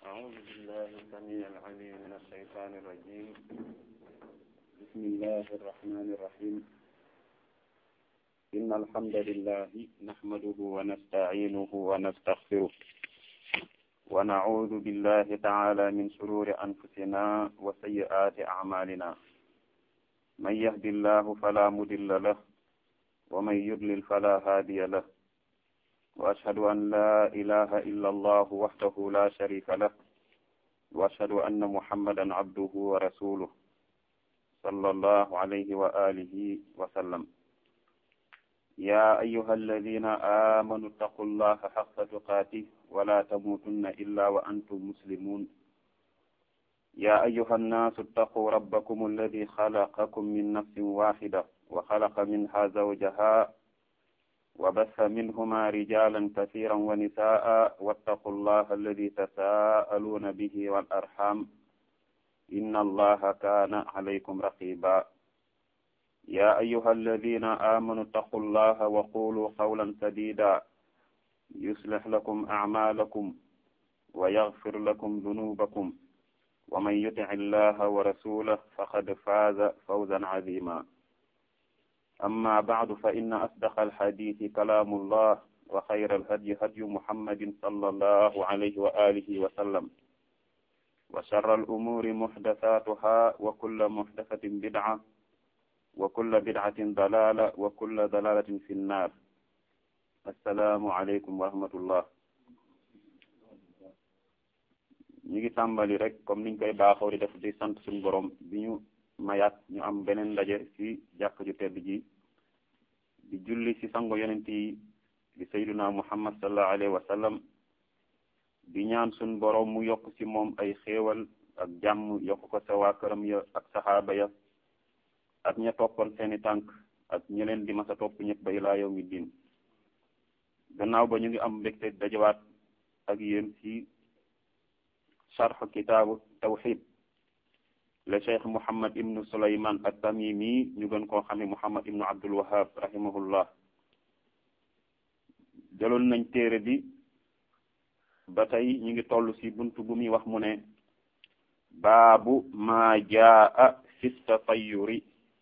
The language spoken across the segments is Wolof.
أعوذ بالله السميع العليم من الشيطان الرجيم بسم الله الرحمن الرحيم إن الحمد لله نحمده ونستعينه ونستغفره ونعوذ بالله تعالى من شرور أنفسنا وسيئات أعمالنا من يهد الله فلا مضل له ومن يضلل فلا هادي له وأشهد أن لا إله إلا الله وحده لا شريك له وأشهد أن محمدا عبده ورسوله صلى الله عليه وآله وسلم يا أيها الذين آمنوا اتقوا الله حق تقاته ولا تموتن إلا وأنتم مسلمون يا أيها الناس اتقوا ربكم الذي خلقكم من نفس واحدة وخلق منها زوجها وبث منهما رجالا كثيرا ونساء واتقوا الله الذي تساءلون به والأرحام إن الله كان عليكم رقيبا يا أيها الذين آمنوا اتقوا الله وقولوا قولا سديدا يصلح لكم أعمالكم ويغفر لكم ذنوبكم ومن يطع الله ورسوله فقد فاز فوزا عظيما أما بعد فإن أصدق الحديث كلام الله وخير الهدي هدي محمد صلى الله عليه وآله وسلم وشر الأمور محدثاتها وكل محدثة بدعة وكل بدعة ضلالة وكل ضلالة في النار السلام عليكم ورحمة الله ñu ngi tàmbali rek comme niñ koy baaxoo di def di sant suñu borom bi ñu mayaat ñu am beneen ndaje ci jàkk ju tedd ji di julli ci sango yonent yi di sayduna muhammad sallallahu alayhi wa sallam di ñaan suñ borom mu yokk ci moom ay xéewal ak jàmm yokk ko sa waa këram ya ak saxaaba ya ak ña toppoon seeni tànk ak ña leen di masa topp ñëpp ba ilaa yawmi diin gannaaw ba ñu ngi am mbégte dajawaat ak yéen ci sharh kitaabu tawxid le cheikh Mouhammad ibnu Soulayman at-Tamimi ñu gën koo xame Mouhammad ibnu Abdul Wahab rahimahullah jëloon nañ téere bi ba tey ñu ngi toll ci buntu bu muy wax mu ne baabu maa jaa fi tatayuri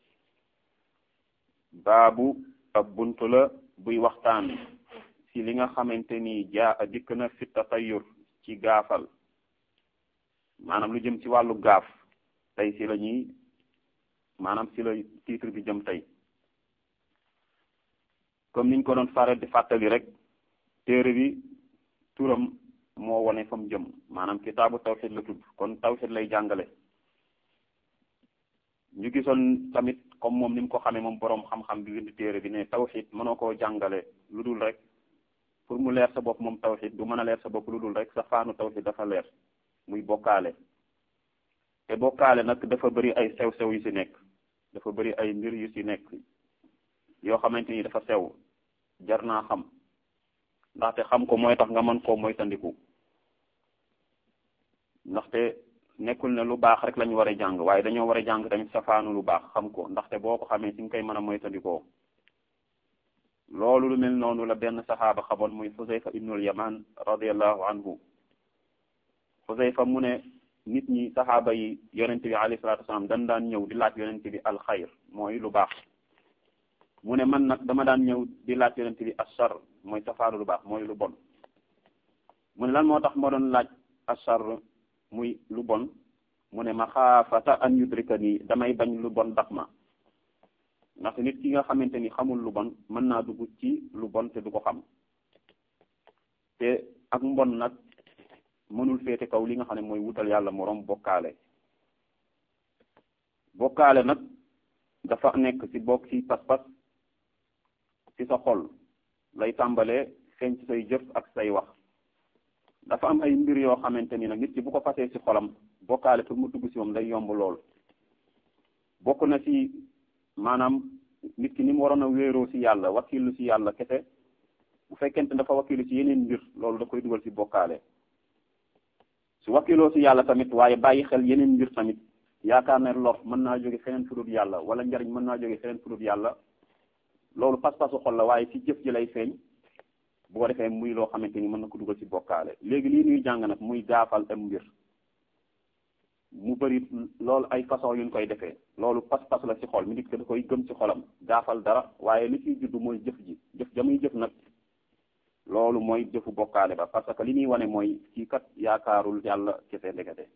baabu ab buntu la buy waxtaan ci li nga xamante ni jaa dikk na fi tatayur ci gaafal maanaam lu jëm ci wàllu gaaf tey si la ñuy maanaam si la titre bi jëm tey comme niñ ko doon faral di fàttali rek téere bi turam moo wone fa mu jëm maanaam kitaabu tawxid la tudd kon tawxid lay jàngale ñu gisoon tamit comme moom ni mu ko xamee moom boroom xam-xam bi bind téere bi ne tawxid mënoo koo jàngale lu dul rek pour mu leer sa bopp moom tawxid du mën a leer sa bopp lu dul rek sa faanu tawxid dafa leer muy bokkaale te bokkaale nag dafa bëri ay sew-sew yu ci nekk dafa bëri ay mbir yu ci nekk yoo xamante ni dafa sew jar naa xam ndaxte xam ko mooy tax nga mën koo moytandiku ndaxte nekkul ne lu baax rek lañu war a jàng waaye dañoo war a jàng tamit safaanu lu baax xam ko ndaxte boo ko xamee ci nga koy mën a moytandikoo loolu lu mel noonu la benn saxaaba xamoon muy Xusayfa ibnul Yaman radiallahu anhu Xusayfa mu ne nit ñi saxaaba yi yonent bi alayhi salaatu wasalaam dañ daan ñëw di laaj yonent bi alxayr mooy lu baax mu ne man nag dama daan ñëw di laaj yonent bi ashar mooy safaanu lu baax mooy lu bon mu ne lan moo tax moo doon laaj ashar muy lu bon mu ne ma xaafata an yudrika nii damay bañ lu bon daf ma ndaxte nit ki nga xamante ni xamul lu bon mën naa dugg ci lu bon te du ko xam te ak mbon nag mënul féete kaw li nga xam ne mooy wutal yàlla moroom bokkaale bokkaale nag dafa nekk ci bokk ci pas-pas ci sa xol lay tàmbalee feeñ ci say jëf ak say wax dafa am ay mbir yoo xamante ni nag nit ki bu ko fasee ci xolam bokkaale pour mu dugg ci moom day yomb lool bokk na ci maanaam nit ki ni mu waroon a wéeroo ci yàlla wakilu ci yàlla kese bu fekkente dafa wakilu ci yeneen mbir loolu da koy dugal ci bokkaale su wakiloo ci yàlla tamit waaye bàyyi xel yeneen mbir tamit yaakaar ne lor mën naa jóge feneen fudut yàlla wala njariñ mën naa jóge feneen fudut yàlla loolu pas-pasu xol la waaye ci jëf ji lay feeñ bu ko defee muy loo xamante ni mën na ko dugal ci bokkaale léegi lii ñuy jàng nag muy gaafal am mbir mu bëri loolu ay façon yuñ koy defee loolu pas-pas la ci xol mi nit ko da koy gëm ci xolam gaafal dara waaye li ciy juddu mooy jëf ji jëf ja muy jëf nag loolu mooy jëfu bokkaale ba parce que li muy wane mooy kii kat yaakaarul yàlla kese ndekete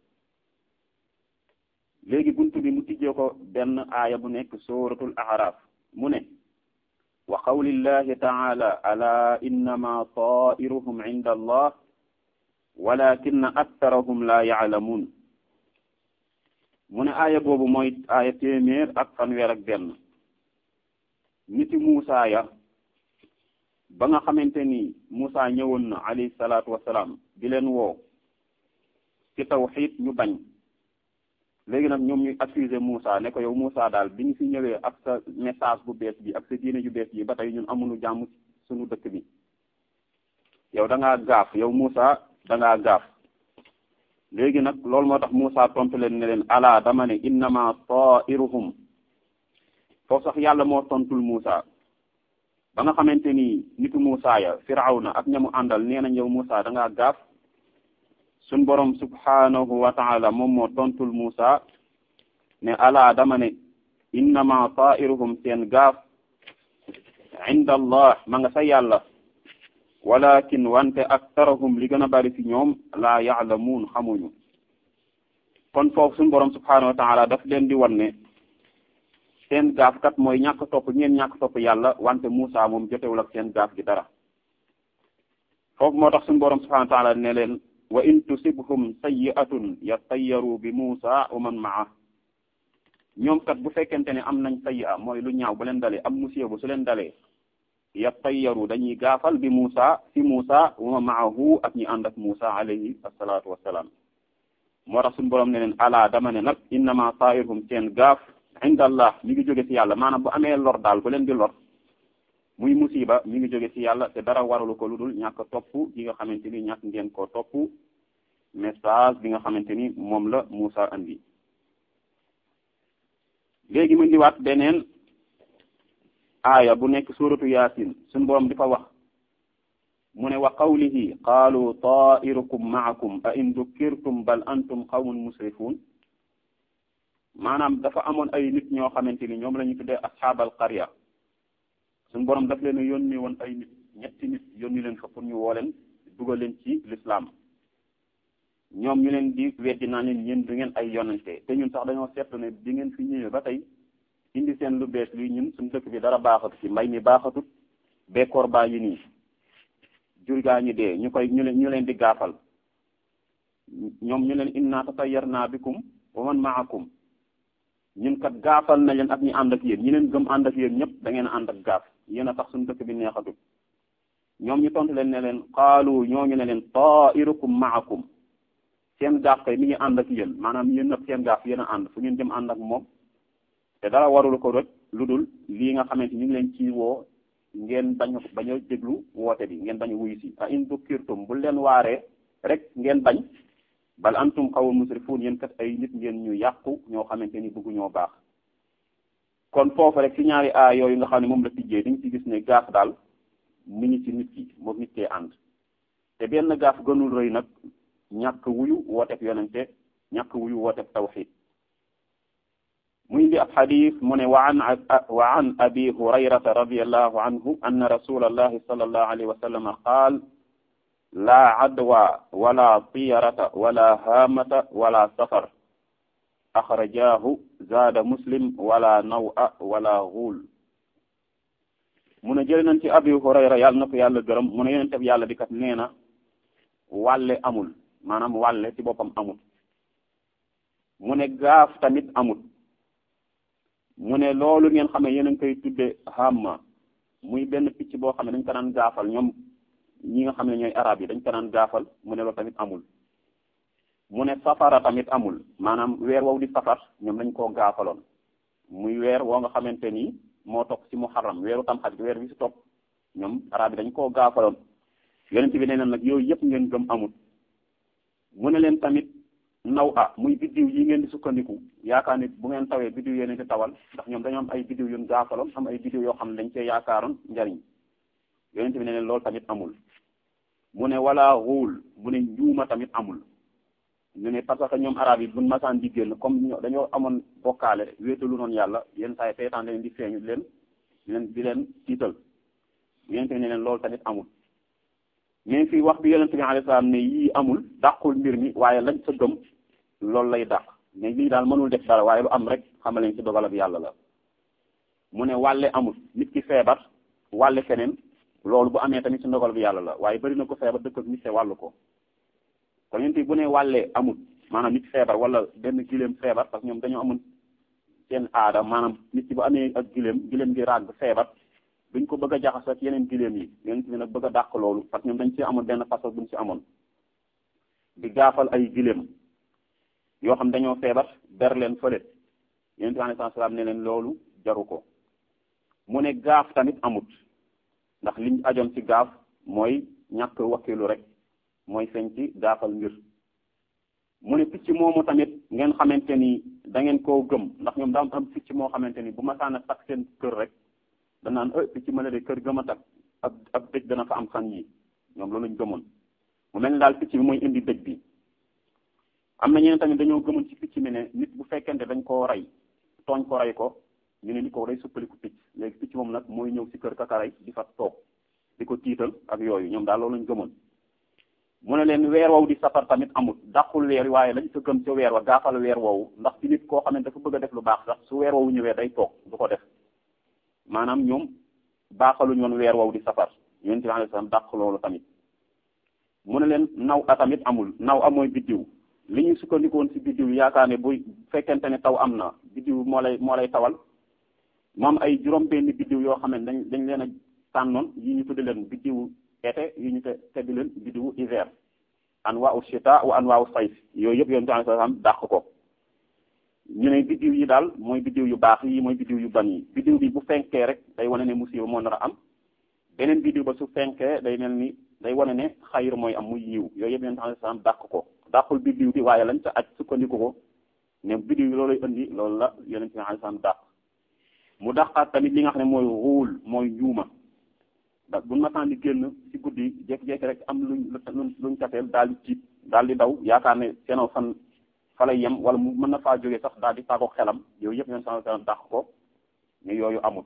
léegi buntu bi mu tijjee ko benn aaya bu nekk suratul araf mu ne wa qawlillahi taala ala innama tairuhum inda allah walakinna aktarahum la yaalamuun mu ne aaya boobu mooy aaya téeméer ak fanweer ak benn niti Muusa ya ba nga xamante ni Muusa ñëwoon na alayhi salaatu wasalaam di leen woo ci tawxiid ñu bañ léegi nag ñoom ñuy accuser Muusa ne ko yow Muusa daal bi ñu fi ñëwee ak sa message bu bees bi ak sa diine ju bees bi ba tey ñun amuñu jàmm suñu dëkk bi yow da ngaa gaaf yow Muusa da ngaa gaaf léegi nag loolu moo tax Muusa tontu leen ne leen ala dama ne innama tairuhum foofu sax yàlla moo tontul Muusa ba nga xamante ni nitu Muusa ya Firawna ak ñamu àndal nee nañ yow Muusa da ngaa gaaf suñ borom subhanahu wa taala moom moo tontul Muusa ne ala dama ne innama tairuhum seen gaaf inda allah ma nga sa yàlla walakin wante aktarahum li gën a bari ci ñoom laa yaalamuun xamuñu kon foofu suñu borom subhanahu wa taala daf leen di wan ne seen gaaf kat mooy ñàkk topp ngeen ñàkk topp yàlla wante Muusa moom jotewul ak seen gaaf gi dara foofu moo tax suñu borom subhanahu wa taala ne leen wa in tusibhum sayyi'atun yattayyaru bi Muusa wa man maa ñoom kat bu fekkente ne am nañ sayyi'a mooy lu ñaaw bu leen dalee am musiba bu su leen dalee yattayyaru dañuy gaafal bi Muusa fi Muusa wa maahu ak ñi ànd ak Muusa alayhi assalatu wassalaam moo tax suñu borom ne leen ala dama ne nag innama tairuhum seen gaaf inda allah mi ngi jóge ci yàlla maanaam bu amee lor daal bu leen di lor muy musiba mi ngi jóge ci yàlla te dara waralu ko lu dul ñàkk topp gi nga xamante ni ñàkk ngeen ko topp message bi nga xamante ni moom la Muusa andi léegi mu ndiwaat beneen aaya bu nekk suratu yasin suñu borom di fa wax mu ne wa qawlihi qaalu tairukum maakum a in dukkirtum bal antum qawmun musrifun maanaam dafa amoon ay nit ñoo xamante ni ñoom la ñu tuddee asxaabal qarya suñu borom daf leen a yónni woon ay nit ñetti nit yónni leen fa pour ñu woo leen dugal leen ci l'islam ñoom ñu leen di weddi naa leen ñeen du ngeen ay yonante te ñun sax dañoo seetlu ne bi ngeen fi ñëwee ba tey indi seen lu bees luy ñun suñu dëkk bi dara baaxatu ci mbay mi baaxatut bekkoor baa yi nii jur gaa ñi dee ñu koy ñu leen ñu leen di gaafal ñoom ñu leen inna tatayyarna bikum wa man ma'akum ñun kat gaafal na leen ak ñi ànd ak yéen ñi leen gëm ànd ak yéen ñëpp da ngeen a ànd ak gaaf yéen a tax suñu dëkk bi neexatut ñoom ñu tontu leen ne leen qaalu ñooñu ne leen ta'irukum ma'akum seen gaaf kay mi ngi ànd ak yéen maanaam yéen nag seen gaaf yéen a ànd fu ngeen jëm ànd ak moom te dara warul ko rek lu dul lii nga xamante ñu ngi leen ci woo ngeen bañ bañ a déglu woote bi ngeen bañ a wuyu si a in dukkirtum bu leen waaree rek ngeen bañ bal antum qawmun musrifun yéen kat ay nit ngeen ñu yàqu ñoo xamante ni bëggu ñoo baax kon foofu rek ci ñaari a yooyu nga xam ne moom la tijjee dañ ci gis ne gaaf daal mi ngi ci nit ki moom nit kee ànd te benn gaaf gënul rëy nag ñàkk wuyu wooteeb yonente ñàkk wuyu wooteeb tawxid muy indi ab xadis mu ne wa an wa an abi hurayrata radiallahu anhu anna rasulallahi sallallahu alayhi wa sallam qaal laa adwa wala tiyarata wala haamata wala safar axrajahu zaada muslim wala nawa wala xuul mu ne jële nañ ci abi hurayra yàlla na ko yàlla gërëm mu ne yonente bi yàlla bi kat nee na wàlle amul maanaam wàlle ci boppam amul mu ne gaaf tamit amul mu ne loolu ngeen xam ne yéen a ngi koy tudde hamma muy benn picc boo xam ne dañ ko daan gaafal ñoom ñi nga xam ne ñooy arab yi dañ ko daan gaafal mu ne loolu tamit amul mu ne safara tamit amul maanaam weer wow di safar ñoom dañ koo gaafaloon muy weer woo nga xamante ni moo topp ci muharram weeru tamxarit weer bi si topp ñoom arab yi dañ koo gaafaloon yonent bi nee na nag yooyu yëpp ngeen gëm amul mu ne leen tamit naw a muy biddiw yi ngeen di sukkandiku yaakaar ni bu ngeen tawee biddiw yéen di tawal ndax ñoom dañoo am ay biddiw yun gaafaloon am ay biddiw yoo xam ne dañ cee yaakaaroon njariñ yonent bi ne leen loolu tamit amul mu ne wala xuul mu ne njuuma tamit amul ñu ne parce que ñoom arab yi buñ masaan di génn comme dañoo amoon bokkaale wéetalu noonu yàlla yenn saa yi seytaan leen di feeñu di leen di leen di leen tiital yonente bi ne leen loolu tamit amul mais fii wax bi yonente bi alayhi salaam ne yii amul dàqul mbir mi waaye lañ sa gëm loolu lay dàq mais lii daal mënul def dara waaye lu am rek xamal leen ci dogalab yàlla la mu ne wàlle amul nit ki feebar wàlle keneen loolu bu amee tamit ci ndogal bi yàlla la waaye bari na ko feebar dëkk ak nit te wàllu ko kon yonente bu ne wàllee amul maanaam nit feebar wala benn gileem feebar parce que ñoom dañoo amul seen aada maanaam nit ki bu amee ak gileem gileem gi ràgg feebar duñ ko bëgg a jaxas ak yeneen gileem yi yonent bi nag bëgg a dàq loolu parce que ñoom dañ ci amoon benn façon buñ ci amoon di gaafal ay gileem yoo xam dañoo feebar ber leen fële yonent bi alayhi salaam ne leen loolu jaru ko mu ne gaaf tamit amut ndax liñ ajoon ci gaaf mooy ñàkk wakkilu rek mooy feeñ ci gaafal mbir mu ne picc moomu tamit ngeen xamante ni da ngeen koo gëm ndax ñoom daa am picc moo xamante ni bu ma saan a takk seen kër rek danaan e picc ma la de kër gëm a takk ab ab dëj dana fa am xan yi ñoom loolu lañ gëmoon mu mel ni daal picc bi mooy indi dëj bi am na ñeneen tamit dañoo gëmoon ci picc mi ne nit bu fekkente dañ koo rey tooñ ko rey ko ñu ne ni ko day suppaliku picc léegi picc moom nag mooy ñëw ci kër kakaray di fa toog di ko tiital ak yooyu ñoom daal loolu lañ gëmoon mu ne leen weer woowu di safar tamit amul dàqul weer yi waaye lañ sa gëm ca weer wa gaafal weer woowu ndax ci nit koo xam ne dafa bëgg a def lu baax sax su weer woowu ñëwee day toog du ko def maanaam ñoom baaxaluñu woon weer woowu di safar yonent bi alayhi salaam dàq loolu tamit mu ne leen naw a tamit amul naw a mooy biddiw li ñu sukkandikoon ci biddiw yaakaar ne buy fekkente ne taw am na biddiw moo lay moo lay tawal moom ay juróom-benn biddiw yoo xam ne dañ dañ leen a tànnoon yi ñu tudde leen biddiwu été yi ñu te teddi leen biddiwu hiver anwaa'u shita wa anwaa'u sayf yooyu yëpp yonent bi alayhi salaam dàq ko ñu ne biddiw yi daal mooy biddiw yu baax yi mooy biddiw yu ban yi biddiw bi bu fenkee rek day wane ne musiba moo nar a am beneen biddiw ba su fenkee day mel ni day wane ne xayir mooy am muy yiw yooyu yëpp yonent alayhi salaam dàq ko dàqul biddiw bi waaye lañ sa aj sukkandiku ko ne biddiw yi looluy indi loolu la yonent bi alayhi salaam dàq mu dàqaat tamit li nga xam ne mooy ruul mooy njuuma da bu mataan di génn ci guddi jékki-jékki rek am luñ luñ tafeel daal di tiit daal di daw yaakaar ne seenoo fan fa lay yem wala mu mën na faa jógee sax daal di tàggoog xelam yooyu yëpp yonent sallallahu alayhi wasallam dàq ko ne yooyu amul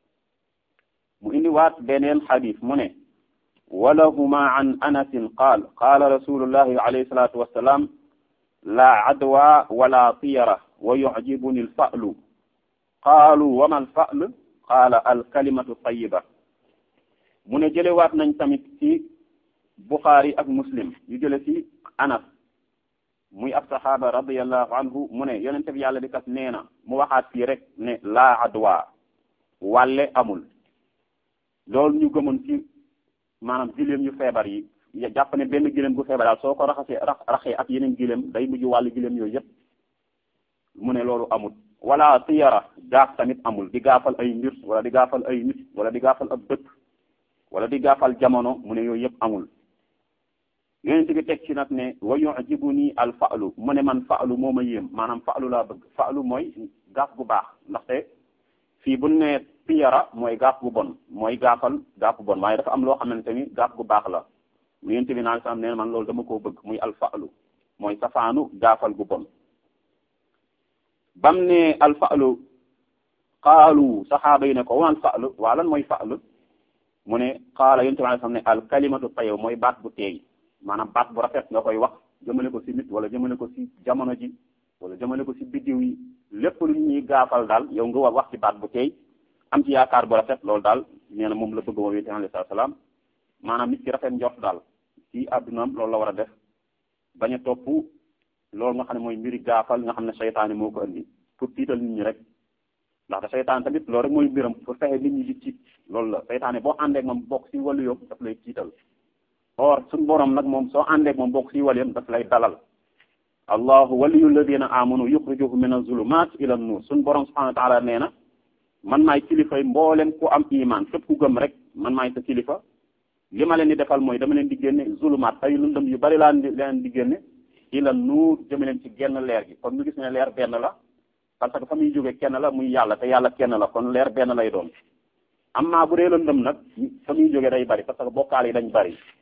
mu indi waat beneen xadis mu ne walahuma an anasin qaal qaala rasulullahi alayhi salatu wassalam la adwa wala tiyara wa yucjibuni alfa'lu qaalu wama alfa'l qaala alkalimatu tayiba mu ne jëlewaat nañ tamit ci Bukhari ak Muslim yu jële ci Anas muy ab saxaaba radiallahu anhu mu ne yonente bi yàlla di kat nee na mu waxaat fii rek ne laa adwa wàlle amul loolu ñu gëmoon ci maanaam giléem yu feebar yi jàpp ne benn giléem gu feebar daal soo ko raxasee raxee ak yeneen giléem day mujj wàllu giléem yooyu yëpp mu ne loolu amul wala tiyara gaaf tamit amul di gaafal ay mbir wala di gaafal ay nit wala di gaafal ab dëkk wala di gaafal jamono mu ne yooyu yëpp amul yonent bi teg ci nag ne wa yu'jibuni al fa'lu mu ne man fa'lu moo ma yéem maanaam fa'lu laa bëgg fa'lu mooy gaaf gu baax ndaxte fii bu ne tiyara mooy gaaf gu bon mooy gaafal gaaf gu bon waaye dafa am loo xamante ni gaaf gu baax la yonent bi naan sam ne man loolu dama koo bëgg muy al fa'lu mooy safaanu gaafal gu bon bam ne al fa'lu qaalu saxaaba yi ne ko waan fa'lu waa lan mooy fa'lu mu ne qaala yonent bi sam ne al kalimatu tayyib mooy baat bu teey maanaam baat bu rafet nga koy wax jëmale ko ci nit wala jëmale ko ci jamono ji wala jëmale ko ci biddiw yi lépp lu ñuy gaafal daal yow nga war wax ci baat bu teey am ci yaakaar bu rafet loolu daal nee na moom la bëgg moom yonent bi alayhi salaam maanaam nit ki rafet njort daal ci àddunaam loolu la war a def bañ a topp loolu nga xam ne mooy mbiri gaafal nga xam ne seytaane moo ko indi pour tiital nit ñi rek ndax da seytaane tamit loolu rek mooy mbiram pour fexe nit ñi di tiit loolu la seytaane boo àndeek moom bokk ci wàllu yoom daf lay tiital or suñ borom nag moom soo àndeek moom bokk ci waliyam daf lay dalal allahu waliyu alladina amanu yuxrijuhum min azulumat ila nur suñ borom subhanahu wa taala nee na man maay kilifay mboolem ku am iman képp ku gëm rek man maay sa kilifa li ma leen di defal mooy dama leen di génne zulumaat ay lëndëm yu bari laa leen di génne ila nuur jëme leen ci genn leer gi kon ñu gis ne leer benn la parce que fa muy jóge kenn la muy yàlla te yàlla kenn la kon leer benn lay doon amma bu dee lëndëm nag fa muy jóge day bari parce que bokkaal yi dañ bari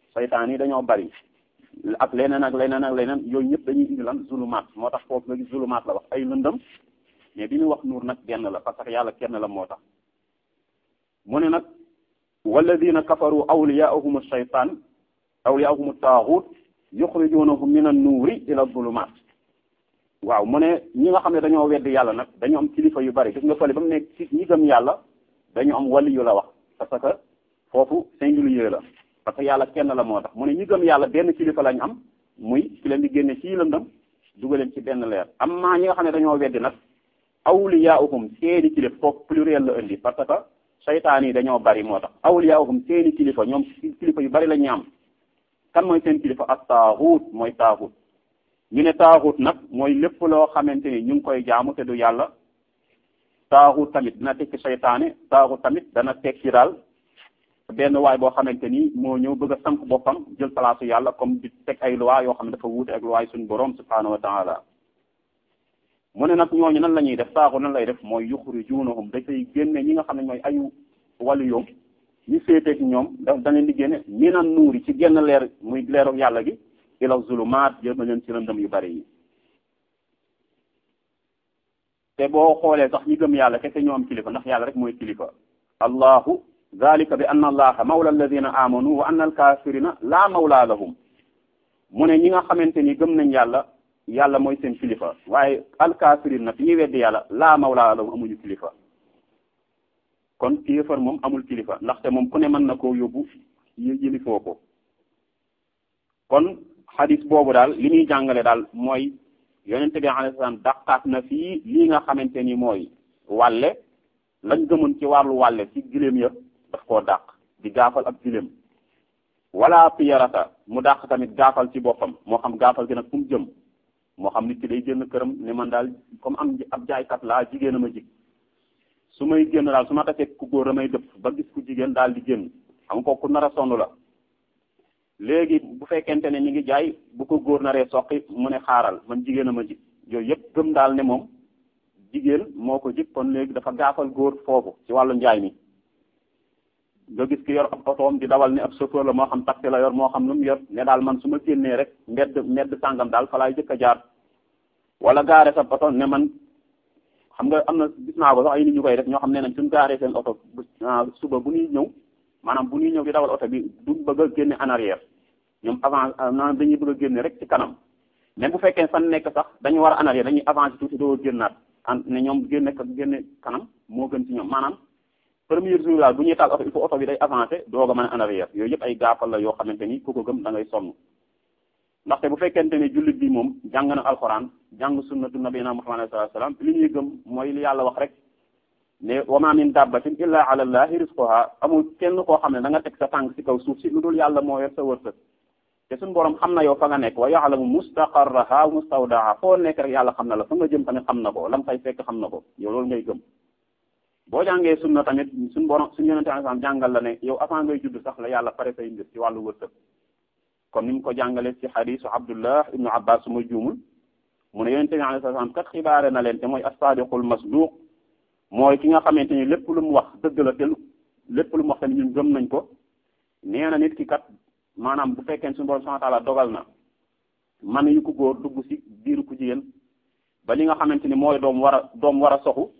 saytaan yi dañoo bari ak leneen ak leneen ak leneen yooyu ñëpp dañuy indi lan zulumaat moo tax foofu nga gis zulumaat la wax ay lëndëm mais bi ñu wax nuur nag benn la parce que yàlla kenn la moo tax mu ne nag walladina kafaru awliyaahum ash-shaytaan awliyaahum at-taaghut yuxrijunahum min an-nuuri ila zulumaat waaw mu ne ñi nga xam ne dañoo weddi yàlla nag dañu am kilifa yu bari gis nga fële ba mu nekk ci ñi gëm yàlla dañu am wali yu la wax parce que foofu singulier la parce que yàlla kenn la moo tax mu ne ñi gëm yàlla benn kilifa lañ am muy ci leen di génne ci lëndëm dugaleen ci benn leer am maa ñi nga xam ne dañoo weddi nag awliyaahum seeni kilifa foofu pluriel la indi parce que saytaan yi dañoo bari moo tax awliyaahum seeni kilifa ñoom kilifa yu bari la ñu am kan mooy seen kilifa ak taaxut mooy taaxut ñu ne taaxut nag mooy lépp loo xamante ni ñu ngi koy jaamu te du yàlla taaxut tamit dina tekki saytaane taaxut tamit dana tekki daal benn waay boo xamante ni moo ñëw bëgg a samp boppam jël palaasu yàlla comme di teg ay loi yoo xam ne dafa wuute ak loi suñu borom subhaanahu wa taala mu ne nag ñooñu nan la ñuy def taaxut nan lay def mooy yuxrijunahum dafay génne ñi nga xam ne mooy ayu wàllu yoom ñu féeteeg ñoom da da leen di génne minan nuuri ci genn leer muy leeru yàlla gi ila zulumaat jël na leen ci lëndëm yu bari yi te boo xoolee sax ñi gëm yàlla kese ñoo am kilifa ndax yàlla rek mooy kilifa allahu dalika bi anna allaha mawla alladina amanu wa anna alkafirina la mawla lahum mu ne ñi nga xamante ni gëm nañ yàlla yàlla mooy seen kilifa waaye alkafirin nag ñi weddi yàlla la mawla lahum amuñu kilifa kon kéefar moom amul kilifa ndaxte moom ku ne mën na koo yóbbu yilifoo ko kon xadis boobu daal li muy jàngale daal mooy yonente bi alayhi salaam daqaat na fii lii nga xamante ni mooy wàlle lañ gëmoon ci wàllu wàlle ci giléem ya daf koo dàq di gaafal ab giléem wala tiyarata mu dàq tamit gaafal ci boppam moo xam gaafal gi nag fu mu jëm moo xam nit ki day génn këram ne man daal comme am ab jaaykat laa jigéen a ma jig su may génn daal su ma tasee ku góor damay dëpp ba gis ku jigéen daal di génn xam ko ku nar a sonn la léegi bu fekkente ne ñu ngi jaay bu ko góor naree soqi mu ne xaaral man jigéen a ma jig yooyu yëpp gëm daal ne moom jigéen moo ko jig kon léegi dafa gaafal góor foofu ci wàllu njaay mi nga gis ki yor ab otoom di dawal ne ab chauffeur la moo xam taxi la yor moo xam lu mu yor ne daal man su ma génnee rek mbedd mbedd sàngam daal fa laay jëkk a jaar wala gaare sa oto ne man xam nga am na gis naa ko sax ay nit ñu koy def ñoo xam ne nañ suñ gaaree seen oto suba bu ñuy ñëw maanaam bu ñuy ñëw di dawal oto bi du bëgg a génne en arrière ñoom avant maanaam dañuy bëgg a génne rek ci kanam même bu fekkee fan nekk sax dañu war a en arrière dañuy avancer tuuti doo génnaat an ne ñoom génne génne kanam moo gën ci ñoom maanaam premier jour daal bu ñuy taal oto il faut oto bi day avancer doog a mën a en arrière yooyu yëpp ay gaafal la yoo xamante ni ku ko gëm da ngay sonn ndaxte bu fekkente ne jullit bi moom jàng na alxuraan jàng sunnatu nabiyina muhammad sallallahu alayhi wasallam li ñuy gëm mooy li yàlla wax rek ne wa ma min dabbatin illa ala allahi rizquha amul kenn koo xam ne da nga teg sa tànk ci kaw suuf si lu dul yàlla moo yor sa wërsëg te suñu borom xam na yow fa nga nekk wa ya'lamu mustaqarraha wa mustawdaaha foo nekk rek yàlla xam na la fa nga jëm tamit xam na ko lam fay fekk xam na ko yow loolu ngay gëm boo jàngee sunna tamit suñu borom suñu yonente alayhi jàngal la ne yow avant ngay judd sax la yàlla pare say mbir ci wàllu wërsëg comme ni mu ko jàngale ci xadisu abdullah ibnu abbas su ma juumul mu ne yonente bi alayhi salaam kat xibaare na leen te mooy as-sadiqul masduq mooy ki nga xamante ni lépp lu mu wax dëgg la te lépp lu mu wax tamit ñun gëm nañ ko nee na nit ki kat maanaam bu fekkee suñu borom subhanahu wa ta'ala dogal na man yu ko góor dugg ci biiru ku jigéen ba li nga xamante ni mooy doom war a doom war a soxu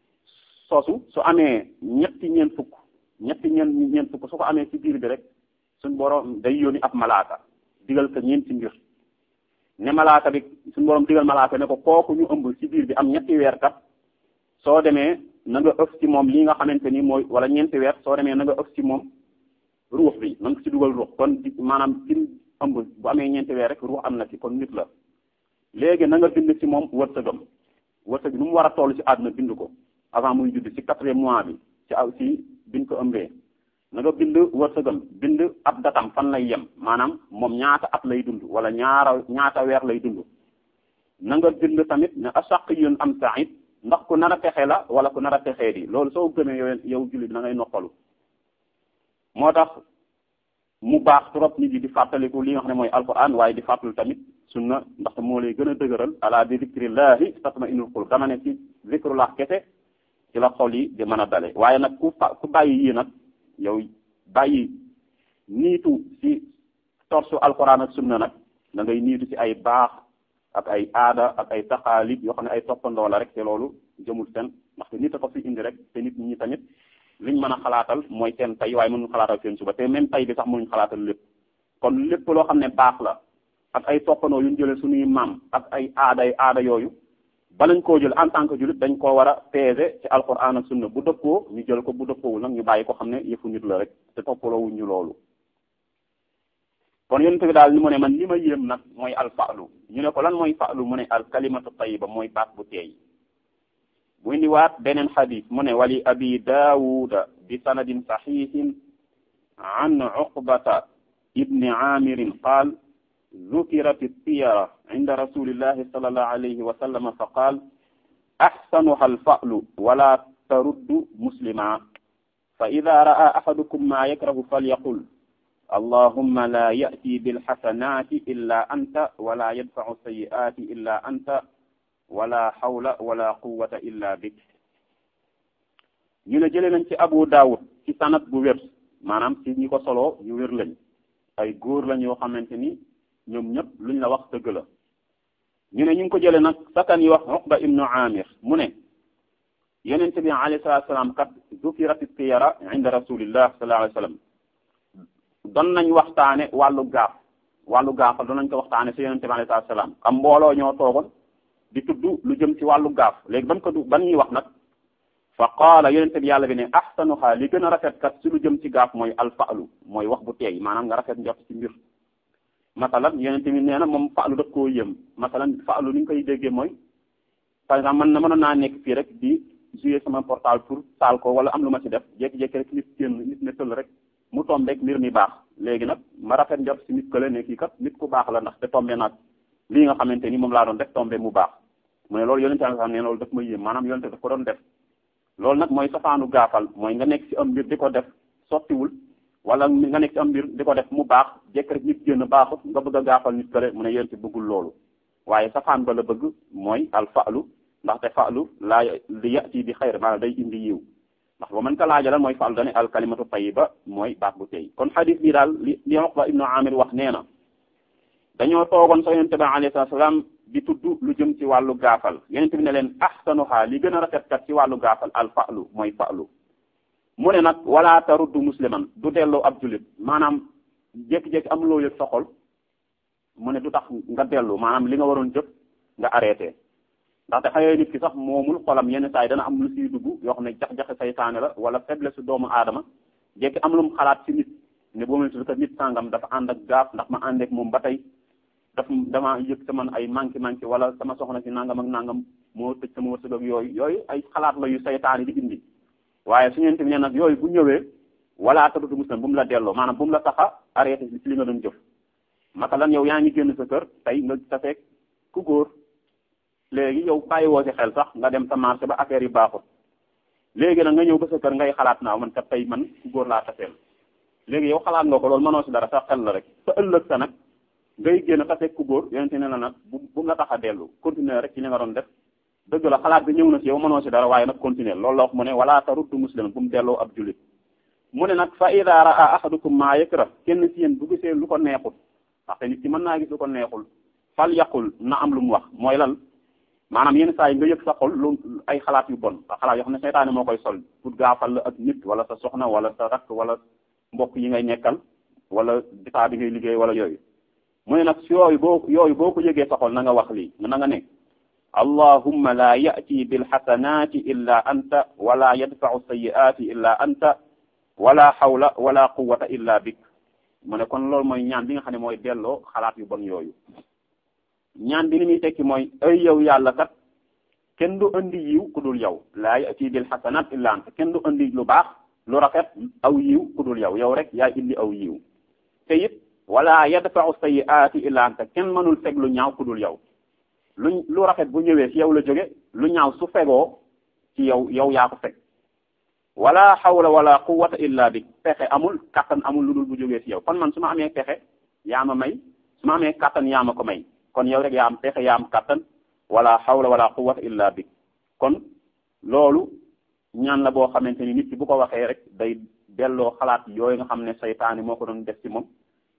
sosu su amee ñetti ñeent fukk ñetti ñeent ñeent fukk su ko amee ci biir bi rek suñu borom day yónni ab malaaka digal ko ñeenti mbir ne malaaka bi suñu borom digal malaaka ne ko kooku ñu ëmb ci biir bi am ñetti weer kat soo demee na nga ëf ci moom lii nga xamante ni mooy wala ñeenti weer soo demee na nga ëf ci moom ruux bi na nga ci dugal ruux kon maanaam ci ëmb bu amee ñeenti weer rek ruux am na ci kon nit la léegi na nga bind ci moom wërsëgam wërsëg nu mu war a toll ci àdduna bind ko avant muy judd ci quatrième mois bi ci aw ci biñ ko ëmbee na nga bind wërsëgam bind ab datam fan lay yem maanaam moom ñaata at lay dund wala ñaara ñaata weer lay dund na nga bind tamit ne asaqiyun am sa'id ndax ku nar a texe la wala ku nar a texee di loolu soo gëmee yow yow jullit na ngay noppalu moo tax mu baax trop nit yi di fàttaliku li nga xam ne mooy alquran waaye di fàttali tamit sunna ndaxte moo lay gën a dëgëral ala bi zikrillahi tatma'innul qulub dama ne ci zikrullah kese ci la xol yi di mën a dale waaye nag ku fa ku bàyyi yii nag yow bàyyi niitu ci torsu alquran ak sunna nag da ngay niitu ci ay baax ak ay aada ak ay taxaalib yoo xam ne ay toppandoo la rek te loolu jëmul seen ndaxte nit a ko fi indi rek te nit ñi tamit liñ mën a xalaatal mooy seen tey waaye mënuñ xalaatal seen suba te même tey bi sax mënuñ xalaatal lépp kon lépp loo xam ne baax la ak ay toppandoo yu ñu jëlee suñuy maam ak ay aada ay aada yooyu balañ koo jël en tant que jullit dañ koo war a peser ci alquran ak sunna bu dëppoo ñu jël ko bu dëppoowul nag ñu bàyyi ko xam ne yëfu nit la rek te toppaloowuñ ñu loolu kon yonent bi daal ni mu ne man li ma yéem nag mooy al fa'lu ñu ne ko lan mooy fa'lu mu ne al kalimatu tayyiba mooy baat bu teey bu indiwaat beneen xadis mu ne wali abi daawuda bi sanadin saxiixin an uqbata ibni aamirin qaal ذكرت الطيرة عند رسول الله صلى الله عليه وسلم فقال أحسنها الفأل ولا ترد مسلما فإذا رأى أحدكم ما يكره فليقل اللهم لا يأتي بالحسنات إلا أنت ولا يدفع السيئات إلا أنت ولا حول ولا قوة إلا بك ñu ne jëlee nañ ci Abu Daawud ci sanad bu wér maanaam ci ñi ko solo ñu wér lañ ay góor lañ yoo xamante ni ñoom ñëpp luñ la wax dëgg la ñu ne ñu ngi ko jëlee nag sakan yi wax Uqba ibnu Amir mu ne yonente bi alayhi salatu salaam kat zukirati tiyara inda rasulillah sallallahu alayhi wasallam doon nañ waxtaane wàllu gaaf wàllu gaafal doon nañ ko waxtaane si yonente bi alayhi salatu salaam am mbooloo ñoo toogoon di tudd lu jëm ci wàllu gaaf léegi ban ko du ban ñuy wax nag fa qaala yonente bi yàlla bi ne ahsanuha li gën a rafet kat si lu jëm ci gaaf mooy alfaalu mooy wax bu teey maanaam nga rafet njort ci mbir masalan yonente bi nee na moom faalu daf koo yëm masalan faalu ni ñu koy déggee mooy par exemple man na mënoon naa nekk fii rek di jouer sama portable pour taal ko wala am lu ma ci def jékki-jékki rek nit génn nit ne tëll rek mu tombe rek mbir mi baax léegi nag ma rafet njort si nit kële ne kii kat nit ku baax la ndax te tombe nag lii nga xamante ni moom laa doon def tombe mu baax mu ne loolu yonente bi ne loolu daf ma yëm maanaam yonente daf ko doon def loolu nag mooy safaanu gaafal mooy nga nekk ci am mbir di ko def sottiwul wala nga nekk ci am mbir di ko def mu baax jekk rek nit génn baaxut nga bëgg a gaafal nit kële mu ne yéen ci bëggul loolu waaye safaan ba la bëgg mooy al fa'lu ndaxte fa'lu laa li yati bi xayr maanaam day indi yiw ndax ba mën ko laajalan mooy fa'lu dane al kalimatu tayyiba mooy baat bu tey kon xadis bi daal li li Uqba ibnu Amir wax nee na dañoo toogoon sa yonente bi alayhi salaam di tudd lu jëm ci wàllu gaafal yonente bi ne leen ahsanuha li gën a rafet kat ci wàllu gaafal al fa'lu mooy fa'lu mu ne nag wala taruddu musliman du delloo ab jullit maanaam jékki-jékki am loo yëg sa xol mu ne du tax nga dellu maanaam li nga waroon jëf nga arrêté ndaxte xëy nit ki sax moomul xolam yenn saa yi dana am lu siy dugg yoo xam ne jax-jaxe saytaane la wala faiblesse doomu aadama jékki am lu mu xalaat ci nit ne boo mel que nit sàngam dafa ànd ak gaaf ndax ma ànd ak moom ba tey daf dama yëg sama ay manqué manqué wala sama soxna si nangam ak nangam moo tëj sama wërsëg ak yooyu yooyu ay xalaat la yu saytaane di indi waaye su ñeenti ne nag yooyu bu ñëwee wala tadutu muslim bu mu la delloo maanaam bu mu la tax a arrêté ci li nga doon jëf masalan yow yaa ngi génn sa kër tey nga tafeeg ku góor léegi yow bàyyi woo si xel sax nga dem sa marché ba affaire yi baaxut léegi nag nga ñëw ba sa kër ngay xalaat naa man kat tey man ku góor laa tafeel léegi yow xalaat nga ko loolu mënoo si dara sa xel la rek sa ëllëg sa nag ngay génn tafeeg ku góor yonente ne la nag bu bu mu la tax a dellu continuer rek ci li nga doon def dëgg la xalaat bi ñëw na si yow mënoo si dara waaye nag continuer loolu la wax mu ne wala taruddu musliman bu mu delloo ab julit mu ne nag fa ida raa ahadukum maa yakra kenn si yéen bu gisee lu ko neexul ndaxte nit ki mën naa gis lu ko neexul fal yaqul na am lu mu wax mooy lan maanaam yenn saa yi nga yëg sa xol lu ay xalaat yu bon xalaat yoo xam ne seytaane moo koy sol pour gaafal la ak nit wala sa soxna wala sa rakk wala mbokk yi ngay nekkal wala ditaa bi ngay liggéey wala yooyu mu ne nag si yooyu boo yooyu boo ko yëgee sa xol na nga wax lii na nga ne allahumma la ya'ti bil hasanati illa anta wala yadfa'u sayyi'ati illa anta wala hawla wala quwwata illa bik mu ne kon loolu mooy ñaan bi nga xam ne mooy delloo xalaat yu bon yooyu ñaan bi ni muy tekki mooy ay yow yàlla kat kenn du andi yiw ku dul yow laa ya'ti bil hasanat illa anta kenn du andi lu baax lu rafet aw yiw ku dul yow yow rek yaa indi aw yiw te it wala yadfa'u sayyi'ati illa anta kenn mënul feg lu ñaaw ku dul yow lu lu rafet bu ñëwee ci yow la jóge lu ñaaw su fegoo ci yow yow yaa ko feg wala hawla wala quwwata illa bi pexe amul kattan amul lu dul bu jógee ci yow kon man su ma amee pexe yaa ma may su ma amee kattan yaa ma ko may kon yow rek yaa am pexe yaa am kattan wala hawla wala quwwata illa bi kon loolu ñaan la boo xamante ni nit ki bu ko waxee rek day delloo xalaat yooyu nga xam ne saytaani moo ko doon def ci moom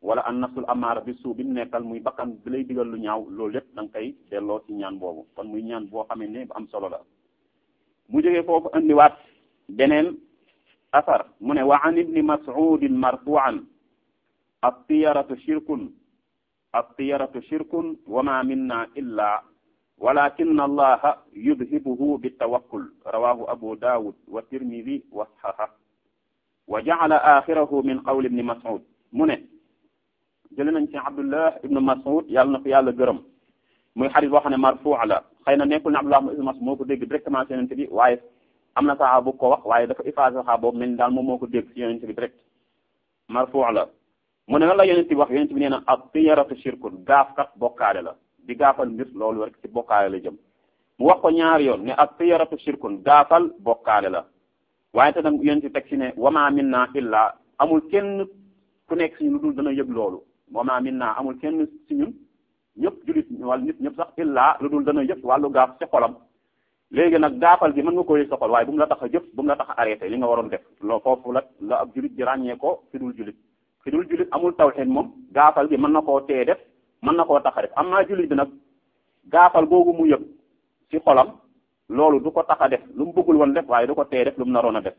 wala an nafsul amaara bi suu bi mu nekkal muy bakkan bi lay digal lu ñaaw loolu lépp da nga koy delloo ci ñaan boobu kon muy ñaan boo xamee ne bu am solo la mu jógee foofu andiwaat beneen asar mu ne wa an ibni mas'udin marfu'an at-tiyaratu shirkun at-tiyaratu shirkun wa ma minna illa walakin allaha yudhibuhu bitawakkul rawahu abu dawud wa tirmidi wa sahaha wa ja'ala akhirahu min qawli ibni mas'ud mu ne jële nañ ci abdullah ibnu mas'ud yàlla na ko yàlla gërëm muy xadis boo xam ne marfu la xëy na nekkul ne abdullah ibnu mas'ud moo ko dégg directement ci yonente bi waaye am na saxaaba bu ko wax waaye dafa effacé saxaaba boobu mel ni daal moom moo ko dégg ci yonente bi direct marfu la mu ne lan la yonente bi wax yonente bi nee na at-tiyaratu shirkun gaaf kat bokkaale la di gaafal mbir loolu rek ci bokkaale la jëm mu wax ko ñaari yoon ne at-tiyaratu shirkun gaafal bokkaale la waaye te nag yonente teg ci ne wama minna illa amul kenn ku nekk si ñu lu dul dana yëg loolu wama minna amul kenn si ñun ñëpp julit wala nit ñëpp sax illa lu dul dana yëg wàllu gaaf ci xolam léegi nag gaafal gi mën nga ko yëg sa xol waaye bu mu la tax a jëf bu mu la tax a arrêté li nga waroon def loo foofu la la ab julit di ràññee ko fi dul julit fi dul julit amul tawhid moom gaafal gi mën na koo tee def mën na koo tax a def am naa julit bi nag gaafal googu mu yëg ci xolam loolu du ko tax a def lu mu bëggul woon def waaye du ko tee def lu mu naroon a def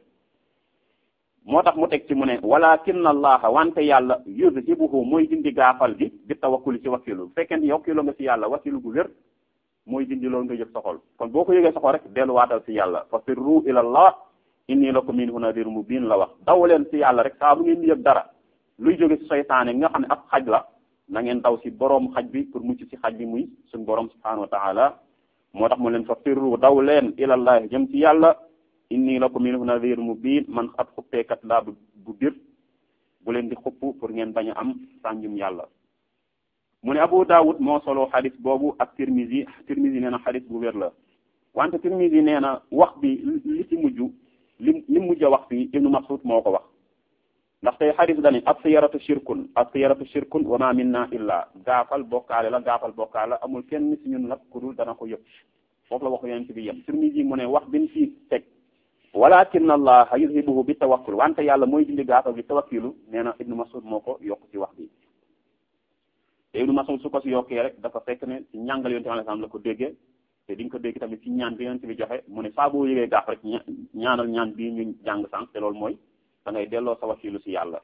moo tax mu teg ci mu ne walakin allaha wante yàlla yuzhibuhu mooy dindi gaafal gi bi tawakkuli ci wakkilu bu fekkee ni wakkilo nga ci yàlla wakkilu gu wér mooy dindi loolu nga yëg sa xol kon boo ko yëgee sa xol rek delluwaatal ci yàlla fa firru ila allah inni lakum minhu nadirun mubin la wax daw leen ci yàlla rek saa bu ngeen di yëg dara luy jóge ci seytaane nga xam ne ab xaj la na ngeen daw ci boroom xaj bi pour mucc ci xaj bi muy suñ boroom subhanahu wa taala moo tax mu leen fa firru daw leen ilallahi jëm ci yàlla inni lakum minhu nadir mubin man ab xuppeekat laa bu bu bir bu leen di xupp pour ngeen bañ a am sànjum yàlla mu ne Abu Dawud moo solo xadis boobu ak Tirmizi Tirmizi nee na xadis bu wér la wante Tirmizi nee na wax bi li ci mujj li li mujj a wax fii Ibnu Mas'ud moo ko wax ndax tey xadis dani as-siyaratu shirkun as-siyaratu shirkun wa ma minna illa gaafal bokkaale la gaafal bokkaale la amul kenn ci ñun nag ku dul dana ko yëg foofu la waxu yonent bi yem Tirmizi mu ne wax bin fii teg walakin allah yuzhibuhu bi tawakkul wante yàlla mooy dindi gaafal bi tawakkilu nee na Ibnu Mas'ud moo ko yokk ci wax bi te Ibnu Mas'ud su ko si yokkee rek dafa fekk ne ci ñàngal yonent bi alayhi salaam la ko déggee te di nga ko dégg tamit ci ñaan bi yonent bi joxe mu ne saa boo yëgee gaaf rek ñaanal ñaan bii ñu jàng sànq te loolu mooy da ngay delloo sa wakilu si yàlla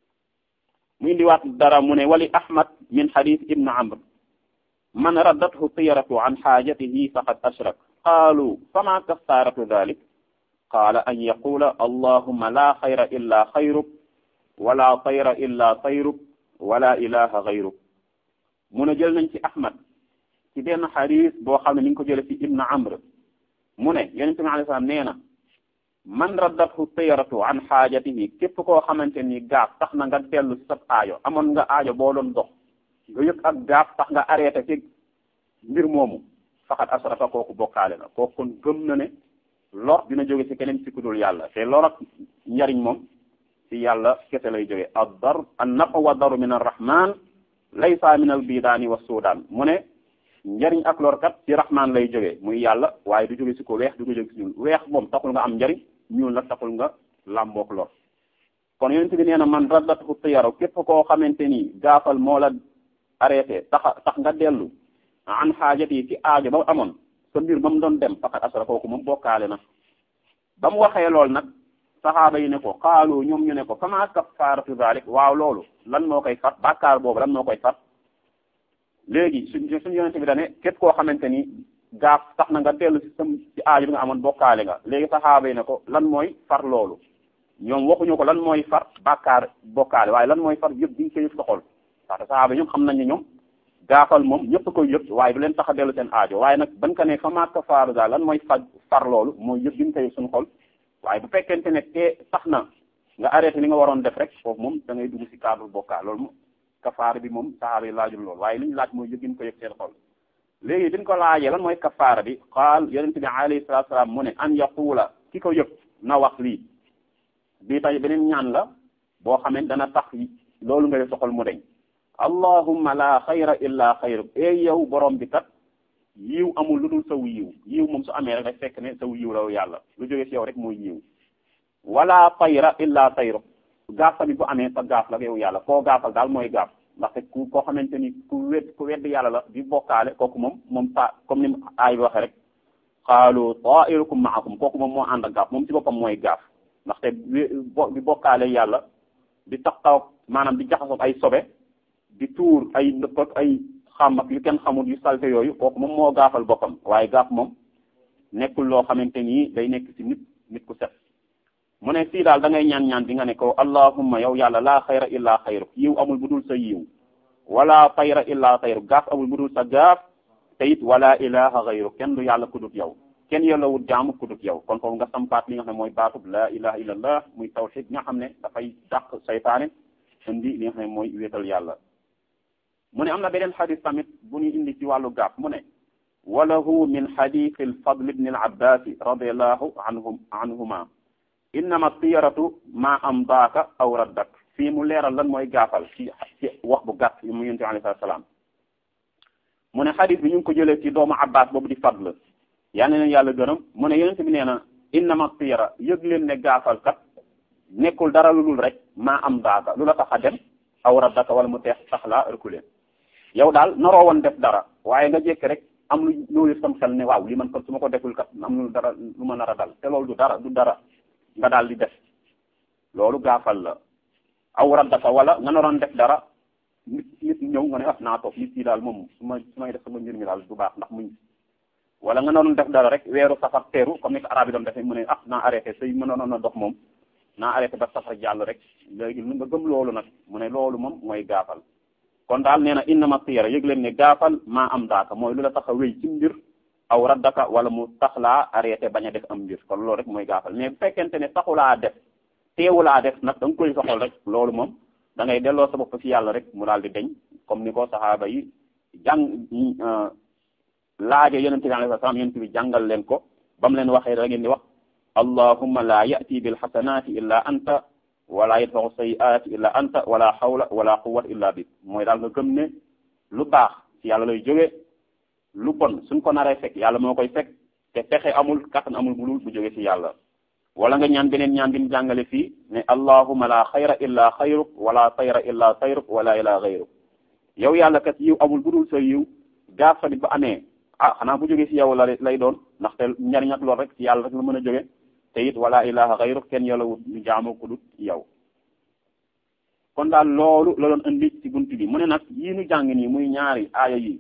mu indiwaat dara mu ne wali ahmad min hadith ibn amr man raddathu tiyaratu an xaajatihi faqad ashrak qaalu fama kafaratu dhalik qaala an yaqula allahumma la xayra illa xayruk wala tayra illa tayruk wala ilaha gayruk mu ne jël nañ ci ahmad ci benn xadis boo xam ne ni ngi ko jële ci ibn amr mu ne yonente bi alayhi salaam nee na man raddathu tiyaratu an xaajatihi képp koo xamante ni gaaf tax na nga dellu ci sa aajo amoon nga aajo boo doon dox nga yëg ak gaaf tax nga arrêté ci mbir moomu faxat asrafa kooku bokkaale na kooku kon gëm na ne lor dina jóge ci keneen ci ku dul yàlla te lor ak njariñ moom ci yàlla kese lay jóge ad dar an nafa wa daru min arrahman laysa min al bidaani wa suudaan mu ne njariñ ak lor kat ci rahman lay jóge muy yàlla waaye du jóge ci ko weex du ko jóge ci ñuul weex moom taxul nga am njariñ ñuul nag taxul nga làmbook lor kon yonent bi nee na man raddatu tiyaro képp koo xamante ni gaafal moo la arrêté tax tax nga dellu an xaajat yi ci aajo ba amoon sa mbir ba mu doon dem faqat asra kooku moom bokkaale na ba mu waxee lool nag saxaaba yi ne ko xaalu ñoom ñu ne ko fama kafaaratu zalik waaw loolu lan moo koy fat bàkkaar boobu lan moo koy fat léegi suñ suñu yonente bi dane képp koo xamante ni gaaf tax na nga dellu ci sam ci aajo bi nga amoon bokkaale nga léegi saxaaba yi ne ko lan mooy far loolu ñoom waxuñu ko lan mooy far bàkkaar bokkaale waaye lan mooy far yëpp di nga koy yëg sa xol parce que saxaaba yi ñoom xam nañ ne ñoom gaafal moom ñëpp koy yëg waaye du leen tax a dellu seen aajo waaye nag ban ka ne fa ma kafaaru daal lan mooy faj far loolu mooy yëg di nga koy yëg suñu xol waaye bu fekkente ne te tax na nga arrêté li nga waroon def rek foofu moom da ngay dugg ci cadre bokkaal loolu moom kafaara bi moom saxaaba yi laajul loolu waaye li ñu laaj mooy yëgin ko yëg seen xol léegi biñ ko laajee lan mooy kafaara bi qaal yonente bi alayhi salatu salaam mu ne an yaquula ki ko yëg na wax lii bii tay beneen ñaan la boo xamee dana tax loolu nga yëg sa xol mu deñ allahumma la xayra illa xayruk ey yow borom bi kat yiw amul lu dul saw yiw yiw moom su amee rek day fekk ne saw yiw la yàlla lu jógee ci yow rek mooy yiw wala tayra illa tayruk gaaf tamit bu amee sa gaaf la yow yàlla koo gaafal daal mooy gaaf ndaxte ku koo xamante ni ku wedd ku wedd yàlla la di bokkaale kooku moom moom sa comme ni aay bi waxee rek qaalu ta'irukum ma'akum kooku moom moo ànd ak gaaf moom ci boppam mooy gaaf ndaxte bi bokkaale yàlla di taxaw maanaam di jaxasoo ay sobe di tuur ay ndëpp ak ay xam ak yu kenn xamul yu salte yooyu kooku moom moo gaafal boppam waaye gaaf moom nekkul loo xamante ni day nekk ci nit nit ku set mu ne fii daal da ngay ñaan ñaan di nga ne ko allahumma yow yàlla laa xayra illa xayru yiw amul bu dul sa yiw wala xayra illa xayru gaaf amul bu dul sa gaaf te it wala ilaha xayru kenn du yàlla kudut yow kenn yellawut jaamu kudut yow kon foofu nga sampaat li nga xam ne mooy baatub la ilaha illallah muy tawxid nga xam ne dafay dàq saytaane indi li nga xam ne mooy wéetal yàlla mu ne am na beneen xadis tamit bu ñu indi ci wàllu gaaf mu ne walahu min xadis alfadl ibn al abbasi radiallahu anhum anhuma innama tiyaratu ma am daaka aw raddak fii mu leeral lan mooy gaafal ci ci wax bu gàtt yu mu yonent alayhi salaam mu ne xadis bi ñu ngi ko jëlee ci doomu abbas boobu di fadl yaa ne leen yàlla gërëm mu ne yonent bi nee na innama tiyara yëg leen ne gaafal kat nekkul dara lu dul rek maa am daaka lu la tax a dem aw raddaka wala mu teex sax laa reculer yow daal naroo woon def dara waaye nga jékki rek am lu loolu sam xel ne waaw li man kat su ma ko deful kat am lu dara lu ma nar a dal te loolu du dara du dara nga daal di def loolu gaafal la aw raddaka wala nga naroon def dara nit nit ñëw nga ne ah naa toog nit yi daal moom su ma su may def sama mbir mi daal du baax ndax muñ wala nga naroon def dara rek weeru safar teeru comme ni ko arab yi doon defee mu ne ah naa arrêté say mënoon a dox moom naa arrêté ba safar jàll rek léegi lu nga gëm loolu nag mu ne loolu moom mooy gaafal kon daal nee na innama tiyara yëg leen ne gaafal maa am daaka mooy lu la tax a wéy ci mbir aw raddaka wala mu tax laa arrêté bañ a def am mbir kon loolu rek mooy gaafal mais bu fekkente ne taxulaa def teewulaa def nag da nga koy soxal rek loolu moom da ngay delloo sa bopp ci yàlla rek mu daal di deñ comme ni ko saxaaba yi jàng laaje yonente bi alayhi salaam yonente bi jàngal leen ko ba mu leen waxee da ngeen di wax allahumma la ya'ti bil hasanati illa anta wala yadfa'u sayyi'ati illa anta wala hawla wala quwwata illa bik mooy daal nga gëm ne lu baax ci yàlla lay jóge lu bon suñ ko naree fekk yàlla moo koy fekk te pexe amul kattan amul bulul bu jóge ci yàlla wala nga ñaan beneen ñaan bi mu jàngale fii ne allahumma la xayra illa xayruk wala xayra illa xayruk wala ila xayruk yow yàlla kat yiw amul budul sa yiw gaaf tamit ba amee ah xanaa bu jóge ci yow la lay doon ndaxte njariñ ak lool rek ci yàlla rek la mën a jóge te it wala ilaha xayruk kenn yàlla wut ñu jaamu ko dut yow kon daal loolu la doon indi ci bunt bi mu ne nag yii nu jàng nii muy ñaari aaya yi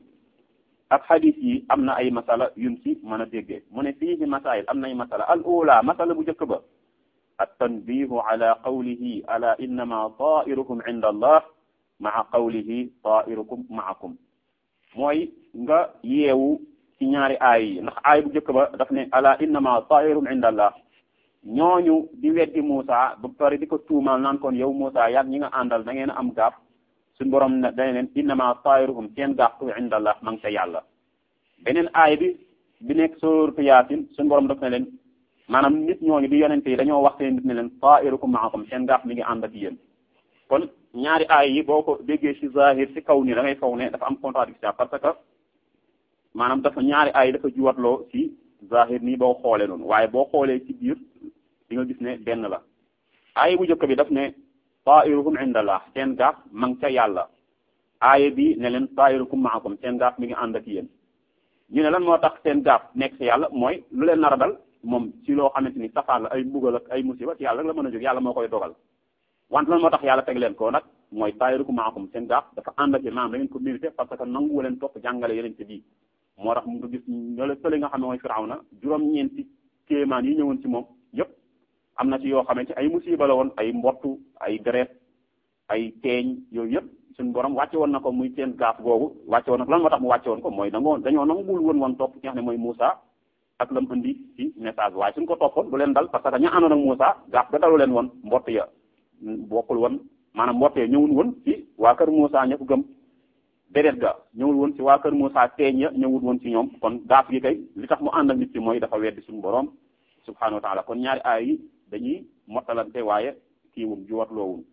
ak xadis yi am na ay masala yun ci mën a déggee mu ne fii ci masail am na ay masala al ula masala bu njëkk ba at tanbihu ala qawlihi ala innama tairukum inda allah maa qawlihi tairukum maakum mooy nga yeewu ci ñaari aay yi ndax aay bu njëkk ba daf ne ala innama tairukum inda allah ñooñu di weddi Muusa ba pare di ko tuumal naan kon yow Muusa yaag ñi nga àndal da ngeen a am gaaf suñu borom ne dañ leen innama tairuhum seen gaaf tu inda allah ma ngi ca yàlla beneen aay bi bi nekk sooratu Yaasin suñu borom daf ne leen maanaam nit ñooñu di yonente yi dañoo wax seen nit ne leen tairukum maakum seen gaaf mi ngi ànd ak yéen kon ñaari aay yi boo ko déggee ci zahir ci kaw ni da ngay faw ne dafa am contradiction parce que maanaam dafa ñaari aay dafa juwatloo ci zahir nii boo xoolee noonu waaye boo xoolee ci biir di nga gis ne benn la aaya bu njëkk bi daf ne tairuhum indallah seen gaaf ma ngi ca yàlla aaya bi ne leen tairukum maakum seen gaaf mi ngi ànd ak yéen ñu ne lan moo tax seen gaaf nekk ci yàlla mooy lu leen nar a dal moom ci loo xamante ni safaan la ay mbugal ak ay musiba ci yàlla rek la mën a jóg yàlla moo koy dogal wante lan moo tax yàlla teg leen ko nag mooy tairukum maakum seen gaaf dafa ànd ak yéen maanaam da ngeen ko mérité parce que nangu leen topp jàngale yeneen ci bii moo tax mu nga gis ñole fële nga xam ne mooy Firawna juróom-ñeenti kéemaan yi ñëwoon ci moom yëpp am na ci yoo xamante ay musiba la woon ay mbottu ay deret ay teeñ yooyu yëpp suñu borom wàcce woon na ko muy seen gaaf googu wàcce woon na ko lan moo tax mu wàcce woon ko mooy dangoo dañoo nangul woon woon topp ki nga xam ne mooy Moussa ak lam indi ci message waaye suñ ko toppoon du leen dal parce que ña àndoon ak Moussa gaaf ga dalu leen woon mbott ya bokkul woon maanaam mbott ya ñëwul woon ci waa kër Moussa ña ko gëm deret ga ñëwul woon ci waa kër Moussa teeñ ya ñëwul woon ci ñoom kon gaaf gi kay li tax mu ànd ak nit ci mooy dafa weddi suñu borom subhanahu wa taala kon ñaari aay yi dañuy mottalante waaye kiiwum ju watloowun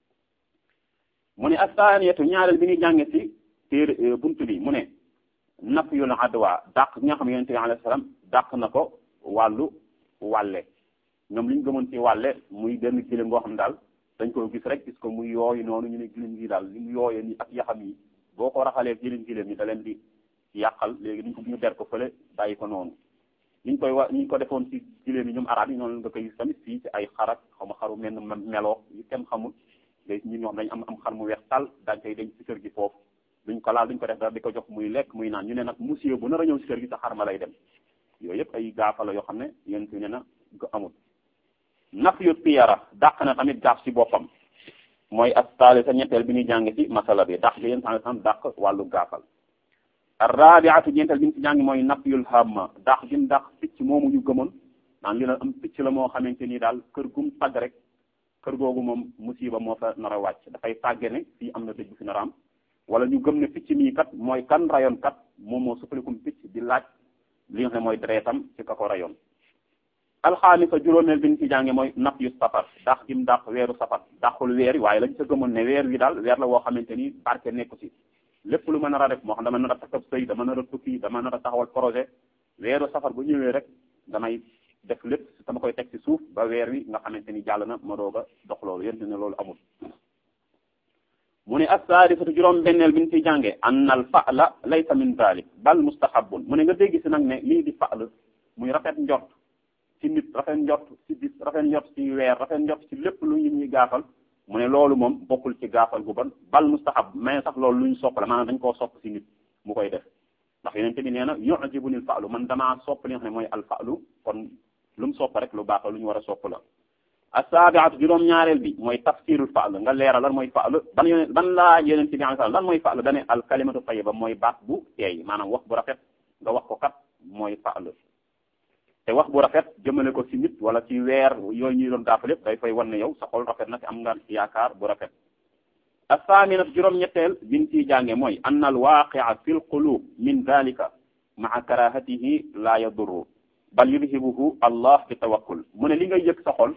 mu ne astaaniyatu ñaareel bi ñuy jànge ci téere bunt bi mu ne nafyul adwa dàq ñi nga xam yonente bi alayhi salaam dàq na ko wàllu wàlle ñoom li ñu gëmoon ci wàlle muy benn giléem ngoo xam daal dañ ko gis rek gis ko muy yooyu noonu ñu ne gilim gi daal li mu yooyee ni ak yaxam yi boo ko raxalee gilim gilim yi da leen di yàqal léegi niñ ko ñu der ko fële bàyyi ko noonu niñ koy wa niñ ko defoon ci giléem yi ñoom arab yi noonu nga koy gis tamit fii ci ay xarak xaw ma xaru menn meloo yu kenn xamul léegi ñun ñoo xam dañ am am xar mu weex tal dañ koy denc ci kër gi foofu duñ ko laal duñ ko def dara di ko jox muy lekk muy naan ñu ne nag monsieur bu nar a ñëw ci kër gi sa xar ma lay dem yooyu yëpp ay gaafa la yoo xam ne yéen fi ne na amul naf yu tiyara dàq na tamit gaaf ci boppam mooy astaali sa ñetteel bi ñuy jàng ci masala bi dàq bi yéen san san dàq wàllu gaafal arrabiatu ñeenteel bi ñu ci jàng mooy nafyul hamma dàq gi mu dàq picc moomu ñu gëmoon naan li la am picc la moo xamante ni daal kër gum tagg rek kër googu moom musiba moo fa nar a wàcc dafay tàgge ne fii am na dëj bu fi nar a am wala ñu gëm ne picc mii kat mooy kan rayoon kat moom moo suppalikum picc di laaj li nga xam ne mooy deretam ci ka ko rayoon alxaamisa juróomeel bi ñu ci jànge mooy naf yu safar dàq gi mu dàq weeru safar dàqul weer yi waaye lañ sa gëmoon ne weer wi daal weer la woo xamante ni barke nekku ci lépp lu ma nar a def moo xam dama nar a takkab sëy dama nar a tukki dama nar a taxawal projet weeru safar bu ñëwee rek damay def lépp dama koy teg ci suuf ba weer wi nga xamante ni jàll na ma doog a dox loolu yéen ne loolu amul mu ne assaadisatu juróom benneel bi ñu ciy jànge anna al fa'la laysa min dalik bal mustahabun mu ne nga dégg si nag ne lii di fa'l muy rafet njort ci nit rafet njort ci bis rafet njort ci weer rafet njort ci lépp lu nit ñi gaafal mu ne loolu moom bokkul ci gaafal gu bon bal mustahab mais sax loolu lu ñu sopp la maanaam dañ koo sopp ci nit mu koy def ndax yeneen bi nee na yu'jibunil fa'lu man damaa sopp li nga xam ne mooy al fa'lu kon lu mu sopp rek lu baax la lu ñu war a sopp la asaabiatu juróom ñaareel bi mooy tafsirul fa'l nga leeral lan mooy fa'l ban yoneen ban laa yeneen bi sallallahu lan mooy fa'l dane al kalimatu tayyiba mooy baat bu teey maanaam wax bu rafet nga wax ko kat mooy fa'l te wax bu rafet jëmale ko ci nit wala ci weer yooyu ñuy doon gaafal yëpp day fay wan ne yow sa xol rafet na te am nga yaakaar bu rafet asaaminat juróom-ñetteel biñ ciy jànge mooy ann al waaqia fi l qulub min dalika maa karahatihi la yadurru bal yudhibuhu allah bi tawakkul mu ne li ngay yëg sa xol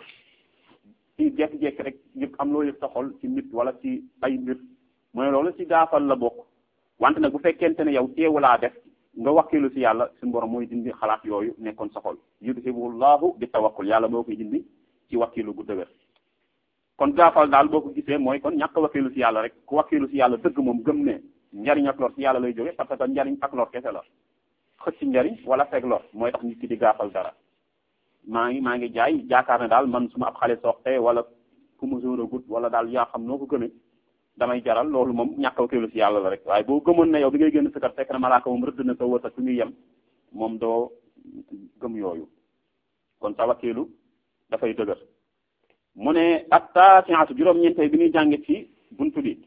ci jekki-jekki rek yëg am loo yëg sa xol ci nit wala ci ay mbir mu ne loolu ci gaafal la bokk wante nag bu fekkente ne yow teewulaa def nga wakkilu ci yàlla suñu borom mooy dindi xalaat yooyu nekkoon sa xol yudhibuhu llahu bi tawakkul yàlla moo koy dindi ci wakkilu gu dëgër kon gaafal daal boo ko gisee mooy kon ñàkk wakkilu ci yàlla rek ku wakkilu ci yàlla dëgg moom gëm ne njariñ ak lor ci yàlla lay jóge parce que njariñ ak lor kese la xëcc njariñ wala fekk lor mooy tax nit ki di gaafal dara maa ngi maa ngi jaay jaakaar ne daal man su ma ab xale soxte wala ku ma zone a gut wala daal yaa xam noo ko gëmee damay jaral loolu moom ñàkk wakkilu ci yàlla la rek waaye boo gëmoon ne yow bi ngay génn sa kër fekk na malaaka moom rëdd na sa wërsëg fi muy yem moom doo gëm yooyu kon sa wakkilu dafay dëgër mu ne attaasiatu juróom-ñeenteel bi ñuy jànge ci buntu bi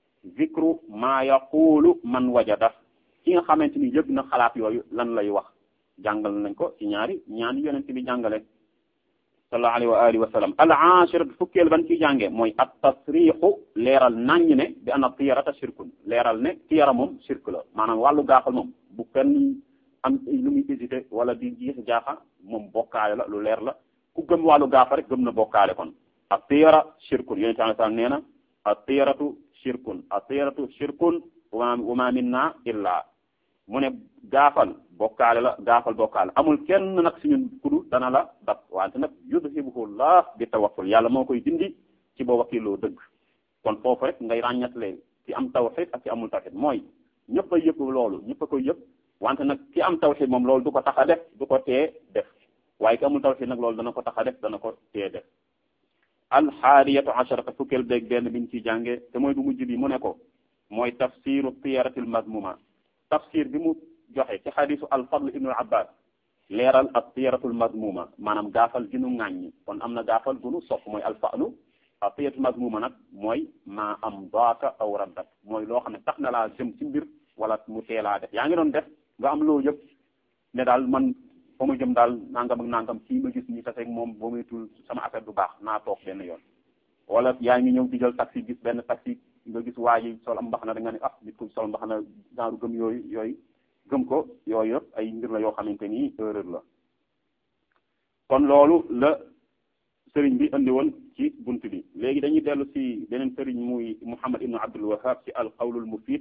zikru ma yaqulu man wajada ki nga xamante ni yëg na xalaat yooyu lan lay wax jàngal nañ ko ci ñaari ñaani yonent bi jàngale sallallahu alayhi wa alihi wa sallam al ashiratu fukkeel ban ciy jànge mooy at tasrixu leeral naññ ne bi anna tiyarata shirkun leeral ne tiyara moom shirk la maanaam wàllu gaafal moom bu kenn am lu muy hésité wala di jiix jaaxa moom bokkaale la lu leer la ku gëm wàllu gaafa rek gëm na bokkaale kon a tiyara shirkun yonente alai salam nee na a tiyaratu shirkun a tiyaratu shirkun wa ma minna illa mu ne gaafal bokkaale la gaafal bokkaale amul kenn nag suñu kudu dana la dab wante nag yudhibuhu llah bi tawakkul yàlla moo koy dindi ci boo wakkiloo dëgg kon foofu rek ngay ràññatle ci am tawxid ak ci amul tawxid mooy ñëpp a yëpp loolu ñëpp a koy yëpp wante nag ki am tawxid moom loolu du ko tax a def du ko tee def waaye ki amul tawxid nag loolu dana ko tax a def dana ko tee def alxaadiyatu asharata fukkeel beeg benn biñ ciy jànge te mooy bu mujj bi mu ne ko mooy tafsiru tiyaratil mazmuma tafsir bi mu joxe ci xadisu alfadl ibnu abbas leeral ak tiyaratul mazmuma maanaam gaafal gi nu ŋàññi kon am na gaafal gu nu sopp mooy alfa'lu ak tiyaratul mazmuma nag mooy maa am daaka aw raddak mooy loo xam ne tax na laa jëm ci mbir wala mu teelaa def yaa ngi doon def nga am loo yëpp ne daal man fa ma jëm daal nangam ak nangam kii ma gis ñi taseeg moom boo muy tul sama affaire du baax naa toog benn yoon wala yaa ngi ñëw di jël taxi gis benn taxi nga gis waa ji sol am mbax na da nga ne ah nit ko sol mbax na genre gëm yooyu yooyu gëm ko yooyu yëpp ay mbir la yoo xamante ni erreur la kon loolu la sëriñ bi andi woon ci bunt bi léegi dañuy dellu ci beneen sëriñ muy Muhammad ibnu Abdul Wahhab ci al qawlul mufid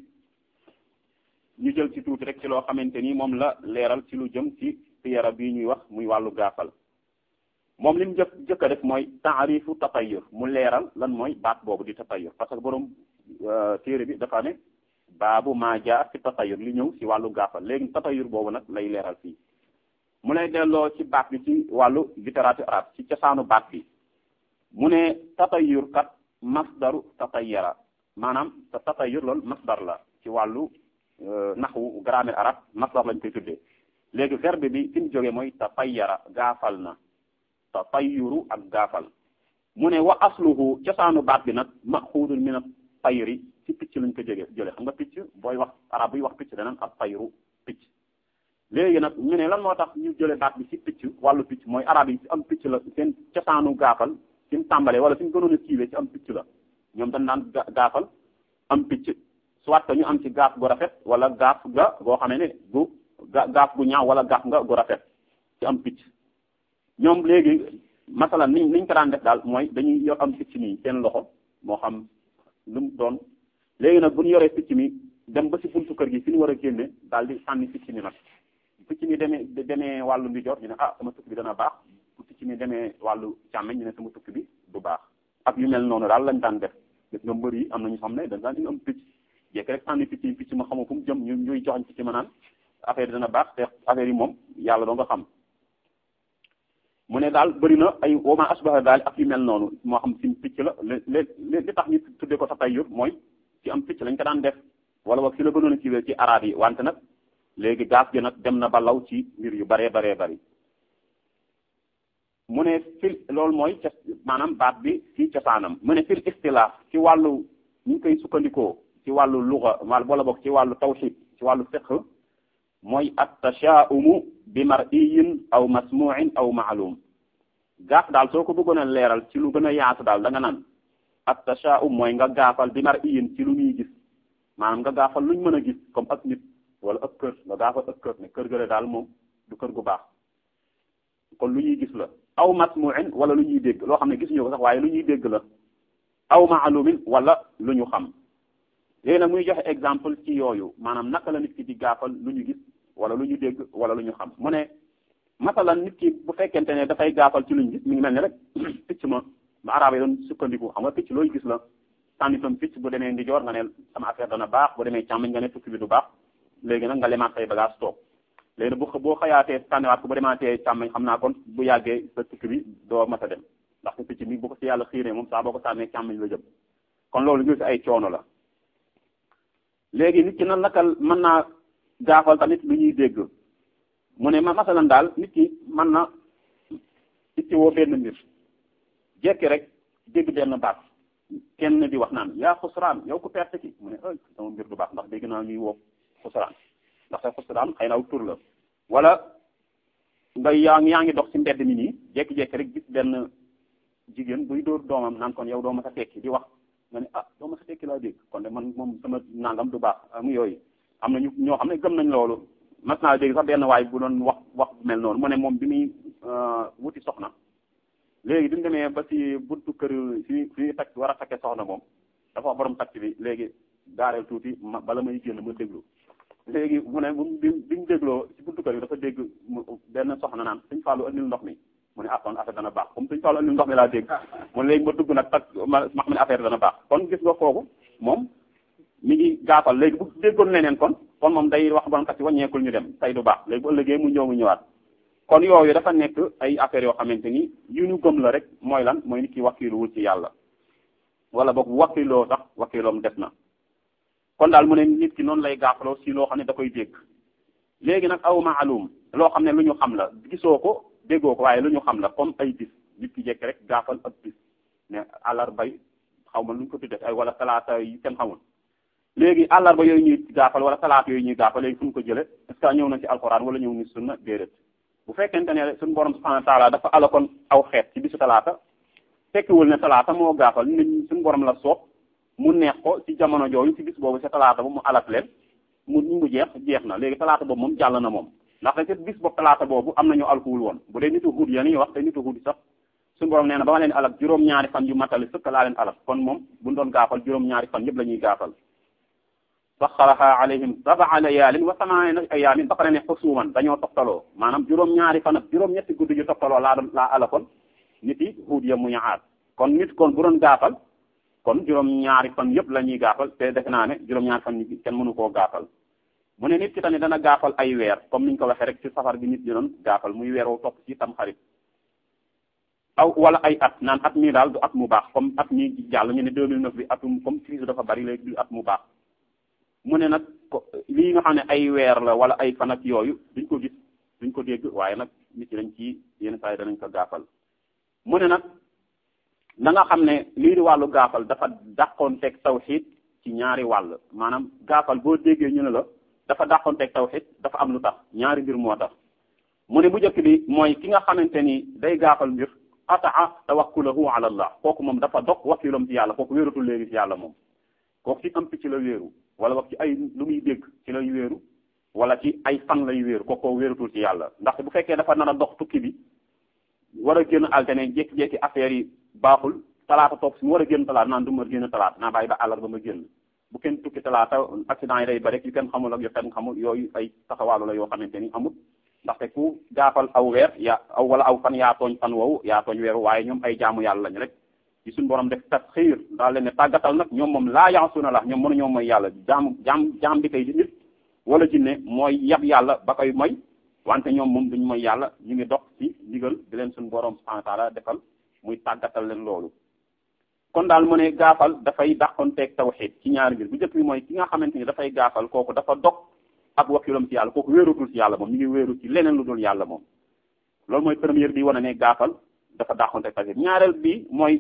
ñu jël ci tuuti rek ci loo xamante ni moom la leeral ci lu jëm ci tiyara bii ñuy wax muy wàllu gaafal moom li mu jëkk jëkk a def mooy taarifu tatayur mu leeral lan mooy baat boobu di tatayur parce que borom téere bi dafa ne baabu maa jaa ci tatayur li ñëw ci wàllu gaafal léegi tatayur boobu nag lay leeral fii mu lay delloo ci baat bi ci wàllu littérature arabe ci cosaanu baat bi mu ne tatayur kat masdaru tatayara maanaam te tatayur loolu masdar la ci wàllu naxwu grammaire arabe masdar lañ koy tuddee léegi verbe bi fi mu jógee mooy tatayara gaafal na tatayuru ak gaafal mu ne wa asluhu cosaanu baat bi nag maxuudun min at-tayri ci picc lañ ko jógee jële xam nga picc booy wax arab buy wax picc danaan ak tayru picc léegi nag ñu ne lan moo tax ñu jële baat bi ci picc wàllu picc mooy arab yi ci am picc la seen cosaanu gaafal fi mu tàmbalee wala fi mu gënoon a siiwee ci am picc la ñoom dañ naan gaafal am picc soit que ñu am ci gaaf gu rafet wala gaaf ga goo xamee ne gu gaaf gu ñaaw wala gaaf nga gu rafet ci am picc ñoom léegi masalan niñ niñ ko daan def daal mooy dañuy yor am picc nii seen loxo moo xam lu mu doon léegi nag bu ñu yoree picc mi dem ba ci buntu kër gi fi ñu war a génne daal di sànni picc mi nag picc mi demee demee wàllu ndijoor ñu ne ah sama tukki bi dana baax bu picc mi demee wàllu càmmeñ ñu ne sama tukki bi du baax ak yu mel noonu daal lañ daan def gis nga mbër yi am na ñu xam ne dañ daan indi am picc jekk rek sànni picc yi picc ma xamoo fu mu jëm ñu ñuy joxañ picc ma naan affaire yi dana baax te affaire yi moom yàlla doo nga xam mu ne daal bëri na ay wama asbaha daal ak yu mel noonu moo xam ci picc la lé li tax ñu tuddee ko tatayur mooy ci am picc lañ ko daan def wala wax ci la gënoon a ciwee ci araab yi wante nag léegi gaaf gi nag dem na ba law ci mbir yu baree baree bari mu ne fil loolu mooy ca maanaam baat bi ci cosaanam mu ne fil istilaaf ci wàllu ñu ngi koy sukkandikoo ci wàllu luga wala boog ci wàllu tawxid ci wàllu fiqh mooy at tashaa'umu bi mar'iyin aw masmu'in aw ma'lum gaaf daal soo ko bëggoon a leeral ci lu gën a yaatu daal da nga naan at tashaa'um mooy nga gaafal bi mar'iyin ci lu ñuy gis maanaam nga gaafal luñ mën a gis comme ak nit wala ak kër nga gaafal ak kër ne kër gële daal moom du kër gu baax kon lu ñuy gis la aw masmu'in wala lu ñuy dégg loo xam ne gisuñu ko sax waaye lu ñuy dégg la aw ma'lumin wala lu ñu xam léegi nag muy joxe exemple ci yooyu maanaam naka la nit ki di gaafal lu ñu gis wala lu ñu dégg wala lu ñu xam mu ne masalan nit ki bu fekkente ne dafay gaafal ci lu ñu gis mi ngi mel ni rek picc ma ma araab yi doon sukkandiku xam nga picc looy gis la sànni tam picc bu demee ndijoor nga ne sama affaire dana baax bu demee càmmiñ nga ne tukki bi du baax léegi nag nga lemaat say bagage toog léegi nag bu boo xëyaatee sànniwaat ko bu demaatee càmmiñ xam naa kon bu yàggee sa tukki bi doo mat a dem ndax picc mi bu ko si yàlla xiiree moom saa boo ko sànnee càmmiñ la jëm kon loolu ñu si ay coono la léegi nit ki na naka mën naa gaafal tamit lu ñuy dégg mu ne ma masalan daal nit ki mën na itti woo benn mbir jekki rek dégg benn baat kenn di wax naan yaa xusraan yow ku perte ki mu ne ay sama mbir du baax ndax dégg naa ñuy woo xusraan ndax sa xusraan xëy na aw tur la wala nga yaa ngi yaa ngi dox ci mbedd mi nii jekki-jekki rek gis benn jigéen buy dóor doomam naan kon yow doo ma sa tekki di wax nga ne ah doo ma sa tekki laa dégg kon de man moom sama nangam du baax mu yooyu am na ñu ñoo xam ne gëm nañ loolu mas naa dégg sax benn waay bu doon wax wax bu mel noonu mu ne moom bi muy wuti soxna léegi bi mu demee ba ci buntu kër fi fi takk war a takkee soxna moom dafa wax borom takk bi léegi gaareel tuuti ma bala may génn ma déglu léegi mu ne bi bi mu dégloo ci buntu kër bi dafa dégg benn soxna naan suñ fàllu andil ndox mi mu ne ah kon affaire dana baax comme suñ fàllu andil ndox mi laa dégg mu ne léegi ma dugg nag tak ma ma xam ne affaire dana baax kon gis nga kooku moom mi ngi gaafal léegi bu déggoon leneen kon kon moom day wax borom taxi wàññeekul ñu dem tey du baax léegi bu ëllëgee mu ñëw mu ñëwaat kon yooyu dafa nekk ay affaires yoo xamante ni yu ñu gëm la rek mooy lan mooy nit ki wakkiluwul ci yàlla wala boog bu wakkiloo sax wakkiloom def na kon daal mu ne nit ki noonu lay gaafaloo si loo xam ne da koy dégg léegi nag aw maalum loo xam ne lu ñu xam la gisoo ko déggoo ko waaye lu ñu xam la comme ay bis nit ki jekk rek gaafal ak bis ne àllarbay xaw ma lu ñu ko tuddee ay wala talaata yi kenn xamul léegi àllarba yooyu ñuy gaafal wala talaata yooyu ñuy gaafal léegi fu ñu ko jële est-ce que ñëw na ci alxuraan wala ñëw ni sunna déedéet bu fekkente ne suñu borom subhanahu wa taala dafa alakoon aw xeet ci bisu talaata fekkiwul ne talaata moo gaafal nit suñu borom la soob mu neex ko ci jamono jooju ci bis boobu sa talaata ba mu alak leen mu mu jeex jeex na léegi talaata boobu moom jàll na moom ndax te bis boobu talaata boobu am nañu alkuwul woon bu dee nitu xuut ya ni wax te nitu xuut sax suñu borom nee na ba ma leen alak juróom-ñaari fan yu matali sëkk laa leen alak kon moom buñ doon gaafal juróom-ñaari fan yëpp la ñuy gaafal saxaraha alayhim sab'a layaalin wa samaaniina ayaamin ba pare ne xusuuman dañoo toftaloo maanaam juróom-ñaari fan ak juróom-ñetti guddi yu toftaloo laa doon laa alakoon nit yi Huud ya muy aad kon nit kon bu doon gaafal kon juróom-ñaari fan yëpp la ñuy gaafal te def naa ne juróom-ñaari fan yi kenn mënu koo gaafal mu ne nit ki tamit dana gaafal ay weer comme niñ ko waxee rek ci safar bi nit ñi doon gaafal muy weer wu topp ci tam xarit aw wala ay at naan at mii daal du at mu baax comme at mii jàll ñu ne 2009 bi atum comme crise dafa bari léegi du at mu baax mu ne nag lii nga xam ne ay weer la wala ay fan ak yooyu duñ ko gis duñ ko dégg waaye nag nit ñi dañ ci yenn saa yi danañ ko gaafal mu ne nag da nga xam ne lii di wàllu gaafal dafa dàqoon teg tawxiid ci ñaari wàll maanaam gaafal boo déggee ñu ne la dafa dàqoon teg tawxiid dafa am lu tax ñaari mbir moo tax mu ne bu njëkk bi mooy ki nga xamante ni day gaafal mbir ataa tawakkulahu ala allah kooku moom dafa dog wakkilam ci yàlla kooku wéeratul léegi ci yàlla moom kooku ci am ci la wéeru wala wax ci ay lu muy dégg ci lay wéeru wala ci ay fan lay wéeru kooku wéeratul ci yàlla ndax bu fekkee dafa nar a dox tukki bi war a génn altine jékki-jékki affaire yi baaxul talaata toog si mu war a génn talaata naan du ma génn talaata naa bàyyi ba àllarba ma génn bu kenn tukki talaata accident yi day bari yu kenn xamul ak yu kenn xamul yooyu ay taxawaalu la yoo xamante ni amul ndaxte ku gaafal aw weer yaa aw wala aw fan yaa tooñ fan woowu yaa tooñ weeru waaye ñoom ay jaamu yàlla lañ rek ci suñu borom def tasxiir daal leen ne tàggatal nag ñoom moom laa yaasuuna la ñoom mënu ñoom mooy yàlla jaam jaam jaam bi kay di nit wala jinne mooy yab yàlla ba koy moy wante ñoom moom duñ mooy yàlla ñu ngi dox ci ndigal di leen suñu borom subhanahu wa taala defal muy tàggatal leen loolu kon daal mu ne gaafal dafay dàqonteeg tawxiid ci ñaari mbir bu njëkk bi mooy ki nga xamante ni dafay gaafal kooku dafa dog ak wakilam ci yàlla kooku wéerutul ci yàlla moom ñu ngi wéeru ci leneen lu dul yàlla moom loolu mooy première bi wane ne gaafal dafa dàqonteeg tawxiid ñaareel bi mooy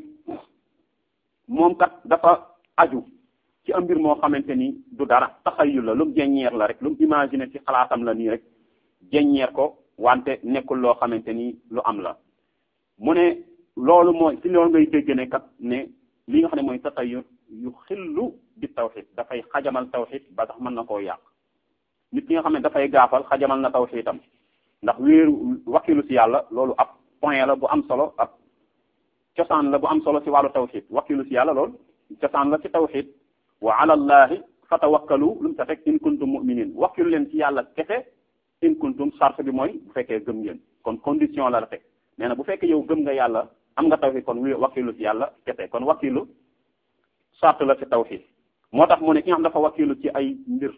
moom kat dafa aju ci am mbir moo xamante ni du dara taxayul la lu mu jeññeer la rek lu mu imaginer ci xalaatam la nii rek jeññeer ko wante nekkul loo xamante ni lu am la mu ne loolu mooy ci loolu ngay dégg ne kat ne li nga xam ne mooy taxayur yu xillu bi tawxid dafay xajamal tawxid ba tax mën na koo yàq nit ki nga xam ne dafay gaafal xajamal na tawxidam ndax wéeru wakilu ci yàlla loolu ab point la bu am solo ab cosaan la bu am solo ci wàllu tawxid wakilu ci yàlla loolu cosaan la ci tawxid wa ala allahi fatawakkalu lu mu ta teg in kuntum mu'minin wakilu leen ci yàlla kese in kuntum sart bi mooy bu fekkee gëm ngeen kon condition la la teg nee na bu fekkee yow gëm nga yàlla am nga tawxid kon wi wakilu ci yàlla kese kon wakilu sart la ci tawxid moo tax mu ne ki nga xam dafa wakilu ci ay mbir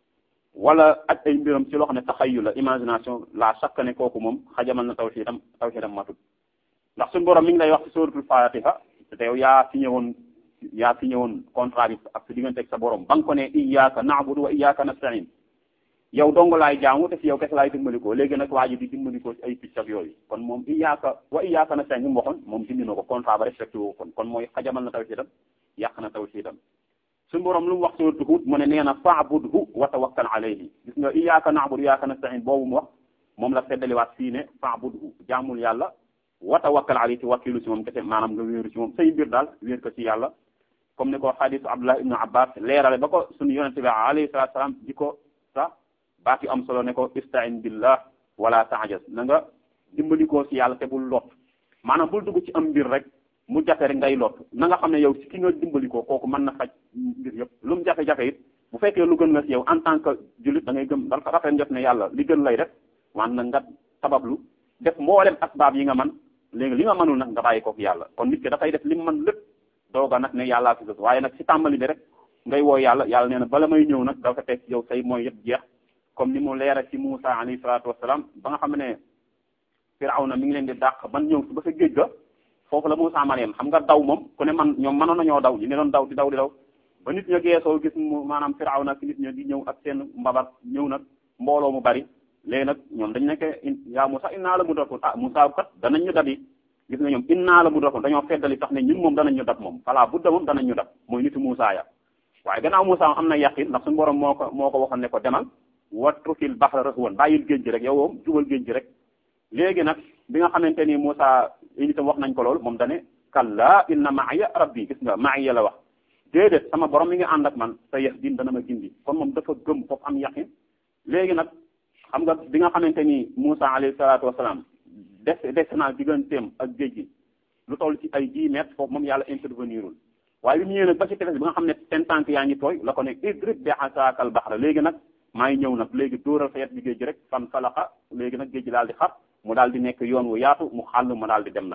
wala ak ay mbiram ci loo xam ne taxayu la imagination la chaque ne kooku moom xajamal na tawxidam tawxidam matut ndax suñu borom mi ngi lay wax ci suratul fatiha te yow yaa signé woon yaa signé woon contrat bi ak sa diggante ak sa borom ba nga ko ne iyyaka na'budu wa iyyaka nasta'in yow dong laay jaamu te si yow kese laay dimbalikoo léegi nag waa ji di dimbalikoo ci ay picc ak yooyu kon moom iyyaka wa iyyaka nasta'in ñu mu waxoon moom dindi na ko contrat ba respecté woo kon kon mooy xajamal na tawxidam yàq na tawxidam suñu borom lu mu wax suratu Hud mu ne nee na fa'budhu wa tawakkal alayhi gis nga iyyaka na'budu iyyaka nasta'in boobu mu wax moom la feddaliwaat fii ne fa'budhu jaamul yàlla wa tawakkal alayhi ci wakkilu ci moom kese maanaam nga wéeru ci moom say mbir daal wéer ko ci yàlla comme ni ko xadisu Abdullah ibnu Abbas leerale ba ko suñu yonente bi alayhi salatu salaam di ko sax baat yu am solo ne ko ista'in billah wala ta'jaz na nga dimbalikoo ci yàlla te bul lot maanaam bul dugg ci am mbir rek mu jafe rek ngay lot na nga xam ne yow ci ki nga dimbalikoo kooku mën na faj mbir yëpp lu mu jafe-jafe it bu fekkee lu gën la ci yow en tant que jullit da ngay gëm dafa rafet njot ne yàlla li gën lay def wan na nga sabablu def mboolem asbaab yi nga man léegi li nga mënul nag nga bàyyi kook yàlla kon nit ki dafay def li mu mën lépp dooga nag ne yàllaa fi sos waaye nag ci tàmbali bi rek ngay woo yàlla yàlla nee na bala may ñëw nag dafa fekk yow say mooy yëpp jeex comme ni mu leera ci Muusa alayhi salaatu wasalaam ba nga xam ne Firawna mi ngi leen di dàq ban ñëw ba sa géej ga foofu la Muusa man yem xam nga daw moom ku ne man ñoom mënoon nañoo daw ñu ne doon daw di daw di daw ba nit ña geesoo gis mu maanaam Firawna ki nit ña di ñëw ak seen mbabat ñëw nag mbooloo mu bari léegi nag ñoom dañ nekke yaa Musa innaa la mudrakun ah Musa kat danañ ñu dabi gis nga ñoom innaa la mudrakun dañoo feddali tax ne ñun moom danañ ñu dab moom fala budda moom danañ ñu dab mooy nitu Musa ya waaye gannaaw Musa am na yaqin ndax suñu borom moo ko moo ko waxoon ne ko demal watrukil bahra rahwan bàyyil géej gi rek yow moom jubal géej gi rek léegi nag bi nga xamante ni Musa itam wax nañ ko lool moom dane kalla inna ma'iya rabbi gis nga ma'iya la wax déedéet sama borom mi ngi ànd ak man sa yahdin dana ma gindi kon moom dafa gëm foofu am yaqin léegi nag xam nga bi nga xamante ni Musa alayhi salaatu wasalaam des des naa digganteem ak géej gi lu toll ci ay dix mètres foofu moom yàlla intervenirul waaye bi mu ñëwee nag ba ci tefes bi nga xam ne seen tànk yaa ngi tooy la ko ne idrib bi asaakal baxra léegi nag maa ngi ñëw nag léegi dóoral sa yet bi géej gi rek fan falaxa léegi nag géej gi daal di xar mu daal di nekk yoon wu yaatu mu xàll mu daal di dem nag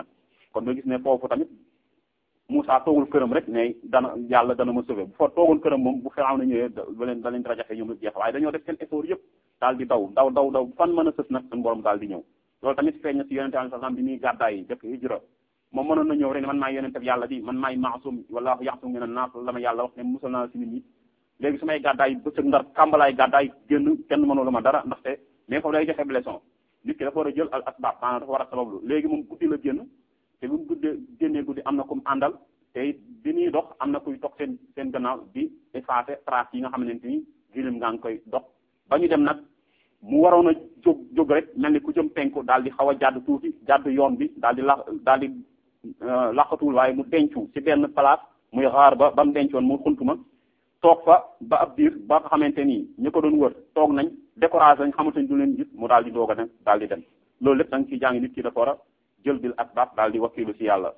kon nga gis ne foofu tamit Moussa toogul këram rek ne dana yàlla dana ma sauver bu fa toogul këram moom bu Firawna ñëwee da leen da leen rajaxe ñoom jeex waaye dañoo def seen effort yëpp daal di daw daw daw daw fan mën a sës nag suñu borom daal di ñëw loolu tamit feeñ na si yonente alayhi salaam bi muy gàddaay yi jëkk hijra moom mënoon na ñëw rek ne man maay yonente bi yàlla di man maay maasum wallahu yaxsum min an-naas la ma yàlla wax ne musal naa si nit ñi léegi su may gàddaay bëccëg ndar kàmbalaay gàddaay génn kenn mënula ma dara ndaxte mais foofu day joxe leçon nit ki dafa war a jël al asbab maanaam dafa war a sabablu léegi moom guddi la génn te bu mu guddee génnee guddi am na kum àndal te bi ñuy dox am na kuy toog seen seen gannaaw di effacer trace yi nga xamante ni gilim ngaa ngi koy dox ba ñu dem nag mu waroon a jóg jóg rek mel ni ku jëm penku daal di xaw a jàdd tuuti jàdd yoon bi daal di la daal di laqatuwul waaye mu dencu ci benn place muy xaar ba ba mu dencoon mu xuntuma toog fa ba ab diir ba nga xamante ni ñi ko doon wër toog nañ découragé nañ xamante ni du leen gis mu daal di doog a dem daal di dem loolu lépp da nga ciy jàng nit ki dafa war a jël bil asbab daal di wakkilu ci yàlla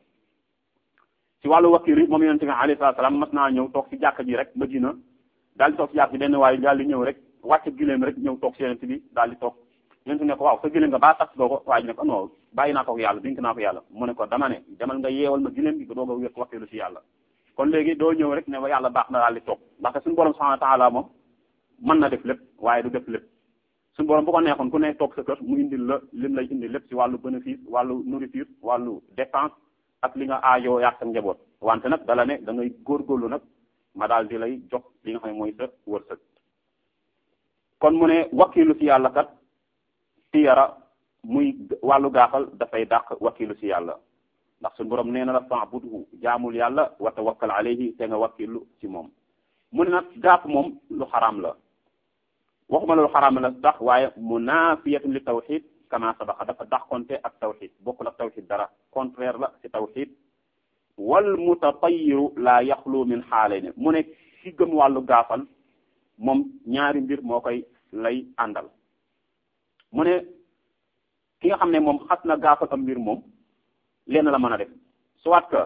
ci wàllu wakkil yi moom yonente bi alayhi salaam mas naa ñëw toog ci jàkka ji rek Madina daal di toog ci jàkk bi benn waaye daal di ñëw rek wàcc gileem rek ñëw toog ci yonente bi daal di toog yonente ne ko waaw sa gileem nga baa tax doo ko waaye ne ko non bàyyi naa ko yàlla dénk naa ko yàlla mu ne ko dama ne demal nga yeewal ma gileem bi doog a wér wakkilu ci yàlla kon léegi doo ñëw rek ne wa yàlla baax na daal di toog ndaxte suñu borom subhanahu wa ta'ala moom mën na def lépp waaye du def lépp suñu borom bu ko neexoon ku ne toog sa kër mu indil la lim lay indi lépp ci wàllu bénéfice wàllu nourriture wàllu dépense ak li nga aajoo yaag sa njaboot wante nag dala ne da ngay góorgóorlu nag ma daal di lay jox li nga xam ne mooy sa wërsëg kon mu ne wakkilu ci yàlla kat tiyara muy wàllu gaafal dafay dàq wakkilu ci yàlla ndax suñu borom nee na la fa'budhu jaamul yàlla wa tawakkal alayhi te nga wakkilu ci moom mu ne nag gaaf moom lu xaraam la waxuma la lu xaraam la sax waaye munafiyatun li tawxid kama sabaqa dafa dàqonte ak tawxid bokkul ak tawxid dara contraire la ci tawxid wal mutatayiru la yaxlu min xaalayni mu ne ki gëm wàllu gaafal moom ñaari mbir moo koy lay àndal mu ne ki nga xam ne moom xas na gaafal am mbir moom lenn la mën a def soit que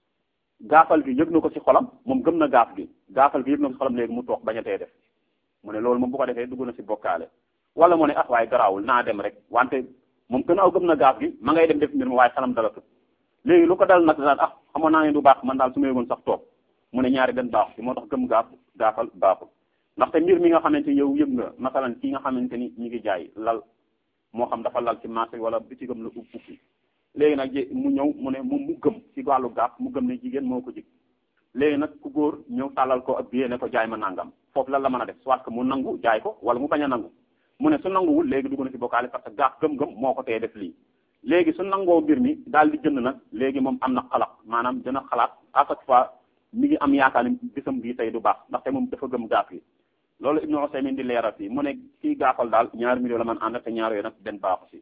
gaafal gi yëg na ko ci xolam moom gëm na gaaf gi gaafal gi yëg na ko ci xolam léegi mu toog bañ a tee def mu ne loolu moom bu ko defee dugg na ci bokkaale wala mu ne ah waaye garaawul naa dem rek wante moom gën aw gëm na gaaf gi ma ngay dem def mbir ma waaye xelam dala tut léegi lu ko dal nag daan ah xamoon naa ne du baax man daal su ma yëgoon sax toog mu ne ñaari benn baaxu ci moo tax gëm gaaf gaafal baaxul ndaxte mbir mi nga xamante yow yëg nga masalan ki nga xamante ni ñi ngi jaay lal moo xam dafa lal ci marché wala bitigam la ub ubbi léegi nag mu ñëw mu ne moom mu gëm ci wàllu gaaf mu gëm ne jigéen moo ko jig léegi nag ku góor ñëw tàllal ko ak biyee ne ko jaay ma nangam foofu lan la mën a def soit que mu nangu jaay ko wala mu bañ a nangu mu ne su nanguwul léegi dugg na ci bokkaale parce que gaaf gëm-gëm moo ko tee def lii léegi su nangoo mbir mi daal di jënd nag léegi moom am na xalaat maanaam dina xalaat à chaque fois mi ngi am yaakaar ni bisam bii tey du baax ndaxte moom dafa gëm gaaf yi loolu Ibnu Usaymin di leeral fii mu ne kii gaafal daal ñaari million la man ànd te ñaar yooyu nag benn baaxu si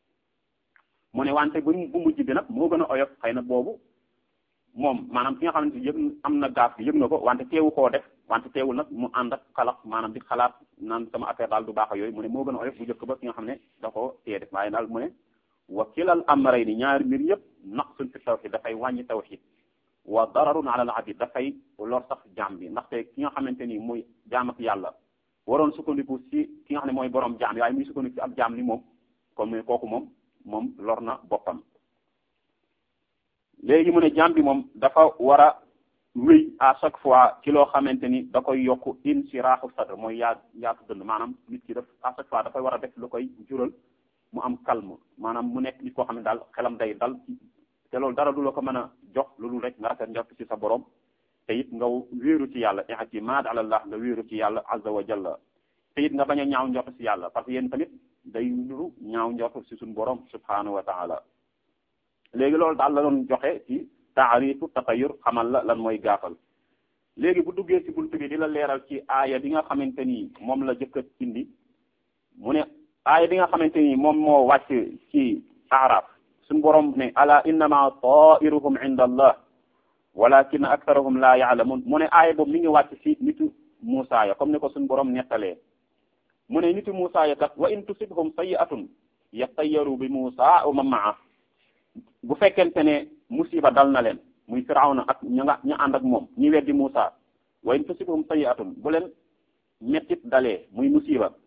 mu ne wante bu bu mujj bi nag moo gën a oyof xëy na boobu moom maanaam ki nga xamante yëg am na gaaf bi yëg na ko wante teewu koo def wante teewul nag mu ànd ak xalaat maanaam di xalaat naan sama affaire daal du baax a yooyu mu ne moo gën a oyof bu njëkk ba ki nga xam ne da ko tee def waaye daal mu ne wa kilal amrayni ñaari mbir yëpp naqsun fi tawxid dafay wàññi tawxid wa dararun ala al abid dafay lor sax jaam bi ndaxte ki nga xamante ni mooy jaam ak yàlla waroon sukkandiku ci ki nga xam ne mooy borom jaam waaye muy sukkandiku ci ab jaam ni moom kon mu ne kooku moom moom lor na boppam léegi mu ne jaam bi moom dafa war a wéy à chaque fois ci loo xamante ni da koy yokk insiraaxu sadr mooy yaa yaatu dënd maanaam nit ki daf à chaque fois dafay war a def lu koy jural mu am calme maanaam mu nekk nit koo xam ne daal xelam day dal te loolu dara du la ko mën a jox loolu rek nga rafet njort ci sa borom te it nga wéeru ci yàlla i'timaad ala Allah nga wéeru ci yàlla azza wa jalla te it nga bañ a ñaaw njort ci yàlla parce que yéen tamit day nuru ñaaw njort ci suñu borom subhanahu wa taala léegi loolu daal la doon joxe ci taarifu tatayur xamal la lan mooy gaafal léegi bu duggee ci buntu bi di la leeral ci aaya bi nga xamante ni moom la jëkkat indi mu ne aaya bi nga xamante ni moom moo wàcc ci araf suñu borom ne ala innama tairuhum inda allah walakin aktharuhum la yaalamun mu ne aaya boobu mi ngi wàcc ci nitu Muusa ya comme ni ko suñu borom nettalee mu ne nitu Muusa ya kat wa in tusibhum sayi'atun yattayaru bi Muusa wa man ma'a bu fekkente ne musiba dal na leen muy Firawna ak ña nga ña ànd ak moom ñi weddi Muusa wa in tusibhum sayi'atun bu leen mettit dalee muy musiba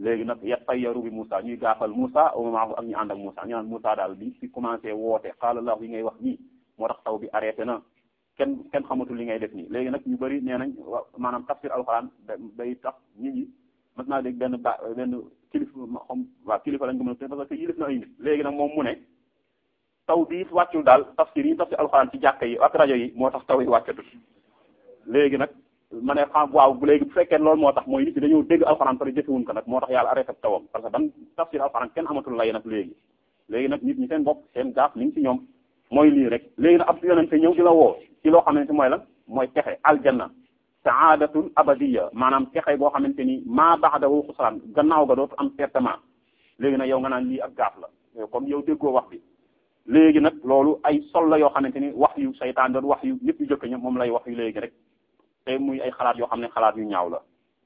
léegi nag yatayyaru bi Moussa ñuy gaafal Moussa wa maahu ak ñu ànd ak Moussa ñu naan Moussa daal bi fi commencé woote qaala Allah yi ngay wax nii moo tax taw bi arrêté na kenn kenn xamatul li ngay def nii léegi nag ñu bëri nee nañ wa maanaam tafsir alxuraan day tax nit ñi mas naa dégg benn ba benn kilifa xam waaw kilifa lañ ko mën a parce que yilif na ay nit léegi nag moom mu ne taw bi wàccul daal tafsir yi tafsir alxuraan ci jàkka yi ak rajo yi moo tax taw yi wàccatul léegi nag ma ne xam waaw léegi bu fekkee loolu moo tax mooy nit ñi dañoo dégg alxuraan pare jëfewuñ ko nag moo tax yàlla arrêté tawam parce que ban tafsir alxuraan kenn amatul lay nag léegi léegi nag nit ñi seen bopp seen gaaf li ngi ci ñoom mooy lii rek léegi nag ab yonente ñëw di la woo ci loo xamante mooy lan mooy texe aljanna saadatul abadiya maanaam texe boo xamante ni maa baxdahu xusraan gannaaw ga dootu am pertement léegi nag yow nga naan lii ak gaaf la comme yow déggoo wax bi léegi nag loolu ay sol la yoo xamante ni wax yu saytaan doon wax yu ñëpp yu jëkk ña moom lay wax yu léegi rek te muy ay xalaat yoo xam ne xalaat yu ñaaw la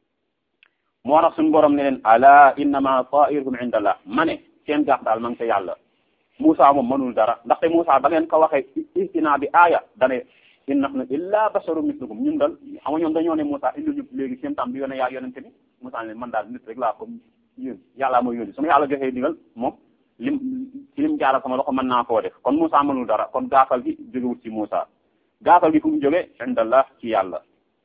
moo tax suñu borom ne leen ala innama tairuhum indallah ma ne seen gaaf daal ma ngi ca yàlla Moussa moom mënul dara ndaxte Moussa ba ngeen ko waxee ihtina bi aaya dane in nahnu illa basharum mislukum ñun dal xam nga ñoom dañoo ne Moussa indi ñu léegi seen tam bi yone yaa yonente bi Moussa ne man daal nit rek laa comme yéen yàllaa mooy yónni su ma yàlla joxee digal moom lim ci lim jaaral sama loxo mën naa koo def kon Moussa mënul dara kon gaafal gi jógewut ci Moussa gaafal gi fu mu jóge indallah ci yàlla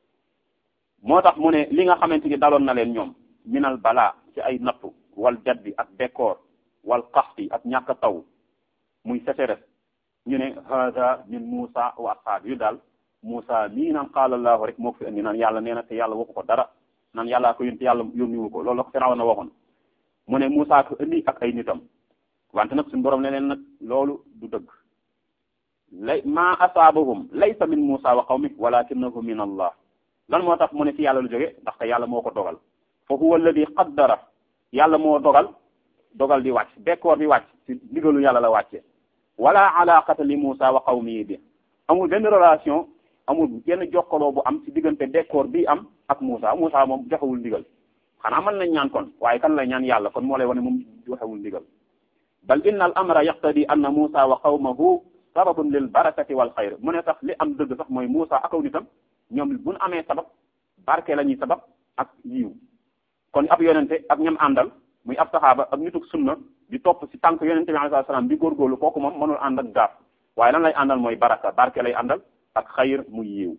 moo tax mu ne li nga xamante ni daloon na leen ñoom minal balaa ci ay nattu wal jaddi ak bekkoor wal qaxti ak ñàkk taw muy sécheresse ñu ne hada min Moussa wa ashab yu daal Moussa mii naan qaala allahu rek moo ko fi indi naan yàlla nee na te yàlla waxu ko dara naan yàllaa ko yónni yàlla yónniwu ko loolu la ko Firawna waxoon mu ne Moussa ko indi ak ay nitam wante nag suñu borom ne leen nag loolu du dëgg lay ma asaabahum laysa min Moussa wa qawmi walakinahu min allah lan moo tax mu ne ci yàlla lu jóge ndaxte yàlla moo ko dogal fa huwa alladi qaddara yàlla moo dogal dogal di wàcc bekkoor di wàcc ci digalu yàlla la wàcce wala alaqata li Moussa wa qawmihi bi amul benn relation amul benn jokkaloo bu am ci diggante bekkoor bi am ak Moussa Moussa moom joxewul ndigal xanaa mën nañ ñaan kon waaye kan lay ñaan yàlla kon moo lay wane moom joxewul ndigal bal inna al amra yaqtadi anna Moussa wa qawmahu sababun lil barakati wal xayr mu ne sax li am dëgg sax mooy Moussa ak aw nitam ñoom buñ amee sabab barke la ñuy sabab ak yiw kon ab yonente ak ñam àndal muy ab saxaaba ak nituk sunna di topp ci tànk yonente bi alayhi salaam bi góorgóorlu kooku moom mënul ànd ak gaaf waaye lan lay àndal mooy baraka barke lay àndal ak xayr muy yiw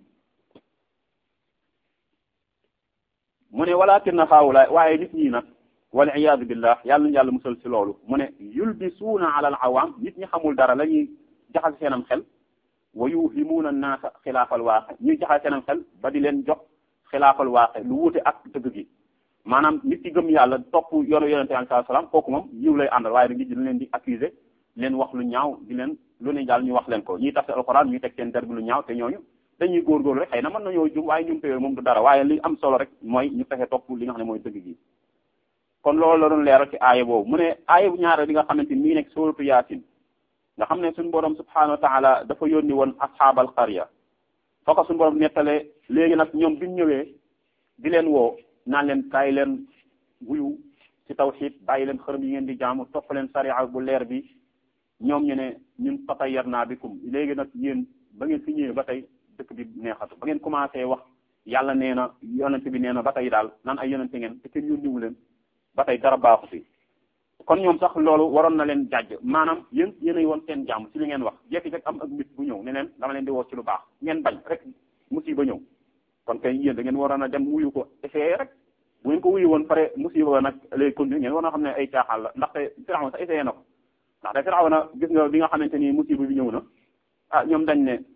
mu ne walakin na xaawulaay waaye nit ñi nag wal iyaadu billah yàlla nañu yàlla musal ci loolu mu ne yulbisuuna ala al awaam nit ñi xamul dara la ñuy jaxase seenam xel wa yuhimuuna naasa xilaafal waaqe ñuy jaxase seenam xel ba di leen jox xilaafal waaqe lu wuute ak dëgg gi maanaam nit ki gëm yàlla topp yoonu yonente bi alayhi salaam kooku moom yiw lay àndal waaye nit ñi dañ leen di accuser leen wax lu ñaaw di leen lu ne daal ñu wax leen ko ñuy tafsir alxuraan ñuy teg seen der bi lu ñaaw te ñooñu dañuy góorgóorlu rek xëy na mën nañoo jum waaye ñum téyoo moom du dara waaye li am solo rek mooy ñu fexe topp li nga xam ne mooy dëgg gi kon loolu la doon leeral ci aaya boobu mu ne aaya bu ñaare bi nga xamante ni mi ngi nekk suuratu yaasin nga xam ne suñu borom subhanahu wa taala dafa yónni woon asxaabal qarya foo ko suñu borom nettalee léegi nag ñoom biñ ñëwee di leen woo naan leen kaay leen wuyu ci tawxiid bàyyi leen xërëm yi ngeen di jaamu topp leen sariya bu leer bi ñoom ñu ne ñun tatayyarna bikum léegi nag yéen ba ngeen fi ñëwee ba tey dëkk bi neexatu ba ngeen commencé wax yàlla nee na yonente bi nee na ba tey daal nan ay yonente ngeen te kenn yónniwu leen ba tey dara baaxu fi kon ñoom sax loolu waroon na leen jàjj maanaam yéen yéenay woon seen jàmm ci li ngeen wax jekki-jekk am ak nit bu ñëw ne leen dama leen di woo ci lu baax ngeen bañ rek musiba ñëw kon kay yéen da ngeen waroon a dem wuyu ko essayé rek bu ngeen ko wuyu woon pare musiba nag lay continuer ngeen war a xam ne ay caaxaan la ndaxte Firawna sax essayé na ko ndaxte Firawna gis nga bi nga xamante ni musiba bi ñëw na ah ñoom dañ ne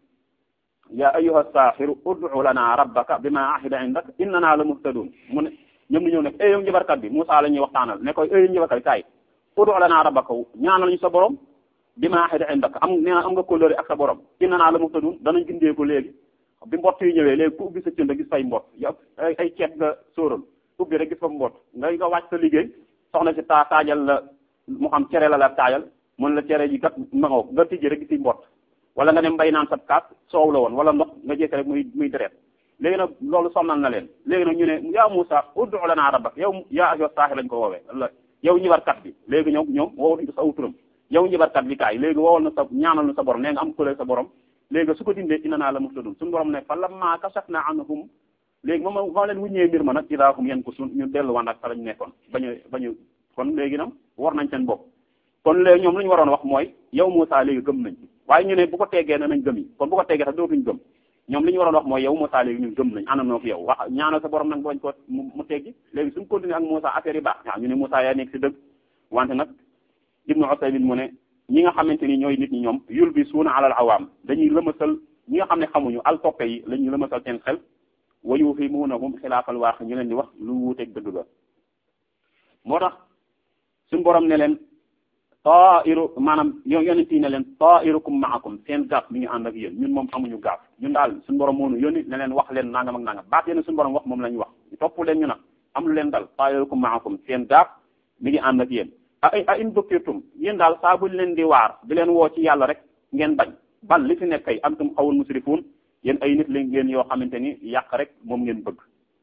ya ayyuha saaxiru ud'u lana rabbaka bima ahida indak innana la muhtadun mu ne ñoom ni ñëw ne eh yow njabarkat bi Moussa la ñuy waxtaanal ne koy eh yow njabarkat bi kaay ud'u lana rabbaka ñaanal ñu sa borom bima ahida indak am nee na am nga kóllëre ak sa borom innana la muhtadun danañ gindee ko léegi bi mbott yi ñëwee léegi ku ubbi sa cënd gis fay mbott yow ay ay ceeb nga sóoral ubbi rek gis fa mbott nga nga wàcc sa liggéey soxna si taa taajal la mu xam cere la la taajal mën la cere ji kat mangoo nga tijji rek gis mbott wala nga dem mbay naan sab kaas soow la woon wala ndox nga jékki rek muy muy deret léegi nag loolu sonnal na leen léegi nag ñu ne yaa Moussa ud'u lana rabbak yow yaa ayyuha saaxir lañ ko woowee la yow ñibarkat bi léegi ñoom ñoom woow nañ ko sa aw turam yow ñibarkat bi kaay léegi woowal na sa ñaanal na sa borom nee nga am kulee sa borom léegi su ko dindee inna naa la muhtadun suñu borom ne fa lamma kashafna anhum léegi moom moo leen wuññee mbir ma nag idaahum yan ko sun ñu delluwaan ak fa lañ nekkoon bañu bañu kon léegi nag war nañ seen bopp kon léegi ñoom lu ñu waroon wax mooy yow Moussa léegi gëm nañ waaye ñu ne bu ko teggee ne nañ gëm yi kon bu ko teggee sax dootuñ gëm ñoom li ñu waroon wax mooy yow Moussa léegi ñun gëm nañ àndandoo ak yow wax ñaanal sa borom nag bañ ko mu teggi léegi suñ continuer ak Moussa affaire yi baax waaw ñu ne Moussa yaa nekk si dëgg wante nag Ibnu Usaymin mu ne ñi nga xamante ni ñooy nit ñi ñoom yul bi suuna alal awaam dañuy lëmasal ñi nga xam ne xamuñu al toppe yi la ñuy lëmasal seen xel wa yuhimunahum xilaafal waax ñu leen di wax lu wuuteeg dëgg ga moo tax suñu borom ne leen tairu maanaam yo yonent yi ne leen tairukum maakum seen gaaf mi ngi ànd ak yéen ñun moom amuñu gaaf ñun daal suñu borom moonu yónni ne leen wax leen nangam ak nangam baat yéen suñu borom wax moom la ñu wax topp leen ñu nag am lu leen dal tairukum maakum seen gaaf mi ngi ànd ak yéen a a in dukkirtum yéen daal saa buñ leen di waar di leen woo ci yàlla rek ngeen bañ bal li fi nekk kay antum xawul musrifuun yéen ay nit la ngeen yoo xamante ni yàq rek moom ngeen bëgg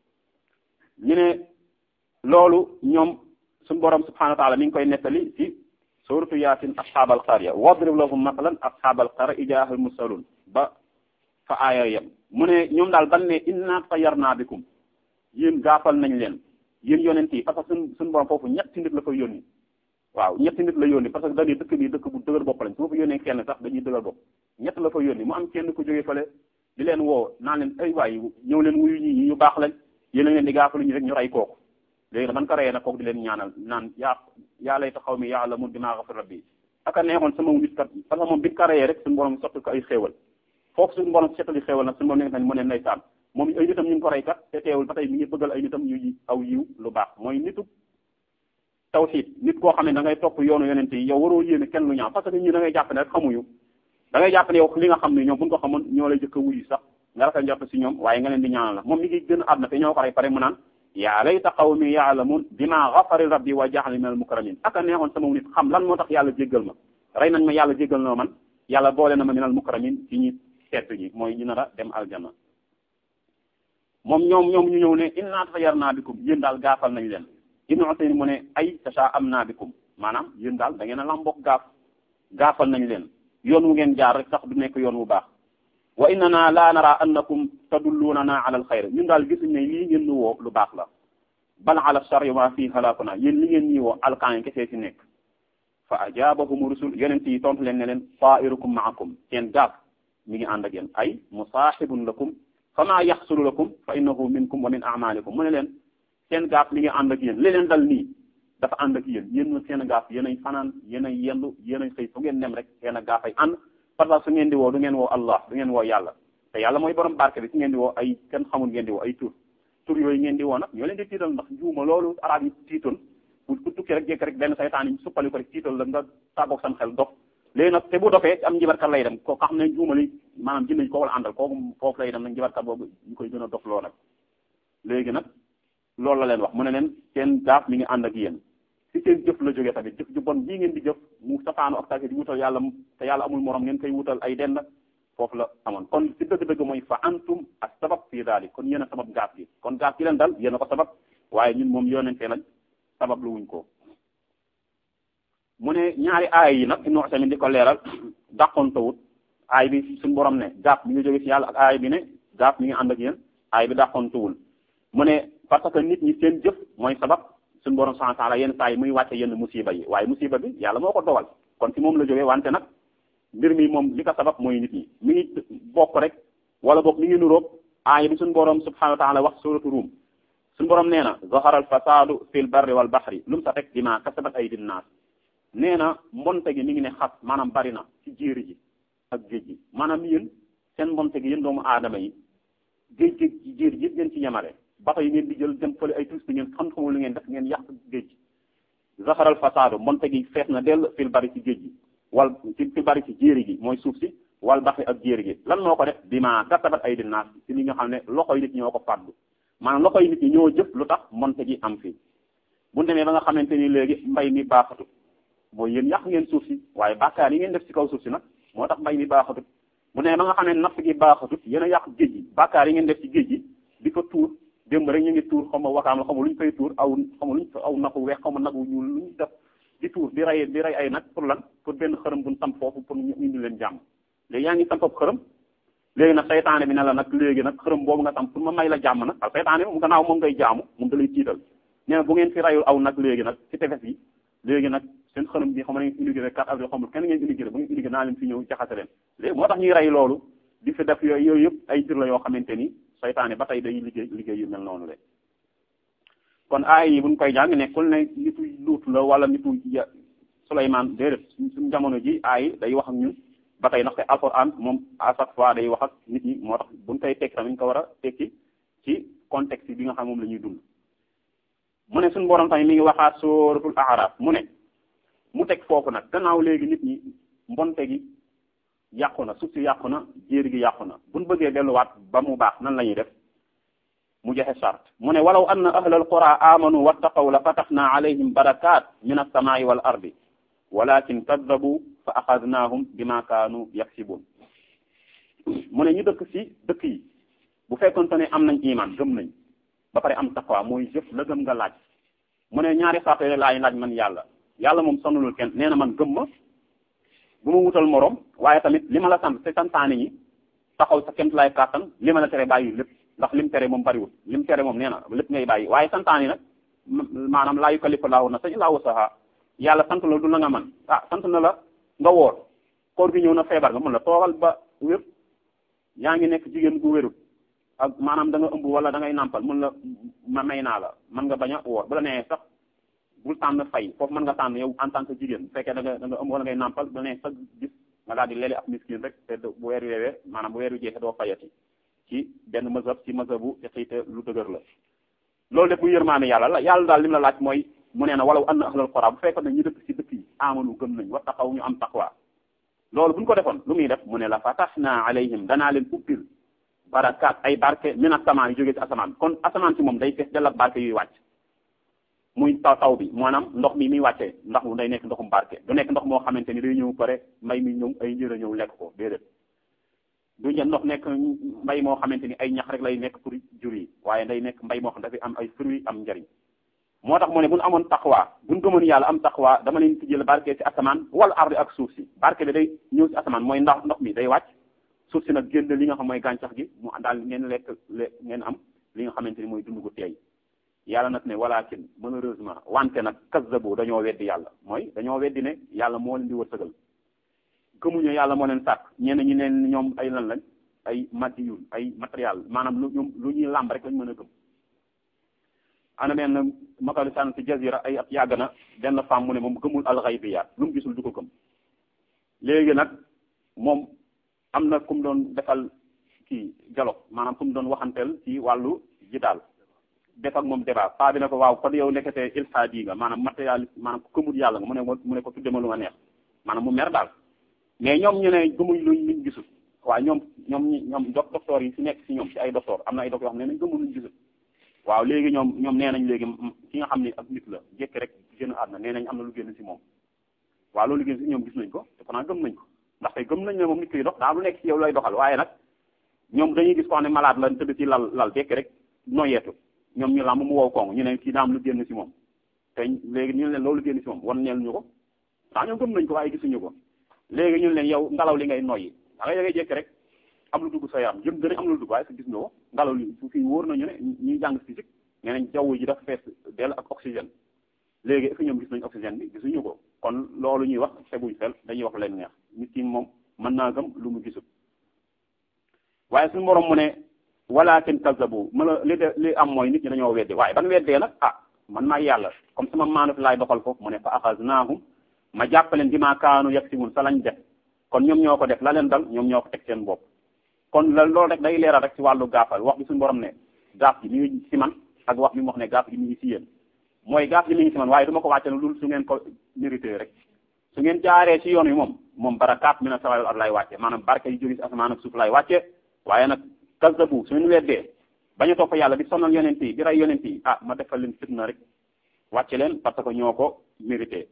ñu ne loolu ñoom suñu borom subhanahu wa taala mi ngi koy nettali ci suratu yaasin ashaabal qarya wadrib lahum masalan ashaabal qarya ijaahal mursalun ba fa aaya yam mu ne ñoom daal ban ne inna tayyarna bikum yéen gaafal nañ leen yéen yonent yi parce que suñ suñu borom foofu ñetti nit la koy yónni waaw ñetti nit la yónni parce que dañuy dëkk bi dëkk bu dëgër bopp lañ su ma fa yónnee kenn sax dañuy dëgër bopp ñett la fa yónni mu am kenn ku jógee fële di leen woo naan leen ay waay ñëw leen wuyu ñi ñi ñu baax lañ yéen a leen di gaafalu ñu rek ñu rey kooku léegi nag man ko reyee nag kooku di leen ñaanal naan yaa yaa layta xaw mi yaa la mun dimaa xafir rabbi aka neexoon sama nit kat parce que moom bi ko reyee rek suñu borom sotti ko ay xéewal foofu suñu borom settali xéewal nag suñu borom ne mu ne ndeysaan moom ay nitam ñu ngi ko rey kat te teewul ba tey mi ngi bëggal ay nitam ñu aw yiw lu baax mooy nitu tawxiid nit koo xam ne da ngay topp yoonu yonente yi yow waroo yéene kenn lu ñaaw parce que ñi da ngay jàpp ne rek xamuñu da ngay jàpp ne yow li nga xam ne ñoom buñ ko xamoon ñoo lay jëkk a wuyu sax nga rafet njort si ñoom waaye nga leen di ñaanal la moom mi ngi gën a àdduna te ñoo ko rey pare mu naan yaa layta qawmi yaalamun bima ghafara rabbi wa ja'alani minal mukramin aka neexoon sama nit xam lan moo tax yàlla jéggal ma rey nañ ma yàlla jéggal na man yàlla boole na ma minal mukramin ci ñi tedd ñi mooy ñu nar a dem aljanna moom ñoom ñoom ñu ñëw ne inna tayyarna bikum yéen daal gaafal nañ leen ibnu Usaymin mu ne ay tasha'amna bikum maanaam yéen daal da ngeen a lambok gaaf gaafal nañ leen yoon wu ngeen jaar rek sax du nekk yoon wu baax wa innana la nara annakum tadullunana ala alxayr ñun daal gisuñ ne lii ngeen ñu woo lu baax la bal ala sharri ma fii halakuna yéen li ngeen ñi woo alkaan kese ci nekk fa ajabahum rusul yonent yi tontu leen ne leen ta'irukum ma'akum seen gaaf mi ngi ànd ak yéen ay musahibun lakum fama yaxsulu lakum fa innahu minkum wa min a'malikum mu ne leen seen gaaf mi ngi ànd ak yéen li leen dal nii dafa ànd ak yéen yéen seen gaaf yéen ay fanaan yéen ay yendu yéen ay xëy fu ngeen dem rek seen gaaf ay ànd parce que su ngeen di woo du ngeen woo Allah du ngeen woo yàlla te yàlla mooy borom barke bi su ngeen di woo ay kenn xamul ngeen di woo ay tur tur yooyu ngeen di woo nag ñoo leen di tiital ndax juuma loolu arab yi tiitoon bu ku tukki rek jékk rek benn saytaan yi suppali ko rek tiital la nga tàggoog sam xel dof léegi nag te bu dofee am njibarkat lay dem ko xam ne juumali maanaam jënd ko wala àndal kooku foofu lay dem nag njibarkat boobu ñu koy gën a dof loo nag léegi nag loolu la leen wax mu ne leen seen gaaf mi ngi ànd ak yéen ci seen jëf la jógee tamit jëf ju bon bii ngeen di jëf mu safaanu ak tàgge di wutal yàlla te yàlla amul morom ngeen koy wutal ay dend foofu la amoon kon ci dëgg-dëgg mooy fa antum ak sabab fii daali kon yéen a sabab gaaf gi kon gaaf gi leen dal yéen a ko sabab waaye ñun moom yonente lañ sabab lu wuñ ko mu ne ñaari aay yi nag Ibnu Usaymin di ko leeral dàqontawut aay bi suñu borom ne gaaf mi ngi jóge ci yàlla ak aay bi ne gaaf mi ngi ànd ak yéen aay bi dàqontawul mu ne parce que nit ñi seen jëf mooy sabab suñu borom subhanahu wa ta'ala yenn saa yi muy wàcce yenn musiba yi waaye musiba bi yàlla moo ko dogal kon ci moom la jógee wante nag mbir mi moom li ko sabab mooy nit ñi mi ngi bokk rek wala boog mi ngi nuróog aaya bi suñu borom subhanahu wa ta'ala wax suratu Rum suñu borom nee na zahara al fasadu fil barri wal bahri lu mu sa teg bima kasabat aydin naas nee na mbonte gi mi ngi ne xas maanaam bari na ci jéeri ji ak géej gi maanaam yéen seen mbonte gi yéen doomu aadama yi géej géej ci jéeri ji ngeen ci yemale bato yi ngeen di jël dem fële ay touristes ngeen xam xamul lu ngeen def ngeen yàq géej gi zaharal fasaadu mbonte gi fees na dell fil bari ci géej gi wal ci fil bari ci jéeri gi mooy suuf si wal baxi ak jéeri gi lan moo ko def bima kasabat ay dinaas ci li nga xam ne loxoy nit ñoo ko fàddu maanaam loxoy nit ñi ñoo jëf lu tax mbonte gi am fii bu demee ba nga xamante ni léegi mbay mi baaxatut mooy yéen yàq ngeen suuf si waaye bàkkaar yi ngeen def ci kaw suuf si nag moo tax mbay mi baaxatut bu demee ba nga xam ne napp gi baaxatut yéen a yàq géej gi bàkkaar yi ngeen def ci géej gi di ko tuur démb rek ñu ngi tuur xaw ma wakaam la xaw ma lu ñu koy tuur aw xaw ma lu ñu aw nagu weex xaw ma nagu ñuul lu ñu def di tuur di rey di rey ay nag pour lan pour benn xërëm bu ñu samp foofu pour ñu indi leen jàmm léegi yaa ngi samp ab xërëm léegi nag saytaane bi ne la nag léegi nag xërëm boobu nga sam pour ma may la jàmm nag ak saytaane bi mu gannaaw moom ngay jaamu moom da lay tiital nee na bu ngeen fi rayul aw nag léegi nag ci tefes yi léegi nag seen xërëm bi xam na ngeen inauguré 4 avril xamul kenn ngeen inauguré bu ngeen inauguré naa leen fi ñëw jaxase leen léegi moo tax ñuy rey loolu di fi def yooyu yooyu yëpp ay jir la yoo xamante ni saytaane ba tey day liggéey liggéey yu mel noonu le kon aay yi buñ koy jàng nekkul ne nitu luut la wala nitu Souleymane déedéet suñu jamono ji aay day wax ak ñun ba tey ndaxte alxuraan moom à chaque fois day wax ak nit ñi moo tax buñ koy tekki tamit ñu ko war a tekki ci contexte bi nga xam moom la ñuy dund mu ne suñu borom tamit mi ngi waxaat suratul A'raf mu ne mu teg foofu nag gannaaw léegi nit ñi mbonte gi yàqu na suuf si yàqu na jéer gi yàqu na buñ bëggee delluwaat ba mu baax nan la ñuy def mu joxe sart mu ne walaw anna ahlal qura amanu wattaqaw la fataxna alayhim barakat min as-samaa'i wal ardi walakin kaddabu fa axadnaahum bima kaanu yaksibun mu ne ñu dëkk ci dëkk yi bu fekkonte ne am nañ iman gëm nañ ba pare am taqwa mooy jëf la gëm nga laaj mu ne ñaari sart yooyu laay laaj man yàlla yàlla moom sonalul kenn nee na man gëm ma bu ma wutal morom waaye tamit li ma la sant te santaane ñi taxaw sa kemt lay kàttan li ma la tere bàyyi lépp ndax lim tere moom bariwul lim tere moom nee na lépp ngay bàyyi waaye santaane nag maanaam laa yukallifu laahu nafsan illaa wusahaa yàlla sant la du la nga man ah sant na la nga woor koor gi ñëw na feebar nga mun la toogal ba wér yaa ngi nekk jigéen gu wérul ak maanaam da nga ëmb wala da ngay nàmpal mun la ma may naa la mën nga bañ a woor bu la nee sax bul tànn fay foofu mën nga tànn yow en tant que jigéen bu fekkee da nga da nga ëmb wala ngay nàmpal bu la nee sax gis nga daal di leele ab miskin rek te bu weer weewee maanaam bu weer wi jeexee doo fayati ci benn mazhab ci mazhabu xiite lu dëgër la loolu def bu yërmaane yàlla la yàlla daal li mu la laaj mooy mu nee na walaw anna ahlal qura bu fekkoon ne ñu dëkk ci dëkk yi amanu gëm nañ wa taqaw ñu am taqwa loolu bu ñu ko defoon lu muy def mu ne la fatahna alayhim danaa leen ubbil barakaat ay barke min asamaan yu jógee ci asamaan kon asamaan si moom day fees dell ak barke yuy wàcc muy taw taw bi maanaam ndox mi muy wàccee ndax mu day nekk ndoxum barke du nekk ndox moo xamante ni day ñëw pare mbay mi ñëw ay njër a ñëw lekk ko déedéet du ñe ndox nekk mbay moo xamante ni ay ñax rek lay nekk pour jur yi waaye day nekk mbay moo xam dafay am ay fruits am njariñ moo tax mu ne bu ñu amoon taqwa bu ñu gëmoon yàlla am taqwa dama leen tijjel barke ci asamaan wala ardi ak suuf si barke bi day ñëw ci asamaan mooy ndax ndox mi day wàcc suuf si nag génn li nga xam mooy gàncax gi mu daal ngeen lekk le ngeen am li nga xamante ni mooy dund gu teey yàlla nag ne walakin malheureusement wante nag kazzabu dañoo weddi yàlla mooy dañoo weddi ne yàlla moo leen di wërsëgal gëmuñu yàlla moo leen sàkk ñenn ñi leen ñoom ay lan lañ ay matiyul ay matériel maanaam lu ñoom lu ñuy làmb rek lañ mën a gëm ana benn makalu sànn ci jazira ay at yàgg na benn femme mu ne moom gëmul alxaybiyaat lu mu gisul du ko gëm léegi nag moom am na ku mu doon defal kii dialogue maanaam ku mu doon waxanteel ci wàllu ji daal def ak moom débat paa bi ne ko waaw kon yow nekkatee ilhaadi nga maanaam matérialiste maanaam ku gëmul yàlla nga mu ne mu ne ko tudde ma lu ma neex maanaam mu mer daal mais ñoom ñu ne gëmuñ luñ luñ gisul waaw ñoom ñoom ñi ñoom docteur yi si nekk si ñoom si ay docteur am na ay docteur yoo xam ne nañ gëmul luñ gisul waaw léegi ñoom ñoom nee nañ léegi ki nga xam ne ak nit la jékki rek génn àdduna nee nañ am na lu génn si moom waaw loolu génn si ñoom gis nañ ko te pourtant gëm nañ ko ndaxte gëm nañ ne moom nit kiy dox daa lu nekk si yow lay doxal waaye nag ñoom dañuy gis ko xam ne malade la tëdd ci lal lal jékki rek noyeetu ñoom ñu làmb mu wow kong ñu ne kii daa am lu génn si moom te léegi ñu leen loolu génn si moom wan neel ñu ko daa ñoom gëm nañ ko waaye gisuñu ko léegi ñu leen yow ngelaw li ngay noyyi da ngay jékki rek am lu dugg sa yaram jëm gën a am lu dugg waaye sa gis nga ko ngelaw li su fii wóor nañu ne ñuy jàng physique nee nañ jaww ji dafa fees dell ak oxygène léegi est-ce que ñoom gis nañ oxygène bi gisuñu ko kon loolu ñuy wax teguñ fel dañuy wax leen neex nit ki moom mën naa gëm lu mu gisul waaye suñu borom mu ne walakin kazzabu ma la li de li am mooy nit ñi dañoo weddi waaye ban weddee nag ah man maa yàlla comme sama maanut laay doxal foofu mu ne fa axaznaahum ma jàppaleen bi maa kaanu yaksibun sa lañ def kon ñoom ñoo ko def la leen dal ñoom ñoo ko teg seen bopp kon la loolu rek day leeral rek ci wàllu gaafal wax bi suñu borom ne gaaf gi mi ngi ci man ak wax bi mu wax ne gaaf gi mi ngi ci yéen mooy gaaf gi mi ngi ci man waaye du ma ko wàcce lu dul su ngeen ko mérité rek su ngeen jaaree ci yoon wi moom moom barakaat mi na sawal ar lay wàcce maanaam barke yu jóge ci asamaan ak suuf lay wàcce waaye nag kazzabu su ngeen weddee bañ a topp yàlla di sonal yonent yi di rey yonent yi ah ma defal leen fitna rek wàcce leen parce que ñoo ko mérité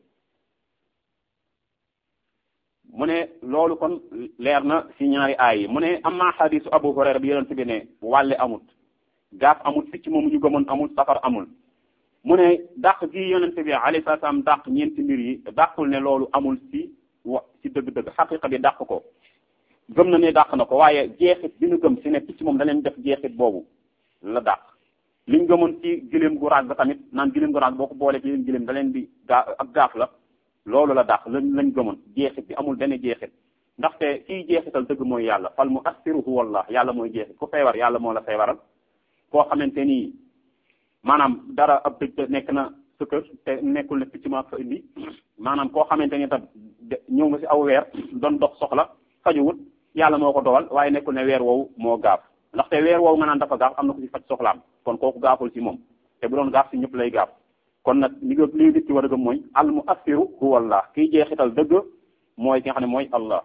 mu ne loolu kon leer na ci ñaari aay yi mu ne amma xadisu abu hurayra bi yonent bi ne wàlle amut gaaf amut picc moomu ñu gëmoon amul safar amul mu ne dàq gi yonent bi alayhi salaam dàq ñeenti mbir yi dàqul ne loolu amul ci wa ci dëgg-dëgg xaqiqa bi dàq ko gëm na ne dàq na ko waaye jeexit bi ñu gëm si ne picc moom da leen def jeexit boobu la dàq liñ gëmoon ci gileem gu raag ba tamit naan gileem gu raag boo ko boolee ci leen gileem da leen di gaa ak gaaf la loolu la dàq lañ lañ gëmoon jeexit bi amul benn jeexit ndaxte kiy jeexital dëgg mooy yàlla fal mu assiruhu wallah yàlla mooy jeexit ku feebar yàlla moo la feebaral koo xamante ni maanaam dara ab dëj nekk na sa kër te nekkul ne picc ma fa indi maanaam koo xamante ni tam ñëw nga si aw weer doon dox soxla fajuwut yàlla moo ko dogal waaye nekkul ne weer woowu moo gaaf ndaxte weer woowu nga naan dafa gaaf am na ko si faj soxlaam kon kooku gaaful si moom te bu doon gaaf si ñëpp lay gaaf kon nag li nga li nit ci war a gëm mooy al mu assiru huwa allah kiy jeexital dëgg mooy ki nga xam ne mooy allah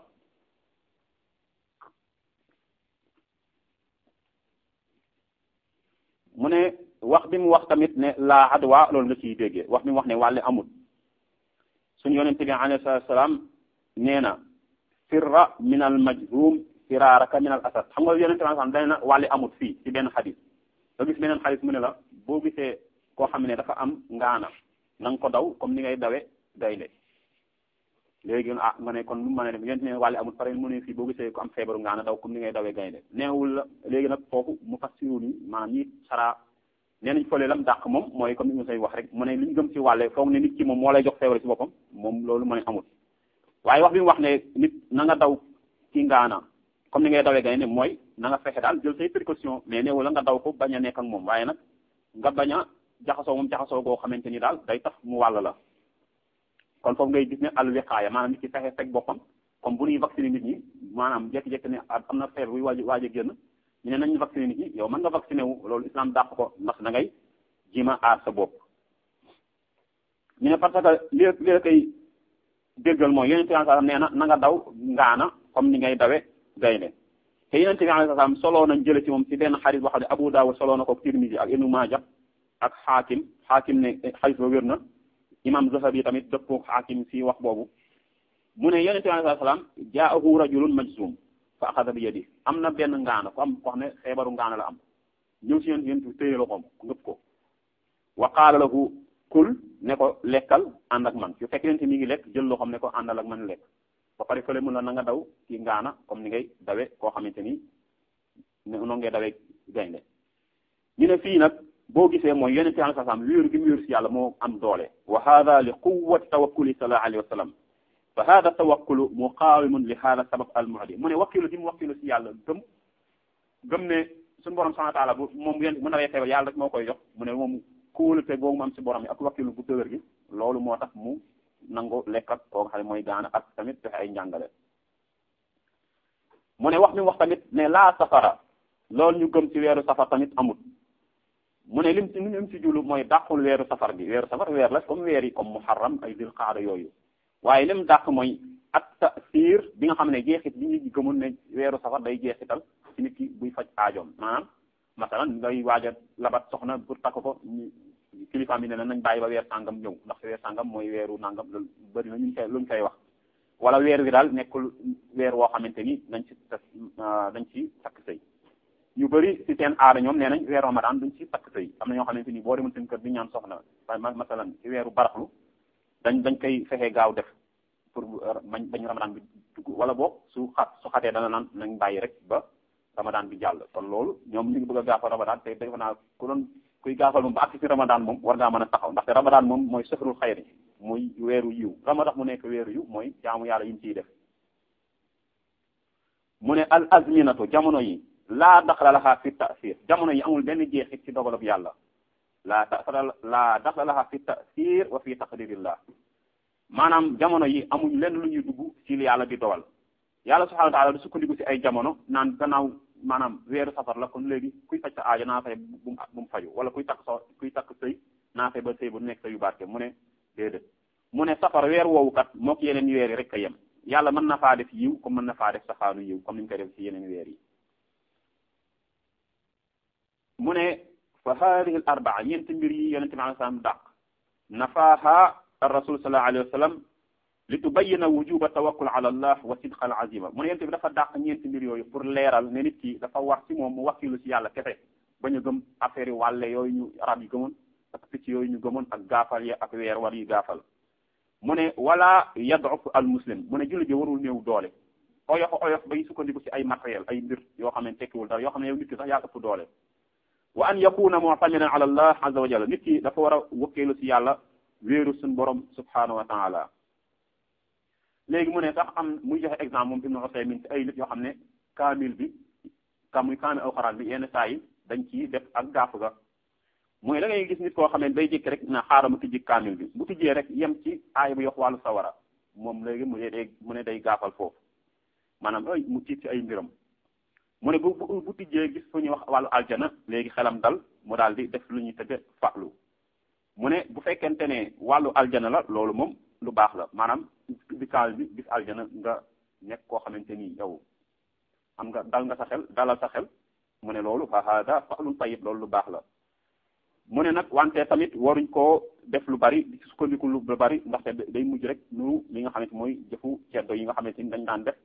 mu ne wax bi mu wax tamit ne laa adwa loolu nga ciy déggee wax bi mu wax ne wàlle amul suñu yonente bi alayhi salatu salaam nee na firra min al majhum firaaraka min al asad xam nga yonente bi sallam dane na wàlle amul fii ci benn xadis nga gis beneen xadis mu ne la boo gisee koo xam ne dafa am ngaana na nga ko daw comme ni ngay dawe gaynde léegi ah nga ne kon lu mën a dem yonente ne wàlle amul pare mu ne fii boo gisee ko am feebaru ngaana daw comme ni ngay dawee gaynde neewul la léegi nag foofu mu fassiru ni maanaam ñi saraa nee nañ fële lam dàq moom mooy comme ni ñu say wax rek mu ne li ñu gëm ci wàlle foog ne nit ki moom moo lay jox feebar ci boppam moom loolu mu ne amul waaye wax bi mu wax ne nit na nga daw ci ngaana comme ni ngay dawee gaynde mooy na nga fexe daal jël say précaution mais neewul la nga daw ko bañ a nekk ak moom waaye nag nga bañ a jaxasoo moom jaxasoo goo xamante ni daal day tax mu wàll la kon foofu ngay gis ne al wiqaaya maanaam nit ki fexe fekk boppam comme bu ñuy vacciner nit ñi maanaam jékki-jékki ne am na feebar buy waaj waaj a génn ñu ne nañu vacciner nit ñi yow mën nga vacciner wu loolu islam dàq ko ndax da ngay jima aar sa bopp ñu ne parce que li li la koy déggal mooy yonente bi sallam nee na na nga daw ngaana comme ni ngay dawe gaynde te yonente bi alayhi salaam soloo nañ jële ci moom ci benn xarit boo xam ne Abu Dawud soloo na ko Tirmisi ak Ibnu Maaja ak xaakim xaakim ne xarit ba wér na imam Zahabi tamit dëppoo xaakim si wax boobu mu ne yonente bi alayhi salaam jaahu rajulun majzum fa axada bi yadi am na benn ngaana ko am ko xam ne xeebaru ngaana la am ñëw si yéen yéen téye loxoom ngëpp ko wa qaala lahu kul ne ko lekkal ànd ak man su fekk yéen mi ngi lekk jël loxoom ne ko àndal ak man lekk ba pare fële mun la na nga daw ci ngaana comme ni ngay dawe koo xamante ni noonu ngay dawe gaynde ñu ne fii nag boo gisee mooy yonente bi sallallahu alayhi wasallam wéeru gi mu wéeru si yàlla moo am doole wa hada li quwwati tawakkuli sallallahu alayhi wa sallam fa hada tawakkulu muqawimun li hada sabab al mu'di mu ne wakkilu di mu wakkilu si yàlla gëm gëm ne suñu borom subhanahu wa ta'ala bu moom yéen mu nawee feebar yàlla rek moo koy jox mu ne moom kóolute boobu mu am si borom yi ak wakkilu bu dëgër gi loolu moo tax mu nangu lekk ak koo nga xam ne mooy gaana ak tamit joxe ay njàngale mu ne wax mi wax tamit ne laa safara loolu ñu gëm ci weeru safar tamit amut mu ne lim ci lim ci julu mooy dàqul weeru safar bi weeru safar weer la comme weer yi comme muharram ay dil qaada yooyu waaye lim dàq mooy at tasir bi nga xam ne jeexit bi ñu gëmul ne weeru safar day jeexital ci nit ki buy faj aajoom maanaam masalan ngay waaj a labat soxna pour takk ko kilifaam bi ne nañ bàyyi ba weer sàngam ñëw ndax weer sàngam mooy weeru nangam loolu bëri na ñu koy luñ koy wax wala weer wi daal nekkul weer woo xamante ni dañ ci dañ ci takk sëy ñu bëri ci seen aada ñoom nee nañ weeru ramadan duñ ci takk sëy am na ñoo xamante ni boo demoon seen kër di ñaan soxna masalan ci weeru baraxlu dañ dañ koy fexee gaaw def pour bañ bañ ramadan bi dugg wala boog su xat su xatee dana naan nañ bàyyi rek ba ramadan bi jàll kon loolu ñoom ñu ngi bëgg a gaafal ramadan te defe naa ku doon kuy gaafal moom ba àgg ci ramadan moom war ngaa mën a taxaw ndaxte ramadan moom mooy sëxrul xayri muy weeru yiw ramadan mu nekk weeru yiw mooy jaamu yàlla yi ñu ciy def mu ne al azminatu jamono yi laa daxla laha fi tasir jamono yi amul benn jeexit ci dogalab yàlla laa daxla laa daxla laha fi tasir wa fi taqdirillah maanaam jamono yi amuñ lenn lu ñuy dugg ci li yàlla di dogal yàlla subhanahu wa taala du sukkandiku ci ay jamono naan gannaaw maanaam weeru safar la kon léegi kuy faj sa aajo naa fay bu mu bu mu faju wala kuy takk so kuy takk sëy naa fay ba sëy bu nekk sa yu barke mu ne déedéet mu ne safar weer woowu kat mook yeneen weer yi rek a yem yàlla mën na faa def yiw comme mën na faa def safaanu yiw comme ni ñu koy def ci yeneen weer yi mu ne fa hadihi al arbaa ñeenti mbir yi yonente bi alai salaam dàq nafaaha ar rasul sallallahu alayhi wa sallam li tubayina wujuba tawakkul ala allah wa sidqa al azima mu ne yonente bi dafa dàq ñeenti mbir yooyu pour leeral ne nit ki dafa wax ci moom mu wakkilu ci yàlla kese bañ a gëm affaire yi wàlle yooyu ñu arab yi gëmoon ak picc yooyu ñu gëmoon ak gaafal yi ak weer war yi gaafal mu ne wala yaduf al muslim mu ne julli ji warul néew doole oyof oyof bay sukkandiku ci ay matériel ay mbir yoo xam ne tekkiwul dara yoo xam ne yow nit ki sax yaa ëpp doole wa an yakuna mu'tamidan ala allah azza wa jalla nit ki dafa war a wëkkeelu ci yàlla wéeru suñ borom subhanahu wa taala léegi mu ne sax am muy joxe exemple moom Ibnu Usaymin ci ay nit yoo xam ne kaamil bi ka muy kaamil alxuraan bi yenn saa yi dañ ci def ak gaafu ga mooy da ngay gis nit koo xam ne day jékki rek na xaaral mu tijji kaamil bi bu tijjee rek yem ci aaya bu yox wàllu sawara moom léegi mu ne day mu ne day gaafal foofu maanaam ay mu tiit ci ay mbiram mu ne bu bu bu tijjee gis fu ñuy wax wàllu aljana léegi xelam dal mu daal di def lu ñuy tëdde fàllu mu ne bu fekkente ne wàllu aljana la loolu moom lu baax la maanaam bi kaamil bi gis aljana nga nekk koo xamante ni yow am nga dal nga sa xel dalal sa xel mu ne loolu fa hada fa'lun tayyib loolu lu baax la mu ne nag wante tamit waruñ koo def lu bari di sukkandiku lu bari ndaxte day mujj rek nu li nga xamante mooy jëfu ceddo yi nga xamante ni dañ daan def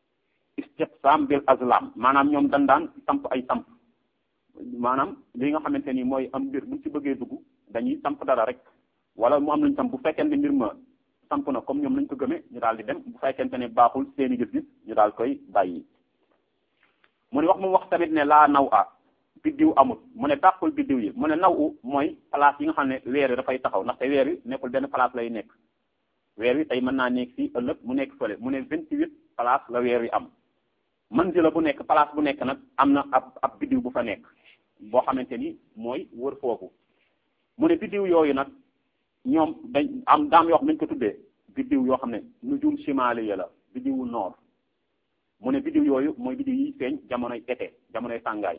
istiqsam bil azlam maanaam ñoom dañ daan samp ay samp maanaam li nga xamante ni mooy am mbir buñ ci bëggee dugg dañuy samp dara rek wala mu am luñ samp bu fekkente mbir ma samp na comme ñoom lañ ko gëmee ñu daal di dem bu fekkente ne baaxul seeni gis-gis ñu daal koy bàyyi mu ne wax mu wax tamit ne laa naw a biddiw amul mu ne tàqul biddiw yi mu ne naw u mooy place yi nga xam ne weer wi dafay taxaw ndaxte weer wi nekkul benn place lay nekk weer wi tey mën naa nekk fii ëllëg mu nekk fële mu ne vingt-huit place la weer wi am manzila bu nekk place bu nekk nag am na ab ab biddiw bu fa nekk boo xamante ni mooy wër foofu mu ne biddiw yooyu nag ñoom dañ am daam yoo xam nañ ko tuddee biddiw yoo xam ne nujum shimaliya la biddiwu noor mu ne biddiw yooyu mooy biddiw yi feeñ jamonoy été jamonoy tàngaay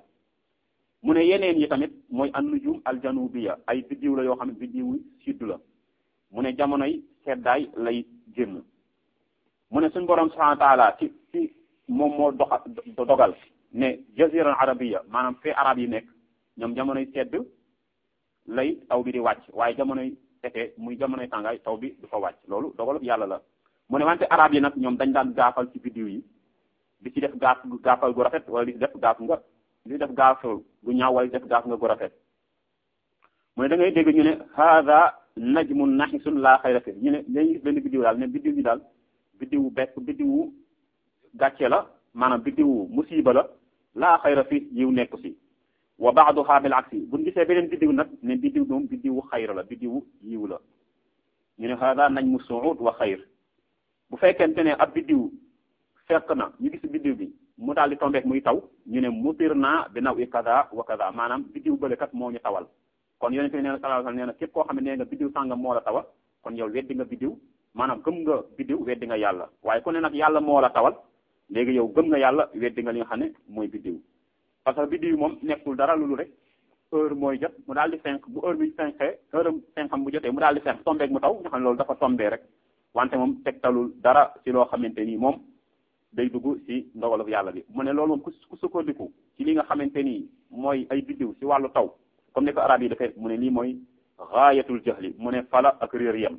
mu ne yeneen yi tamit mooy an nujum aljanubiya ay biddiw la yoo xam ne biddiwu sud la mu ne jamonoy seddaay lay génn mu ne suñ borom subhanahu wa taala ci ci moom moo doxa dogal ne jazira arabiya maanaam fee arab yi nekk ñoom jamonoy sedd lay taw bi di wàcc waaye jamonoy été muy jamonoy tàngaay taw bi du fa wàcc loolu dogalub yàlla la mu ne wante arab yi nag ñoom dañ daan gaafal ci biddiw yi di ci def gaaf gaafal gu rafet wala di def gaaf nga di def gaafal gu ñaaw wala di def gaaf nga gu rafet mu ne da ngay dégg ñu ne hada najmun naxisun laa xayra fi ñu ne dañuy gis benn biddiw daal ne biddiw bi daal biddiwu bekk biddiwu gàcce la maanaam biddiwu musiba la laa xayra fi yiw nekku si wa baaduha bil aksi buñ gisee beneen biddiw nag ne biddiw moom biddiwu xayra la biddiwu yiw la ñu ne hada najmu suud wa xayr bu fekkente ne ab biddiw fekk na ñu gis biddiw bi mu daal di tombeek muy taw ñu ne mutir naa bi naw i kada wa kada maanaam biddiw bële kat moo ñu tawal kon yonente bi nee na sallallahu alayhi wasallam nee na képp koo xam ne nee nga biddiw sàngam moo la tawal kon yow weddi nga biddiw maanaam gëm nga biddiw weddi nga yàlla waaye ku ne nag yàlla moo la tawal léegi yow gëm nga yàlla weddi nga li nga xam ne mooy biddiw parce que biddiw moom nekkul dara loolu rek heure mooy jot mu daal di fenk bu heure bi fenkee heure fenkam bu jotee mu daal di fenk tombeek mu taw nga xam ne loolu dafa tombee rek wante moom tegtalul dara ci loo xamante ni moom day dugg ci ndogalu yàlla bi mu ne loolu moom ku sukkandiku ci li nga xamante ni mooy ay biddiw ci wàllu taw comme ni ko arab yi defee mu ne lii mooy gaayatul jahli mu ne fala ak réer yem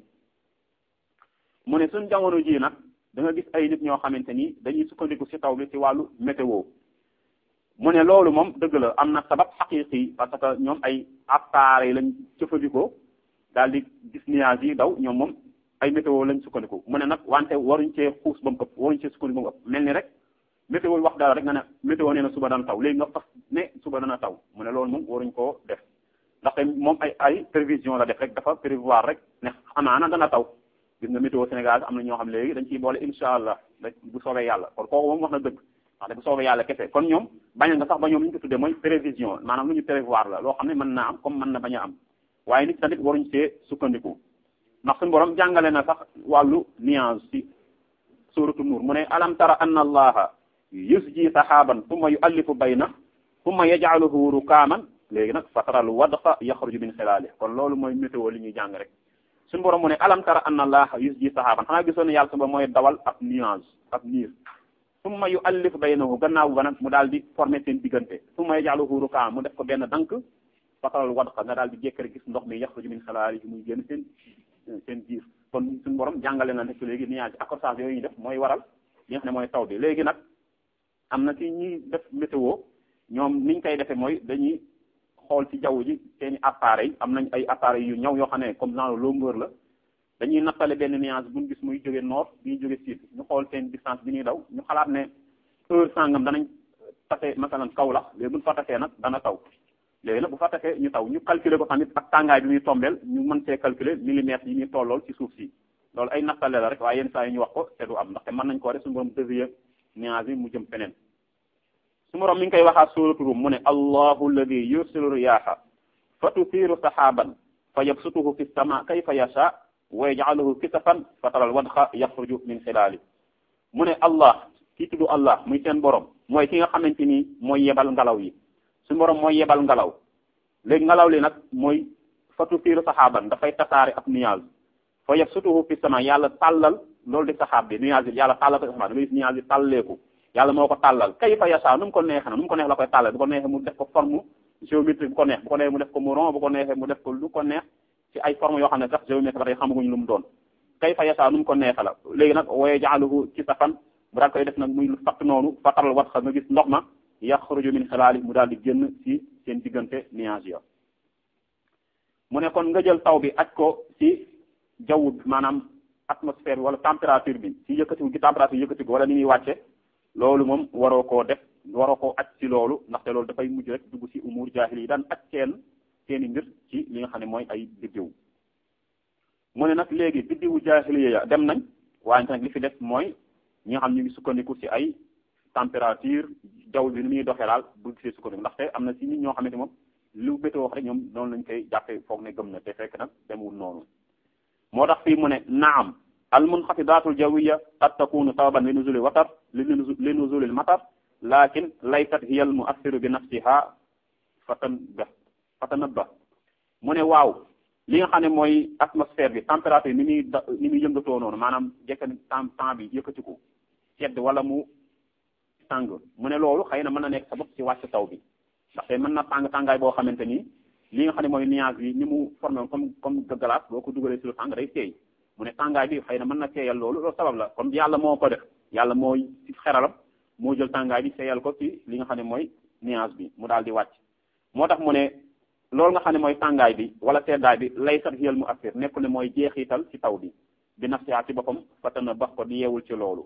mu ne suñ jamono ji nag da nga gis ay nit ñoo xamante ni dañuy sukkandiku ci taw bi ci wàllu météo mu ne loolu moom dëgg la am na sabab xaqiqi parce que ñoom ay appareil lañ jëfandikoo daal di gis nuages yi daw ñoom moom ay météo lañ sukkandiku mu ne nag wante waruñ cee xuus ba mu ëpp waruñ cee sukkandiku ba mu ëpp mel ni rek météo wax dara rek nga ne météo nee na suba dana taw léegi nga fas ne suba dana taw mu ne loolu moom waruñ koo def ndaxte moom ay ay prévision la def rek dafa prévoir rek ne amaana dana taw gis nga météo Sénégal am na ñoo xam léegi dañ ciy boole incha allah bu soobee yàlla kon kooku moom wax na dëgg ndaxte bu soobee yàlla kese kon ñoom bañ nga sax ba ñoom li ñu ko tuddee mooy prévision maanaam lu ñu prévoir la loo xam ne mën naa am comme mën na bañ a am waaye nit tamit waruñ see sukkandiku ndax suñu borom jàngale na sax wàllu nuance ci suratu nuur mu ne alam tara anna allaha yusji sahaban thumma yu'allifu bayna thumma yaj'aluhu rukaaman léegi nag fataral wadqa yaxruju min xilaali kon loolu mooy météo li ñuy jàng rek suñu borom mu ne alam tara anna allaha yusji sahaban xanaa gisoon ne yàlla suba mooy dawal ab nuance ab niir thumma yu'allifu baynahu gannaaw ba nag mu daal di former seen diggante thumma yaj'aluhu rukaaman mu def ko benn dank fataral wadqa nga daal di jékkari gis ndox mi yaxruju min xilaali muy génn seen seen biir kon suñu borom jàngale na nekk léegi nuage accrochage yooyu ñu def mooy waral li nga xam ne mooy taw bi léegi nag am na ci ñuy def météo ñoom niñ koy defee mooy dañuy xool ci jaww ji seeni appareil am nañ ay appareil yu ñaw yoo xam ne comme genre longueur la dañuy nattale benn nuage buñ gis muy jóge nord bi jóge sud ñu xool seen distance bi ñuy daw ñu xalaat ne heure sangam danañ tase masalan kaw la léegi buñ fa tasee nag dana taw léegi nag bu fa tasee ñu taw ñu calculer ko tamit ak tàngaay bi muy tombeel ñu mën see calculer millimètres yi ñuy tollool ci suuf si loolu ay nattale la rek waaye yenn saa yi ñu wax ko te du am ndaxte mën nañ koo def suñu borom dévier nuage bi mu jëm feneen su borom mi ngi koy waxaat suuratu Rum mu ne allahu alladi yursilu riyaaha fa tuthiru saxaaban fa yabsutuhu fi sama kayfa yasha wa yaj'aluhu kisafan fa taral wadxa yaxruju min xilaali mu ne allah kii tudd allah muy seen borom mooy ki nga xamante ni mooy yebal ngelaw yi suñu borom mooy yebal ngelaw léegi ngelaw li nag mooy fa tuthiru saxaaban dafay tasaare ab nuage fa yabsutuhu fi sama yàlla tàllal loolu di saxaab bi nuage bi yàlla tàllal ko saxaab da ngay gis nuage bi tàlleeku yàlla moo ko tàllal kayfa yasha nu mu ko neexee na nu mu ko neex la koy tàllal bu ko neexee mu def ko forme géométrique bu ko neex bu ko neexee mu def ko mu rond bu ko neexee mu def ko lu ko neex ci ay forme yoo xam ne sax géométrique ba tey xamaguñu lu mu doon kayfa yasha nu mu ko neexee la léegi nag wooye jaaluhu ci safan mu daal koy def nag muy lu fatt noonu fataral wat xa nga gis ndox ma yaxruju min xilaali mu daal di génn ci seen diggante nuage ya mu ne kon nga jël taw bi aj ko ci jaww bi maanaam atmosphère bi wala température bi ci yëkkatiwu gi température yëkkatiwu wala ni muy wàcce loolu moom waroo koo def waroo koo aj ci loolu ndaxte loolu dafay mujj rek dugg ci umur jaahil yi daan aj seen seeni mbir ci li nga xam ne mooy ay biddiw mu ne nag léegi biddiwu jaahiliya ya dem nañ waaye nag li fi des mooy ñi nga xam ñu ngi sukkandiku ci ay température jaww bi ni muy doxee daal bu gisee sukkandiku ndaxte am na ci nit ñoo xamante moom lu bétoo wax rek ñoom noonu lañ koy jàppee foog ne gëm na te fekk nag demul noonu moo tax fii mu ne naam al munxafidaatul jawiya qad takunu sababan li nuzuli watar li li nuzuli al matar lakin laysat hiya al muassiru bi nafsiha fatanba fatanabba mu ne waaw li nga xam ne mooy atmosphère bi température ni muy da ni muy yëngatoo noonu maanaam jekka temps temps bi yëkkatiku sedd wala mu tàng mu ne loolu xëy na mën na nekk sabab ci wàcc taw bi ndaxte mën na tàng tàngaay boo xamante ni li nga xam ne mooy nuage bi ni mu formé comme comme glace boo ko dugalee ci lu tàng day teey mu ne tàngaay bi xëy na mën na teeyal loolu loolu sabab la comme yàlla moo ko def yàlla mooy ci xeralam moo jël tàngaay bi teeyal ko ci li nga xam ne mooy nuage bi mu daal di wàcc moo tax mu ne loolu nga xam ne mooy tàngaay bi wala seddaay bi lay sat xiyal mu assir nekkul ne mooy jeexital ci taw bi bi nafsiha ci boppam fatana bax ko di yeewul ci loolu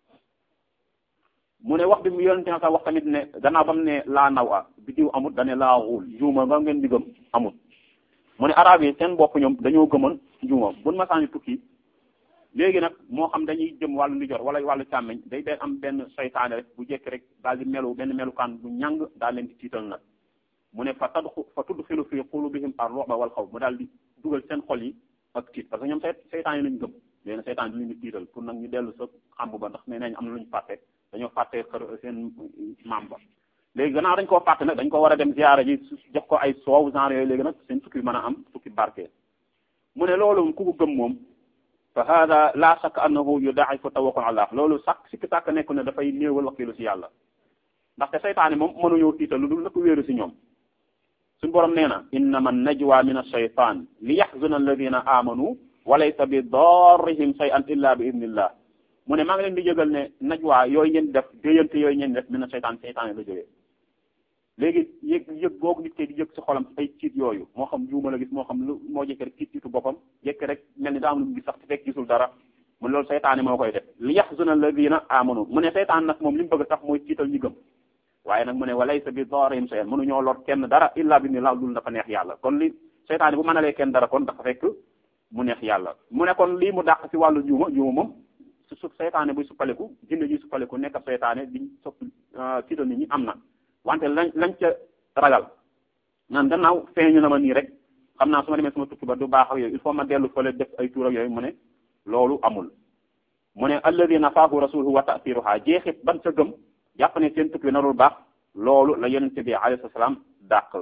mu ne wax bi mu yonente sax wax tamit ne gannaaw ba mu ne laa naw a biddiw amut dane laa xuul juuma nga ngeen di gëm amut mu ne arab yi seen bopp ñoom dañoo gëmoon njuuma buñ masaani tukki léegi nag moo xam dañuy jëm wàllu ndijoor wala wàllu càmmeñ day day am benn seytaane rek bu jekki rek daal di melu benn melukaan bu ñàng daal leen di tiital nag mu ne fa tadxu fa tudxilu fi qulubihim ar-ru'ba wal xawf mu daal di dugal seen xol yi ak tiit parce que ñoom seytaan yi lañ gëm léegi nag seytaan yi lañu tiital pour nag ñu dellu sa xamb ba ndax nee nañ am na lu ñu fàtte dañoo fàtte xër seen maam ba léegi gannaaw dañ koo fàtte nag dañ ko war a dem ziyaara ji jox ko ay soow genre yooyu léegi nag seen tukki mën a am tukki barke mu ne loolu ku ko gëm moom fa hada la shakk annahu yudaa'ifu tawakkul allah loolu sàkk sikki sàkk nekku ne dafay néewal wakiilu si yàlla ndaxte seytaane moom mënuñoo tiital lu dul na ko wéeru si ñoom suñu borom nee na innama najwa min ash-shaytan li yaxzuna alladina amanu wa laysa bi darrihim shay'an illa bi idnillah mu ne maa ngi leen di yëgal ne najwa yooyu ngeen def déyante yooyu ngeen def min ash-shaytan seytaane la jógee léegi yëg yëg googu nit ki di yëg si xolam ay ciit yooyu moo xam juuma la gis moo xam lu moo jekk rek ciit ciitu boppam jekk rek mel ni daa am lu mu gis sax te fekk gisul dara mu ne loolu seytaane moo koy def li yaxzuna alladina amanu mu ne seytaan nag moom li mu bëgg sax mooy ciital ñi gëm waaye nag mu ne walaysa bi darrihim shay'an mënuñoo lor kenn dara illa bi ni la dul dafa neex yàlla kon li seytaane bu mënalee kenn dara kon dafa fekk mu neex yàlla mu ne kon lii mu dàq si wàllu juuma juuma moom su su seytaane buy suppaleku jinne ji suppaleku nekk ab seytaane diñ sopp tiital nit ñi am na wante lañ lañ ca ragal naan gannaaw feeñu na ma nii rek xam naa su ma demee sama tukki ba du baax ak yooyu il faut ma dellu fële def ay tuur ak yooyu mu ne loolu amul mu ne alladina faahu rasuluhu wa ta'siruha jeexit ban ca gëm jàpp ne seen tukki bi narul baax loolu la yonente bi alayhi salaam dàq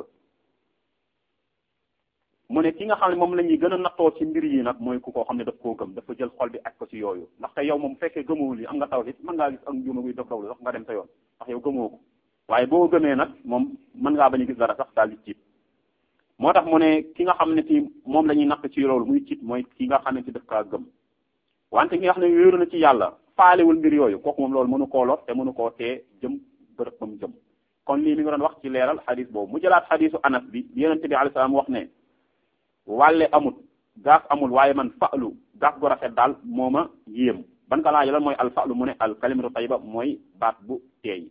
mu ne ki nga xam ne moom la ñuy gën a nattoo ci mbir yi nag mooy ku koo xam ne daf koo gëm dafa jël xol bi ak ko ci yooyu ndaxte yow moom fekkee gëmowul yi am nga tawhid mën ngaa gis ak njuuma guy dof dawlu sax nga dem sa yoon ndax yow gëmoo ko waaye boo gëmee nag moom mën ngaa bañ a gis dara sax daal di tiit moo tax mu ne ki nga xam ne ci moom la ñuy natt ci loolu muy tiit mooy ki nga xam ne ci daf kaa gëm wante ki nga xam ne wéeru na ci yàlla faalewul mbir yooyu kooku moom loolu mënu koo lor te mënu koo tee jëm bërëb ba mu jëm kon lii mi ngi doon wax ci leeral xadis boobu mu jëlaat xadisu anas bi yonente bi alayhi salaam wax ne wàlle amul gaaf amul waaye man fa'lu gaaf gu rafet daal moo ma yéem ban ka laaj lan mooy alfa'lu mu ne al kalimatu tayyiba mooy baat bu teey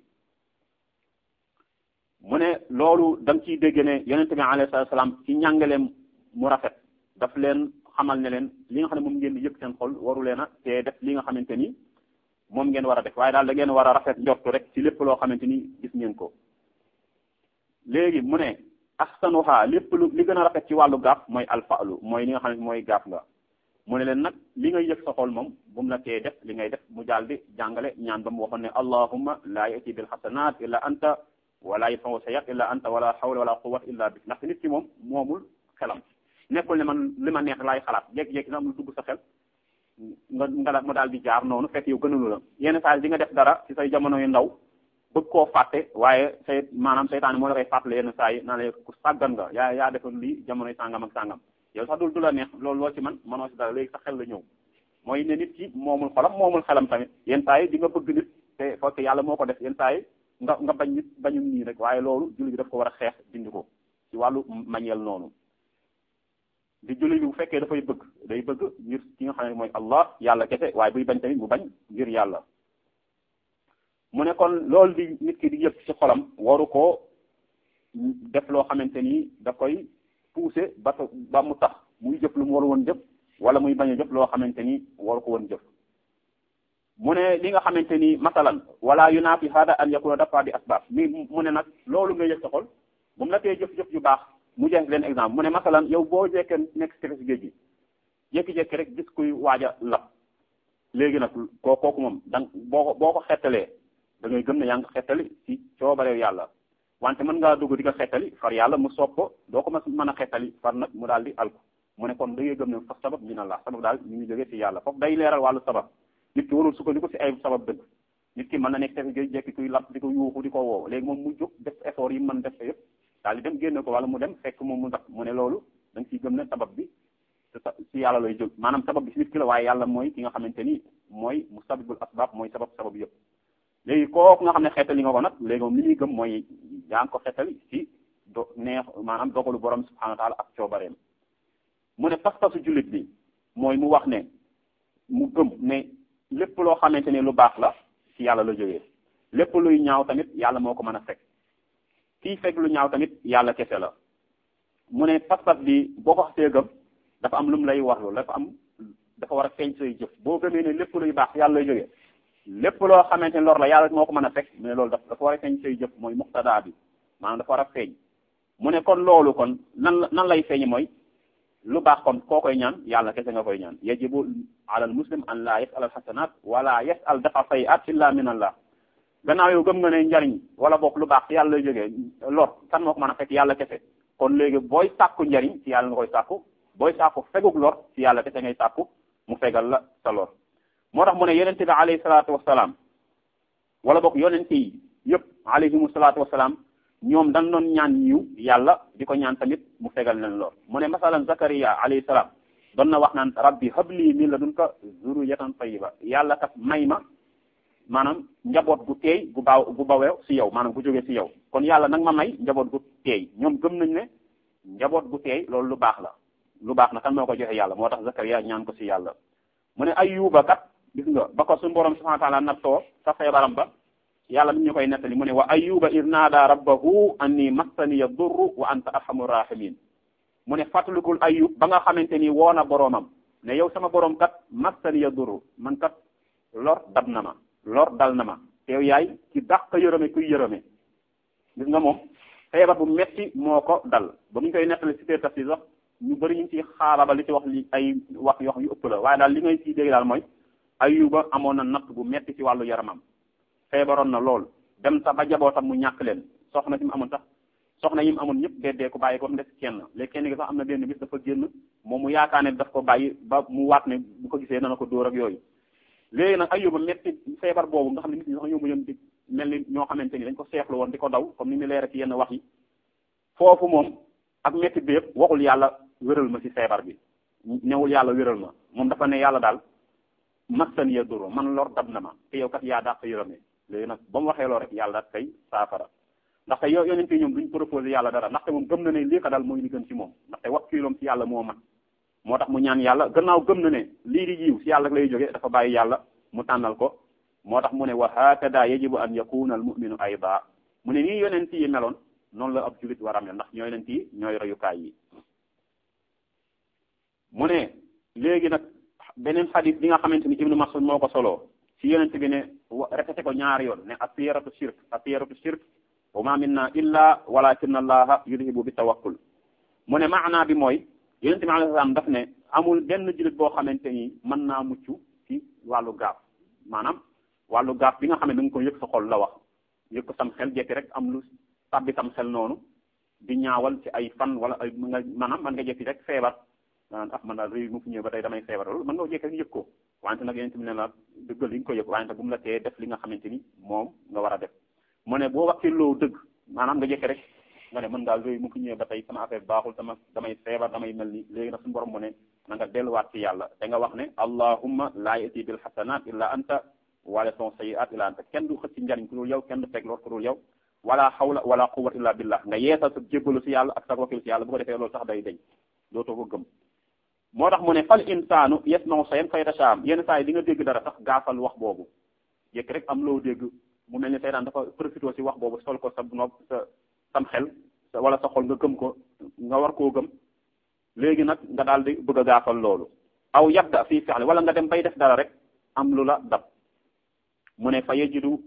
mu ne loolu da nga ciy dégg ne yonente bi alayhi salaatu salaam ci njàngaleem mu rafet daf leen xamal ne leen li nga xam ne moom ngeen di yëg seen xol waru leen a te def li nga xamante ni moom ngeen war a def waaye daal da ngeen war a rafet njortu rek ci lépp loo xamante ni gis ngeen ko léegi mu ne ahsanuha lépp lu li gën a rafet ci wàllu gaaf mooy alfa'lu mooy li nga xam ne mooy gaaf nga mu ne leen nag li ngay yëg sa xol moom bu mu la tee def li ngay def mu daal di jàngale ñaan ba mu waxoon ne allahumma la yati bil hasanat illa anta wala yadfa'u sayyi'at illa anta wala hawla wala quwwata illa bik ndax nit ki moom moomul xelam nekkul ne man li ma neex laay xalaat jékki-jékki na am lu dugg sa xel nga nga mu daal di jaar noonu fekk yow gënalu la yenn saa di nga def dara ci say jamono yu ndaw bëgg koo fàtte waaye say maanaam seytaane moo la koy fàttale yenn saa yi naa la ku sàggan nga yaa yaa defoon lii jamonoy sàngam ak sàngam yow sax dul du la neex loolu loo ci man mënoo si dara léegi sa xel la ñëw mooy ne nit ki moomul xolam moomul xelam tamit yenn saa yi di nga bëgg nit te fekk yàlla moo ko def yenn saa yi nga nga bañ nit bañum nii rek waaye loolu julli bi daf ko war a xeex dindi ko ci wàllu mañeel noonu di julli bi bu fekkee dafay bëgg day bëgg ngir ki nga xam ne mooy allah yàlla kese waaye buy bañ tamit mu bañ ngir yàlla mu ne kon loolu di nit ki di yëg ci xolam waru koo def loo xamante ni da koy pousser ba ba mu tax muy jëf lu mu waru woon jëf wala muy bañ a jëf loo xamante ni waru ko woon jëf mu ne li nga xamante ni masalan wala yunafi hada an yakuna dafa di asbab mi mu ne nag loolu nga yëg sa xol bu mu la tee jëf-jëf yu baax mu jeex leen exemple mu ne masalan yow boo jekkee nekk si tefes géej gi jékki-jékki rek gis kuy waaj a lab léegi nag koo kooku moom dang boo ko boo ko xettalee da ngay gëm ne yaa ngi ko xettali ci coobareew yàlla wante mën ngaa dugg di ko xettali far yàlla mu soob ko doo ko mën a xettali far nag mu daal di alku mu ne kon da ngay gëm ne fa sabab min Allah sabab daal ñu ngi jógee ci yàlla foofu day leeral wàllu sabab nit ki warul sukkandiku ci ay sabab dëgg nit ki mën na nekk tefes géej jekki kuy lab di ko yuuxu di ko woo léegi moom mu jóg def effort yi mën def yëpp daal di dem génne ko wala mu dem fekk moom mu ndax mu ne loolu da nga ciy gëm ne sabab bi ci yàlla lay jóg maanaam sabab bi ci nit ki la waaye yàlla mooy ki nga xamante ni mooy musabibul asbab mooy sabab sabab yëpp léegi kooku nga xam ne xeetali nga ko nag léegi moom li ñuy gëm mooy yaa ngi ko xeetali ci do neex maanaam dogalu borom subhanahu wa taala ak coobareem mu ne pas-pasu jullit bi mooy mu wax ne mu gëm ne lépp loo xamante ne lu baax la ci yàlla la jógee lépp luy ñaaw tamit yàlla moo ko mën a fekk kii fekk lu ñaaw tamit yàlla kese la mu ne pas-pas bi boo ko xasee gëm dafa am lu mu lay warlu dafa am dafa war a feeñ say jëf boo gëmee ne lépp luy baax yàlla lay jógee lépp loo xamante ne lor la yàlla moo ko mën a fekk mais loolu dafa dafa war a feeñ say jëf mooy muqtada bi maanaam dafa war a feeñ mu ne kon loolu kon nan la nan lay feeñi mooy lu baax kon koo koy ñaan yàlla kese nga koy ñaan yajibu alal muslim an la yasal al hasanat wala yasal dafa sayiat illa min allah gannaaw yow gëm nga ne njariñ wala bokk lu baax ci yàlla lay jógee lor kan moo ko mën a fekk yàlla kese kon léegi booy sàkku njariñ ci yàlla nga koy sàkku booy sàkku feguk lor ci yàlla kese ngay sàkku mu fegal la sa lor moo tax mu ne yonente bi alayhi salaatu wasalaam wala bokk yonente yi yëpp alayhimu salaatu wasalaam ñoom dañ doon ñaan yiw yàlla di ko ñaan tamit mu fegal leen lor mu ne masalan zakariya alayhi salaam doon na wax naan rabbi habli min ladunka zurriyatan tayyiba yàlla kat may ma maanaam njaboot gu teey gu baaw gu baweew si yow maanaam gu jógee si yow kon yàlla nag ma may njaboot gu teey ñoom gëm nañ ne njaboot gu teey loolu lu baax la lu baax na kan moo ko joxe yàlla moo tax zakariya ñaan ko si yàlla mu ne ayuba kat gis nga ba ko suñu borom subhanahu wa taala nattoo sa feebaram ba yàlla mi ñu koy nettali mu ne wa ayuba ir naada rabbahu anni massaniya durru wa anta arhamur rahimin mu ne fàttalikul ayub ba nga xamante ni woo na boroomam ne yow sama borom kat massaniya durru man kat lor dab na ma lor dal na ma te yow yaay ci dàq yërëme kuy yërëme gis nga moom feebar bu metti moo ko dal ba mu ñu koy nettali si tee tafsir sax ñu bëri ñu ngi ci xaaraba li ci wax li ay wax yoo xam yu ëpp la waaye daal li ngay ciy dégg daal mooy ayuba amoon na natt bu metti ci wàllu yaramam feebaroon na lool dem sax ba jabootam mu ñàkk leen soxna si mu amoon sax soxna yi mu amoon ñëpp deddee ko bàyyi ko mu des kenn léegi kenn gi sax am na benn bis dafa génn moom mu yaakaar ne daf ko bàyyi ba mu waat ne bu ko gisee dana ko dóor ak yooyu léegi nag ayuba metti feebar boobu nga xam ne nit ñi sax ñoo mu yëm di mel ni ñoo xamante ni dañ ko seexlu woon di ko daw comme ni mu leer ci yenn wax yi foofu moom ak metti bi yëpp waxul yàlla wéral ma ci feebar bi newul yàlla wéral ma moom dafa ne yàlla daal massan ya doro man lor dab na ma te yow kat yaa dàq yërëme léegi nag ba mu waxee loo rek yàlla daal kay saafara ndaxte yow yonente ñoom duñ proposé yàlla dara ndaxte moom gëm na ne lii ko daal mooy li gën ci moom ndaxte wakkiiloom ci yàlla moo mat moo tax mu ñaan yàlla gannaaw gëm na ne lii di yiw si yàlla lay jóge dafa bàyyi yàlla mu tànnal ko moo tax mu ne wa hakada yajibu an yakuna al muminu ayda mu ne nii yonent yi meloon noonu la ab julit war a mel ndax ñooy yonent yi ñooy royukaay yi mu ne léegi nag beneen xadis bi nga xamante ni ibnu mas'ud moo ko soloo si yonent bi ne répété ko ñaari yoon ne asiyaratu shirk asiyaratu shirk wa ma minna illa walakin allaha yudhibu bi tawakkul mu ne maanaa bi mooy yonent bi alayhi salaam daf ne amul benn jullit boo xamante ni mën naa mucc ci wàllu gaaf maanaam wàllu gaaf bi nga xam ne da nga ko yëg sa xol la wax yëg ko sam xel jekki rek am lu tabbi sam xel noonu di ñaawal ci ay fan wala ay nga maanaam man nga jekki rek feebar naan ah man daal réew mu fi ñëw ba tey damay feebar loolu mën nga jekki rek yëg ko wante nag yonent bi ne la dëggal li nga ko yëg wante bu mu la tee def li nga xamante ni moom nga war a def mu ne boo wakkiloo dëgg maanaam nga jekki rek nga ne mën daal réew mu fi ñëwee ba tey sama affaire baaxul sama damay feebar damay mel ni léegi nag suñu borom mu ne na nga delluwaat ci yàlla da nga wax ne allahumma laa yati bil hasanat illa anta wala son sayiat illa anta kenn du xëcc ci njariñ ku dul yow kenn du fekk lor ku dul yow wala hawla wala quwwata illa billah nga yeesal sa jébbalu si yàlla ak sa wakil si yàlla bu ko defee loolu sax day deñ dootoo ko gëm moo tax mu ne fal insaanu yasma'u shay'an fa yatashaam yenn saa yi di nga dégg dara sax gaafal wax boobu jekk rek am loo dégg mu mel ni seytaan dafa profité si wax boobu sol ko sa nopp sa sam xel wala sa xol nga gëm ko nga war koo gëm léegi nag nga daal di bëgg a gaafal loolu aw yabda fii fi'li wala nga dem bay def dara rek am lu la dab mu ne fa yajidu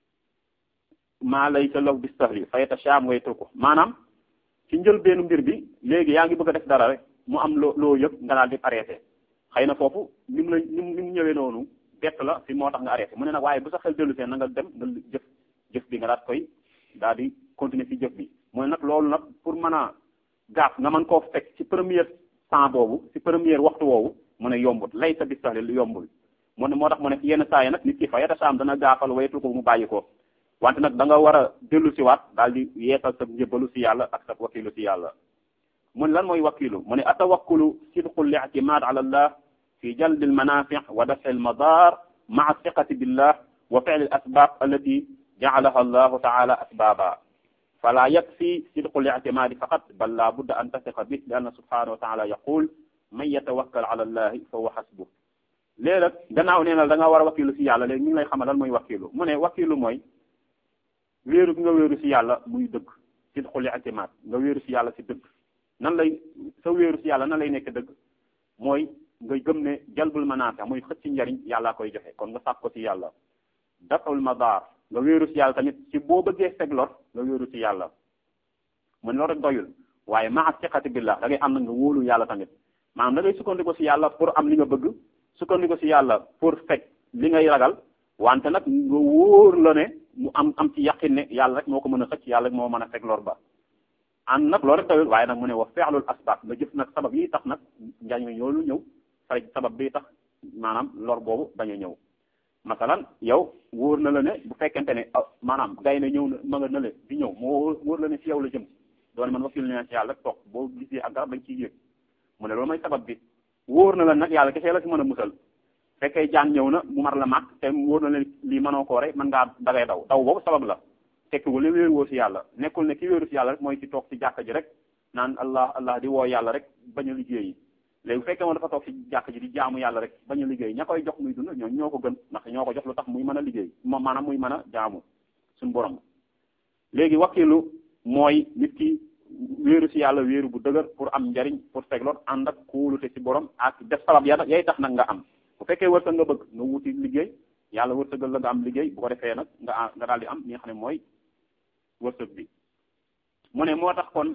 maa laysa lahu bi sahli fa yatashaam wa yatruku maanaam ci njëlbeenu mbir bi léegi yaa ngi bëgg a def dara rek mu am loo loo yëg nga daal di arrêté xëy na foofu ni mu la ni mu ni mu ñëwee noonu bett la fi moo tax nga arrêté mu ne nag waaye bu sa xel dellu seen na nga dem nga jëf jëf bi nga daat koy daal di continuer ci jëf bi mu ne nag loolu nag pour mën a gaaf nga mën koo fekk ci première temps boobu ci première waxtu woowu mu ne yombut lay sa bis sax lu yombul mu ne moo tax mu ne yenn saa yi nag nit ki fa yeta saam dana gaafal waytu ko mu bàyyi ko wante nag da nga war a dellu si waat daal di yeesal sa njëbalu si yàlla ak sa wakilu si yàlla mu ne lan mooy wakilu mu ne atawakkulu sidqu li'timad ala allah fi jalbi almanafi wa daf'i almadar ma'a thiqati billah wa fi'li alasbab allati ja'alaha allahu ta'ala asbaba fala yakfi sidqu li'timadi faqat bal la budda an tathiqa bih li anna subhanahu wa ta'ala yaqul man yatawakkal ala allahi fa huwa hasbuh léegi nag gannaaw nee na da nga war a wakilu si yàlla léegi ñu ngi lay xamal lan mooy wakilu mu ne wakilu mooy wéeru gi nga wéeru si yàlla muy dëgg sidqul i'timad nga wéeru si yàlla si dëgg nan lay sa wéeru si yàlla nan lay nekk dëgg mooy nga gëm ne jalbul manaafi muy xëcc njariñ yàllaa koy joxe kon nga sàkk ko si yàlla daful madar nga wéeru si yàlla tamit ci boo bëggee feg lor nga wéeru si yàlla mu ne loolu rek doyul waaye maa siqati billah da ngay am na nga wóolu yàlla tamit maanaam da ngay sukkandiku si yàlla pour am li nga bëgg sukkandiku si yàlla pour fekk li ngay ragal wante nag nga wóor la ne mu am am ci yaqin ne yàlla rek moo ko mën a xëcc yàlla rek moo mën a fekk lor ba ànd nag loolu rek doyul waaye nag mu ne wa feexlul asbab nga jëf nag sabab yi tax nag njariñ yoolu ñëw fay sabab bi tax maanaam lor boobu bañ a ñëw masalan yow wóor na la ne bu fekkente ne maanaam gay ne ñëw na ma nga nële di ñëw moo wóor la ne ci yow la jëm doone man wakil ne ci yàlla rek toog boo gisee ak garab dañ ciy yëg mu ne loolu mooy sabab bi wóor na la nag yàlla kese la ci mën a musal fekkee jaan ñëw na mu mar la màgg te wóor na leen lii mënoo koo rek mën ngaa dagay daw daw boobu sabab la tekkiwul ne wéeru woo si yàlla nekkul ne ki wéeru si yàlla rek mooy ci toog ci jàkka ji rek naan allah allah di woo yàlla rek bañ a liggéey yi léegi bu fekkee moom dafa toog ci jàkka ji di jaamu yàlla rek bañ a liggéey ña koy jox muy dund ñoo ñoo ko gën ndax ñoo ko jox lu tax muy mën a liggéey moom maanaam muy mën a jaamu suñu borom léegi wakilu mooy nit ki wéeru si yàlla wéeru bu dëgër pour am njariñ pour fegloot ànd ak kóolute si borom ak def sabab ya yay tax nag nga am bu fekkee wërsëg nga bëgg nga wuti liggéey yàlla wërsëgal la nga am liggéey bu ko defee nag nga nga daal di am li nga xam ne mooy wërsëg bi mu ne moo tax kon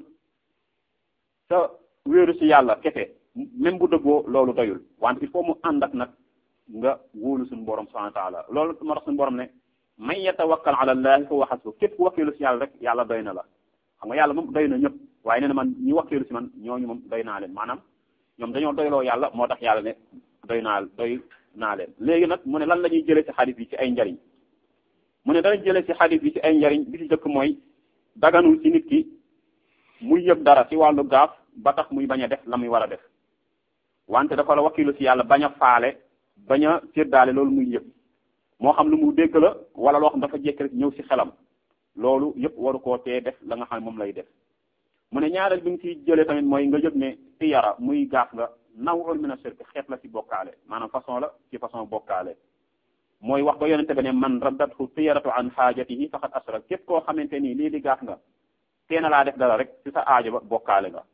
sa wéeru si yàlla kese même bu dëggoo loolu doyul wante il faut mu ànd ak nag nga wóolu suñu borom subhanahu wa taala loolu moo tax suñu borom ne man yatawakkal ala allahi fa huwa hasbu képp ku wakkilu si yàlla rek yàlla doy na la xam nga yàlla moom doy na ñëpp waaye nee na man ñi wakkilu si man ñooñu moom doy naa leen maanaam ñoom dañoo doyloo yàlla moo tax yàlla ne doy naa doy naa leen léegi nag mu ne lan la ñuy jëlee ci xadis bi ci ay njariñ mu ne danañ jëlee ci xadis bi ci ay njariñ bi ci jëkk mooy daganul ci nit ki muy yëg dara ci wàllu gaaf ba tax muy bañ a def la muy war a def wante dafa la wakkilu ci yàlla bañ a faale bañ a séddaale loolu muy yëg moo xam lu mu dégg la wala loo xam dafa jekk rek ñëw ci xelam loolu yëpp waru koo tee def la nga xam ne moom lay def mu ne ñaareel bi nga ciy jëlee tamit mooy nga yëg ne tiyara muy gaaf nga nawul min ashirk xeet la ci bokkaale maanaam façon la ci façon bokkaale mooy wax ba yonente be ne man raddathu tiyaratu an xaajatihi faqad asrak képp koo xamante nii lii di gaaf nga teena laa def dara rek ci sa aajo ba bokkaale nga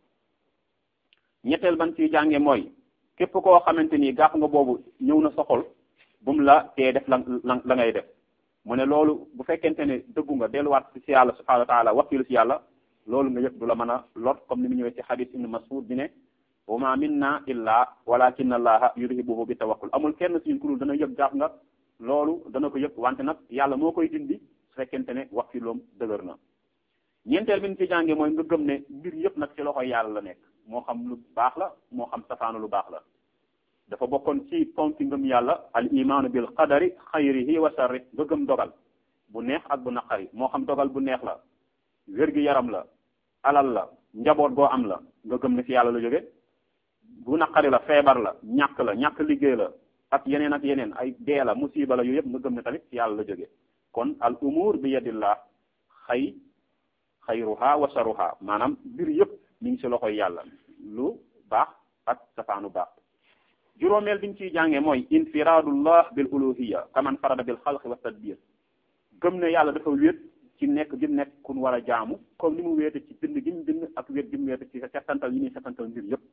ñetteel ban ci jànge mooy képp koo xamante nii gaaf nga boobu ñëw na soxol bu mu la tee def la la ngay def mu ne loolu bu fekkente ne dëggu nga delluwaat ci yàlla subhanahu wa taala wakkilu ci yàlla loolu nga yëg du la mën a lot comme ni mu ñëwee ci hadith ibn Mas'ud bi ne wa ma minna illa walakin allaha yudhibuhu bi tawakkul amul kenn suñu kurul dana yëg gaaf nga loolu dana ko yëg wante nag yàlla moo koy dindi su fekkente ne wakkiloom dëgër na ñeenteel bi ñu ci jànge mooy nga gëm ne mbir yëpp nag ci loxoy yàlla la nekk moo xam lu baax la moo xam safaanu lu baax la dafa bokkoon ci ponki ngëm yàlla al imaanu bil qadari xayrihi wa sharri nga gëm dogal bu neex ak bu naqari moo xam dogal bu neex la wér-gi yaram la alal la njaboot goo am la nga gëm ne ci yàlla la jóge bu naqari la feebar la ñàkk la ñàkk liggéey la ak yeneen ak yeneen ay dee la musiba la yooyu yëpp nga gëm ne tamit ci yàlla la jóge kon al umur bi yadillah xay xayruha wa sharuha maanaam mbir yëpp mi ngi ci loxoy yàlla lu baax ak safaanu baax juróomeel biñ ciy jàngee mooy infiraadullah bil uluhiya kaman farada bil xalqi wa tadbir gëm ne yàlla dafa wéet ci nekk gi nekk kun war a jaamu comme ni mu wéete ci bind gi mu bind ak wéet gi mu wéete ci settantal yi muy settantal mbir yëpp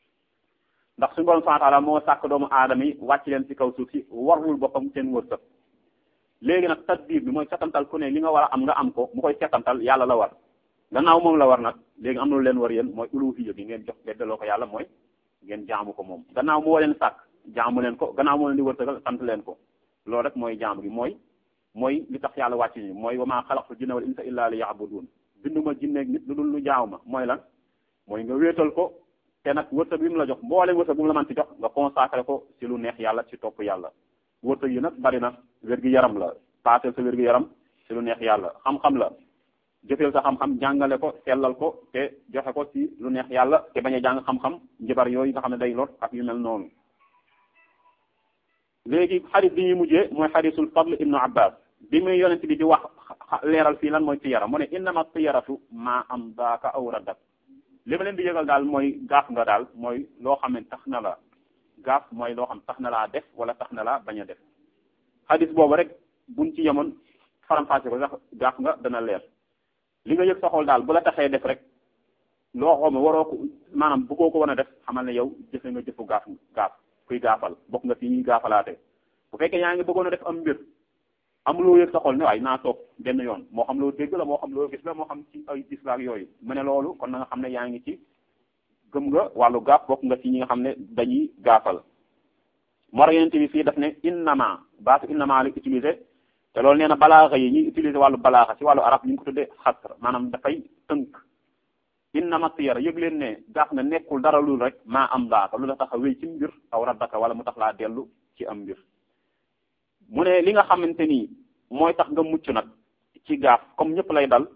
ndax suñu borom subhanahu wa ta'ala moo sàkk doomu aadama yi wàcc leen ci kaw suuf si warlul boppam seen wërsëg léegi nag tadbir bi mooy settantal ku ne li nga war a am nga am ko mu koy settantal yàlla la war gannaaw moom la war nag léegi am na lu leen war yéen mooy uluhiya bi ngeen jox beddaloo ko yàlla mooy ngeen jaamu ko moom gannaaw moo leen sàkk jaamu leen ko gannaaw moo leen di wërsëgal sant leen ko loolu rek mooy jaamu gi mooy mooy li tax yàlla wàcc ni mooy wa maa xalaqtu jinna wal insa illa li ya'budun binduma jinneeg nit lu dul lu jaaw ma mooy lan mooy nga wéetal ko te nag wërsëg bi mu la jox mbooleem wërsëg bu mu la mën ci jox nga consacré ko ci lu neex yàlla ci topp yàlla wërsëg yi nag bari na wér gi yaram la paaseel sa wér gi yaram ci lu neex yàlla xam-xam la jëfeel sa xam-xam jàngale ko sellal ko te joxe ko ci lu neex yàlla te bañ a jàng xam-xam njibar yooyu nga xam ne day lot ak yu mel noonu léegi xadis bi ñuy mujjee mooy xadisul fadl ibnu abbas bi muy yonent bi di wax leeral fii lan mooy tiyara mu ne innama tiyaratu maa am daaka aw raddak li ma leen di yëgal daal mooy gaaf nga daal mooy loo xam ne tax na la gaaf mooy loo xam tax na laa def wala tax na laa bañ a def xadis boobu rek buñ ci yemoon faram-fàcce ko sax gaaf nga dana leer li nga yëg sa xol daal bu la taxee def rek loo xam ne waroo ko maanaam bëggoo ko wan a def xamal ne yow jëfe nga jëfu gaaf gaaf kuy gaafal bokk nga ci ñuy gaafalaate bu fekkee yaa ngi bëggoon a def am mbir amuloo yëg sa xol ne waaye naa toog benn yoon moo xam loo dégg la moo xam loo gis la moo xam ci ay gis la ak yooyu mu ne loolu kon na nga xam ne yaa ngi ci gëm nga wàllu gaaf bokk nga ci ñi nga xam ne dañuy gaafal moo tax yeneen bi fii daf ne innama baatu innama la utiliser te loolu nee na balaaxa yi ñuy utiliser wàllu balaaxa ci wàllu arab ñu ngi ko tuddee xasr maanaam dafay tënk innama tiyara yëg leen ne gaaf nga nekkul dara lul rek maa am daaka lu la tax a wéy ci mbir aw raddaka wala mu tax laa dellu ci am mbir mu ne li nga xamante ni mooy tax nga mucc nag ci gaaf comme ñëpp lay dal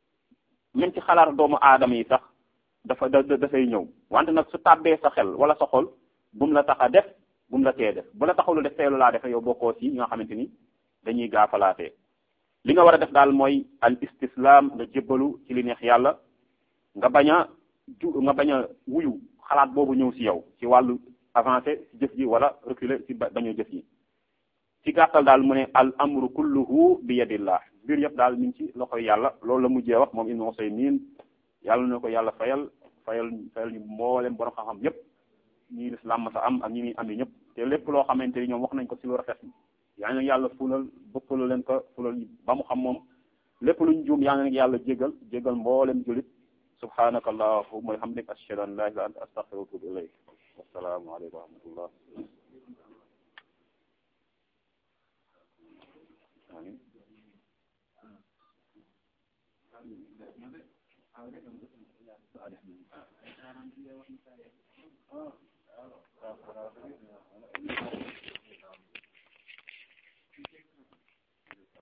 même ci xalaat doomu aadama yi sax dafa da dafay ñëw wante nag su tàbbee sa xel wala sa xol bu mu la tax a def bu mu la tee def bu la taxalu def teelu laa defe yow bokkoo ci ñi nga xamante ni dañuy gaafalaatee li nga war a def daal mooy al istislam nga jébbalu ci li neex yàlla nga bañ a ju nga bañ a wuyu xalaat boobu ñëw ci yow ci wàllu avancé ci jëf ji wala reculer ci bañ a jëf ji ci gàttal daal mu ne al amru kulluhu bi yadillah mbir yëpp daal mi ngi ci loxoy yàlla loolu la mujjee wax moom Ibnu Usaymin yàlla na ko yàlla fayal fayal fayal ñu mboolem borom xam-xam yëpp ñii lislaam ma sa am ak ñi muy am yi ñëpp te lépp loo xamante ni ñoom wax nañ ko ci lu rafet yaa ngi yàlla fulal bëppalu leen ko fulal ba mu xam moom lépp luñ juum yaa ngi yàlla jégal jégal mboolem julit subhanaka allahumma wa hamdika ashhadu an la ilaha illa anta astaghfiruka wa atubu ilayk wassalaamu aleykum wa rahmatullah amin Ah,